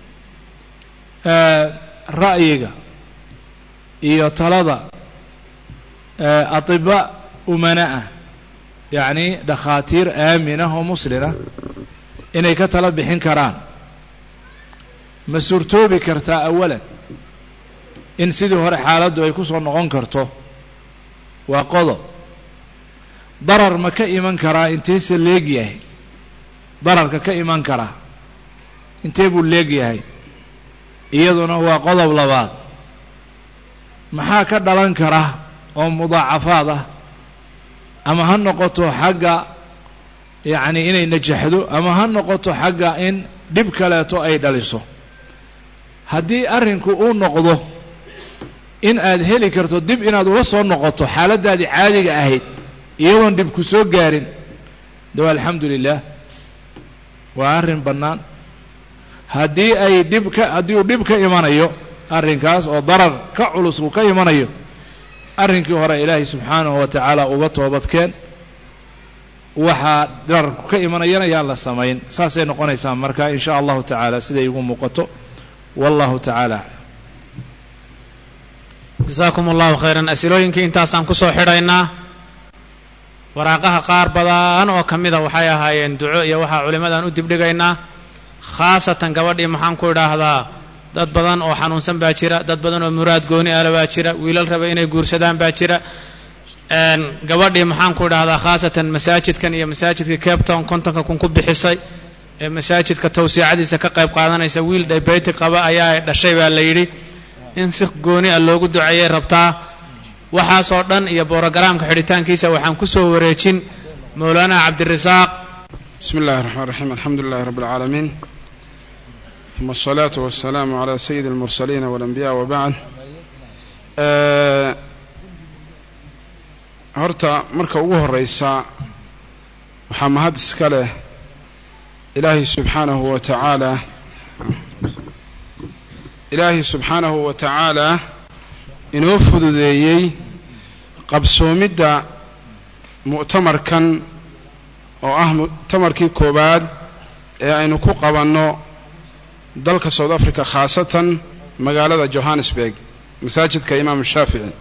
ra'yiga iyo talada atiba umana ah yacni dhakhaatiir aaminah oo muslinah inay ka tala bixin karaan ma suurtoobi kartaa awalan in sidii hore xaaladdu ay ku soo noqon karto waa qodob darar ma ka iman karaa inteese leeg yahay dararka ka iman karaa intee buu leeg yahay iyaduna waa qodob labaad maxaa ka dhalan kara oo mudaacafaad ah ama ha noqoto xagga yacni inay najaxdo ama ha noqoto xagga in dhib kaleeto ay dhaliso haddii arrinku uu noqdo in aad heli karto dib inaad ula soo noqoto xaaladdaadii caadiga ahayd iyadoon dhib ku soo gaarin dawa alxamdu lilah waa arrin bannaan haddii ay dhib ka haddii uu dhib ka imanayo arrinkaas oo darar ka culus uu ka imanayo arrinkii hore ilaahay subxaanahu wa tacaala uga toobadkeen waxaa dararku ka imanayana yaan la samayn saasay noqonaysaa marka in sha allahu tacaala siday igu muuqato wallahu tacaala aclam jasaakum allahu khayran asilooyinkii intaasaan ku soo xidhaynaa waraaqaha qaar badan oo ka mida waxay ahaayeen duco iyo waxaa culimmadaan u dibdhigaynaa khaasatan gabadhii maxaan ku idhaahdaa dad badan oo xanuunsan baa jira dad badan oo muraad gooni ala baa jira wiilal raba inay guursadaan baa jira gabadhii maxaan ku idhaahdaa khaasatan masaajidkan iyo masaajidka cape town kontonka kun ku bixisay ee masaajidka tawsiicadiisa ka qayb qaadanaysa wiil dhaybeyti qaba ayaa dhashay baa la yidhi in si gooni a loogu duceeyay rabtaa waxaasoo dhan iyo borogaraamka xidhitaankiisa waxaan ku soo wareejin mowlaana cabdirasaaq بسم الله الرحمن الرحيم الحمد لله رب العالمين ثم الصلاة والسلام على سيد المرسلين والأنبياء وبعد horta marka ugu horeysa waxaa mahad iska leh ilaahay subxaanahu wa tacaala ilaahay subxaanahu wa tacaala inoo fududeeyey qabsoomidda mu'tamarkan oo ah mu'tamarkii koowaad ee aynu ku qabanno dalka south africa khaasatan magaalada johannesburg masaajidka imaamu shaafici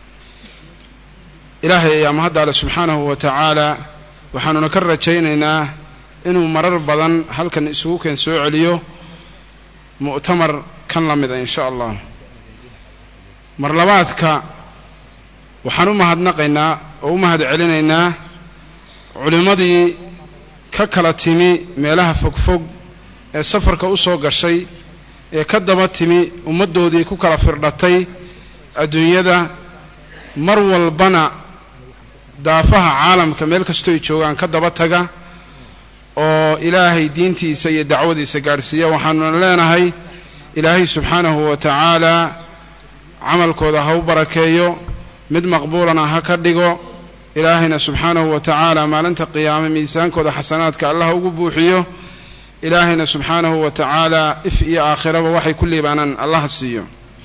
ilaahay ayaa mahadda ale subxaanahu wa tacaala waxaanuna ka rajaynaynaa inuu marar badan halkan isugu keen soo celiyo mu'tamar kan la mida in sha allah mar labaadka waxaan u mahadnaqaynaa oo u mahad celinaynaa culimmadii ka kala timi meelaha fogfog ee safarka u soo gashay ee ka daba timi ummaddoodii ku kala firdhatay adduunyada mar walbana daafaha caalamka meel kastoo ay joogaan ka daba taga oo ilaahay diintiisa iyo dacwadiisa gaadhsiiya waxaanuna leenahay ilaahay subxaanahu wa tacaala camalkooda ha u barakeeyo mid maqbuulana ha ka dhigo ilaahayna subxaanahu wa tacaala maalinta qiyaame miisaankooda xasanaadka allah ugu buuxiyo ilaahayna subxaanahu wa tacaala if iyo aakhiraba waxay ku liibaanaan allah siiyo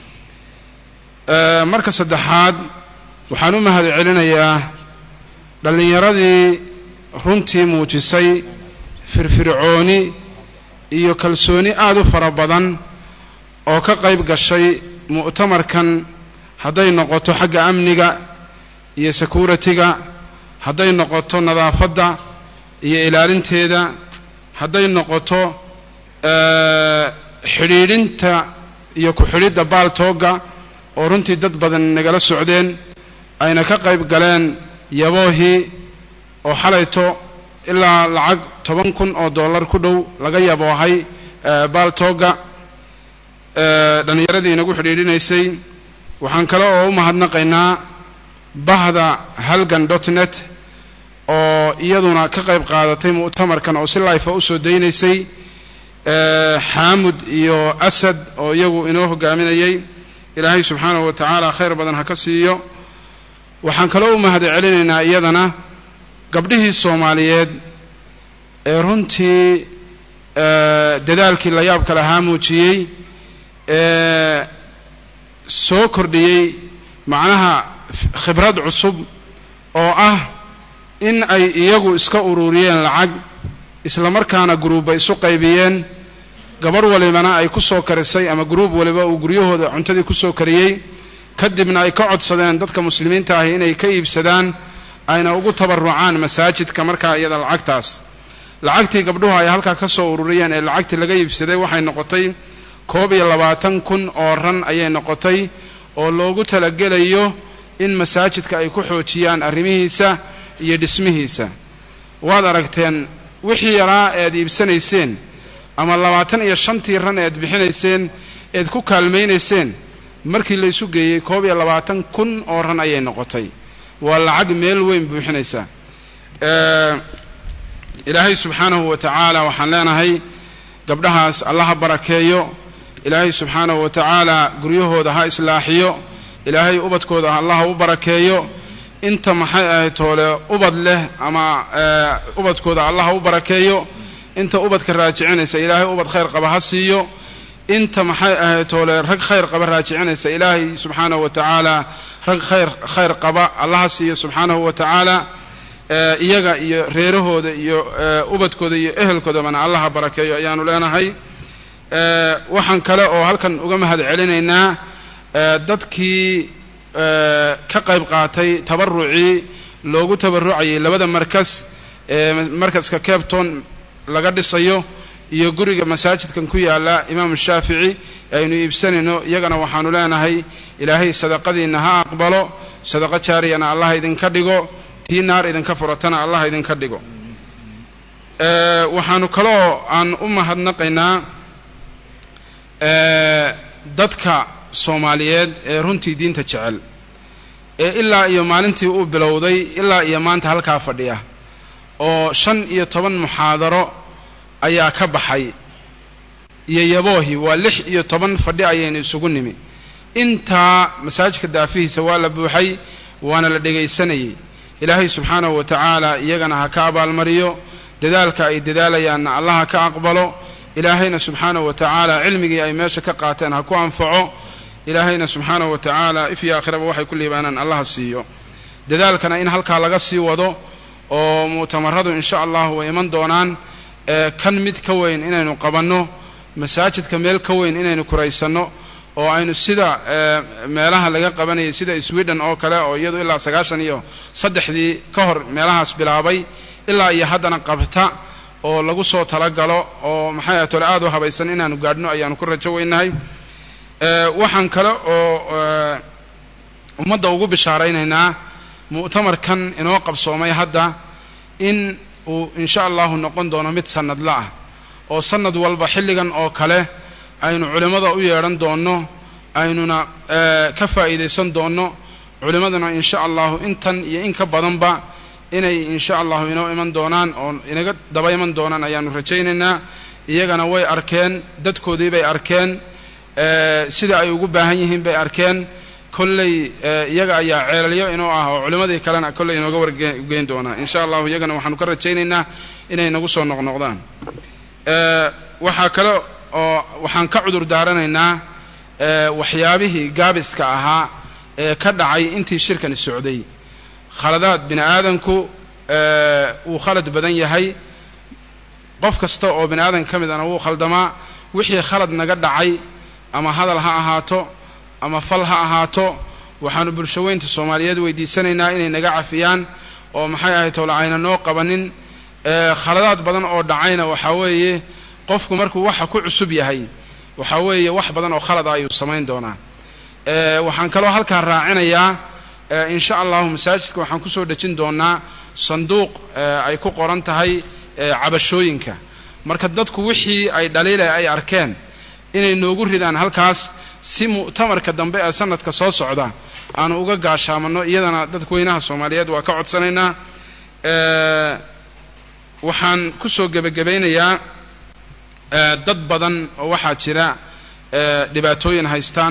marka saddexaad waxaan u mahad celinayaa dhallinyaradii runtii muujisay firfircooni iyo kalsooni aada u fara badan oo ka qayb gashay mu'tamarkan hadday noqoto xagga amniga iyo security-ga hadday noqoto nadaafadda iyo ilaalinteeda hadday noqoto xidhiidhinta iyo ku-xidhidda baaltoogga oo runtii dad badan nagala socdeen ayna ka qayb galeen yaboohii oo xalayto ilaa lacag toban kun oo dollar ku dhow laga yaboohay baaltoogga dhallinyaradii inagu xidhiidhinaysay waxaan kale oo u mahadnaqaynaa bahda halgan dot net oo iyaduna ka qayb qaadatay mu'tamarkan oo si laifa usoo daynaysay xaamud iyo asad oo iyagu inoo hogaaminayay ilaahay subxaanahu wa tacaala khayr badan ha ka siiyo waxaan kaloo u mahad celinaynaa iyadana gabdhihii soomaaliyeed ee runtii dadaalkii la yaabka lahaa muujiyey ee soo kordhiyey macnaha khibrad cusub oo ah in ay iyagu iska ururiyeen lacag isla markaana guruubba isu qaybiyeen gabadh walibana ay ku soo karisay ama guruub waliba uu guryahooda cuntadii ku soo kariyey kadibna ay ka codsadeen dadka muslimiinta ahi inay ka iibsadaan ayna ugu tabarucaan masaajidka markaa iyada lacagtaas lacagtii gabdhuhu ay halkaa ka soo ururiyeen ee lacagtii laga iibsaday waxay noqotay koob iyo labaatan kun oo ran ayay noqotay oo loogu talagelayo in masaajidka ay ku xoojiyaan arrimihiisa iyo dhismihiisa waad aragteen wixii yaraa eed iibsanayseen ama labaatan iyo shantii ran eed bixinayseen eed ku kaalmaynayseen markii la isu geeyey koob iyo labaatan kun oo ran ayay noqotay waa lacag meel weyn buuxinaysa ilaahay subxaanahu wa tacaala waxaan leenahay gabdhahaas allaha barakeeyo ilaahay subxaanahu wa tacaala guryahooda ha islaaxiyo ilaahay ubadkooda allaha u barakeeyo inta maxay ahayd toole ubad leh ama ubadkooda allaha u barakeeyo inta ubadka raajicinaysa ilaahay ubad khayr qaba ha siiyo inta maxay ahayd toole rag khayr qaba raajicinaysa ilaahay subxaanahu wa tacaala rag khayr khayr qaba allaha siiyo subxaanahu wa tacaala iyaga iyo reerahooda iyo ubadkooda iyo ehelkoodabana allaha barakeeyo ayaanu leenahay waxaan kale oo halkan uga mahad celinaynaa dadkii ka qayb qaatay tabarucii loogu tabarucayay labada markas ee markaska capton laga dhisayo iyo guriga masaajidkan ku yaala imaamu shaafici aynu iibsanayno iyagana waxaanu leenahay ilaahay sadaqadiinna ha aqbalo sadaqo jaariyana allah idinka dhigo tii naar idinka furatana allah idinka dhigo waxaanu kaloo aan u mahadnaqaynaa dadka soomaaliyeed ee runtii diinta jecel ee ilaa iyo maalintii uu bilowday ilaa iyo maanta halkaa fadhiya oo shan iyo toban muxaadaro ayaa ka baxay iyo yaboohi waa lix iyo toban fadhi ayaynu isugu nimi intaa masaajidka daafihiisa waa la buuxay waana la dhegaysanayay ilaahay subxaanahu wa tacaala iyagana ha ka abaalmariyo dadaalka ay dadaalayaanna allah ha ka aqbalo ilaahayna subxaanahu wa tacaala cilmigii ay meesha ka qaateen ha ku anfaco ilaahayna subxaanahu wa tacaala if iyo aakhiraba waxay ku liibaanaan allaha siiyo dadaalkana in halkaa laga sii wado oo mu'tamaradu insha allahu way iman doonaan kan mid ka weyn inaynu qabanno masaajidka meel ka weyn inaynu kuraysanno oo aynu sida meelaha laga qabanayay sida sweden oo kale oo iyadu ilaa sagaashan iyo saddexdii ka hor meelahaas bilaabay ilaa iyo haddana qabta oo lagu soo talagalo oo maxay ahay tole aad u habaysan inaanu gaadhno ayaanu ku rajo weynahay waxaan kale oo ummadda ugu bishaaraynaynaa mu'tamarkan inoo qabsoomay hadda in uu insha allahu noqon doono mid sanadla ah oo sanad walba xilligan oo kale aynu culimmada u yeedhan doonno aynuna ka faa'iidaysan doonno culimmaduna insha allahu intan iyo in ka badanba inay insha allahu inoo iman doonaan oo inaga daba iman doonaan ayaanu rajaynaynaa iyagana way arkeen dadkoodii bay arkeen sida ay ugu baahan yihiin bay arkeen kolley iyaga ayaa ceelalyo inuu ah oo culimmadii kalena kolley inooga wargeyn doonaa insha allahu iyagana waxaanu ka rajaynaynaa inay nagu soo noqnoqdaan waxaa kale oo waxaan ka cudur daaranaynaa waxyaabihii gaabiska ahaa ee ka dhacay intii shirkani socday khaladaad bini aadanku wuu khalad badan yahay qof kasta oo bini aadan ka mid ana wuu khaldamaa wixii khalad naga dhacay ama hadal ha ahaato ama fal ha ahaato waxaanu bulshaweynta soomaaliyeed weydiisanaynaa inay naga cafiyaan oo maxay ahay towla ayna noo qabanin khaladaad badan oo dhacayna waxaa weeye qofku markuu waxa ku cusub yahay waxaa weeye wax badan oo khalada ayuu samayn doonaa waxaan kaloo halkaa raacinayaa insha allahu masaajidka waxaan kusoo dhejin doonaa sanduuq ay ku qoran tahay cabashooyinka marka dadku wixii ay dhaliila ay arkeen inay noogu ridaan halkaas si mu'tamarka dambe ee sanadka soo socda aanu uga gaashaamanno iyadana dadweynaha soomaaliyeed waa ka codsanaynaa waxaan kusoo gebagabaynayaa dad badan oo waxaa jira dhibaatooyin haystaan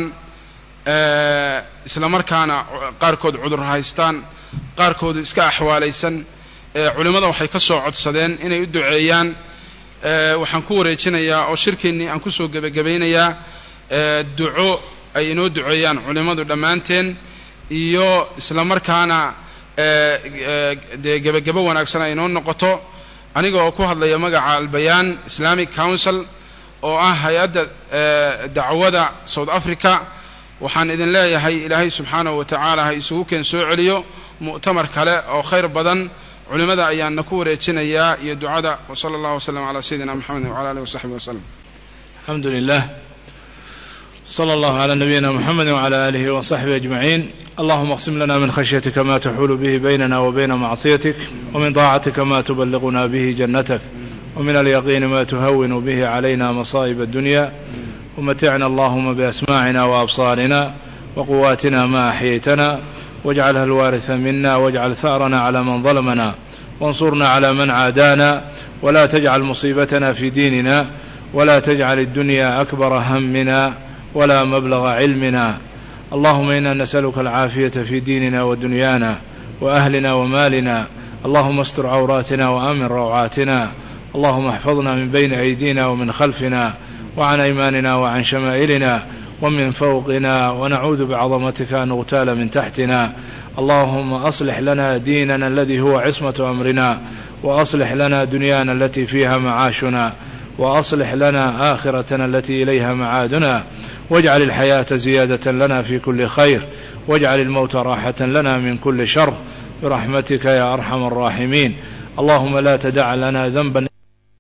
isla markaana qaarkood cudur haystaan qaarkoodu iska axwaalaysan culimmada waxay ka soo codsadeen inay u duceeyaan waxaan ku wareejinayaa oo shirkeennii aan kusoo gebagabaynayaa duco ay inoo duceeyaan culimmadu dhammaanteen iyo isla markaana dee gebagabo wanaagsan ay inoo noqoto aniga oo ku hadlaya magaca albayaan islamic council oo ah hay-adda dacwada south africa waxaan idin leeyahay ilaahay subxaanahu wa tacaala ha isugu keen soo celiyo mu'tamar kale oo khayr badan culimmada ayaanna ku wareejinayaa iyo ducada wsala allahu wasllam calaa sayidina moxamedin wcala alihi wasaxbi waslem الحمد لله صلى الله على نبينا محمد وعلى آله وصحبه أجمعين اللهم اقسم لنا من خشيتك ما تحول به بيننا وبين معصيتك ومن طاعتك ما تبلغنا به جنتك ومن اليقين ما تهون به علينا مصائب الدنيا ومتعنا اللهم بأسماعنا وأبصارنا وقواتنا ما أحييتنا واجعلها الوارث منا واجعل ثأرنا على من ظلمنا وانصرنا على من عادانا ولا تجعل مصيبتنا في ديننا ولا تجعل الدنيا أكبر همنا ولا مبلغ علمنا اللهم إنا نسألك العافية في ديننا ودنيانا وأهلنا ومالنا اللهم استر عوراتنا وآمن روعاتنا اللهم احفظنا من بين أيدينا ومن خلفنا وعن أيماننا وعن شمائلنا ومن فوقنا ونعوذ بعظمتك أن نغتال من تحتنا اللهم أصلح لنا ديننا الذي هو عصمة أمرنا وأصلح لنا دنيانا التي فيها معاشنا وأصلح لنا آخرتنا التي إليها معادنا واجعل الحياة زيادة لنا في كل خير واجعل الموت راحة لنا من كل شر برحمتك يا أرحم الراحمين اللهم لا تدع لنا ذنبا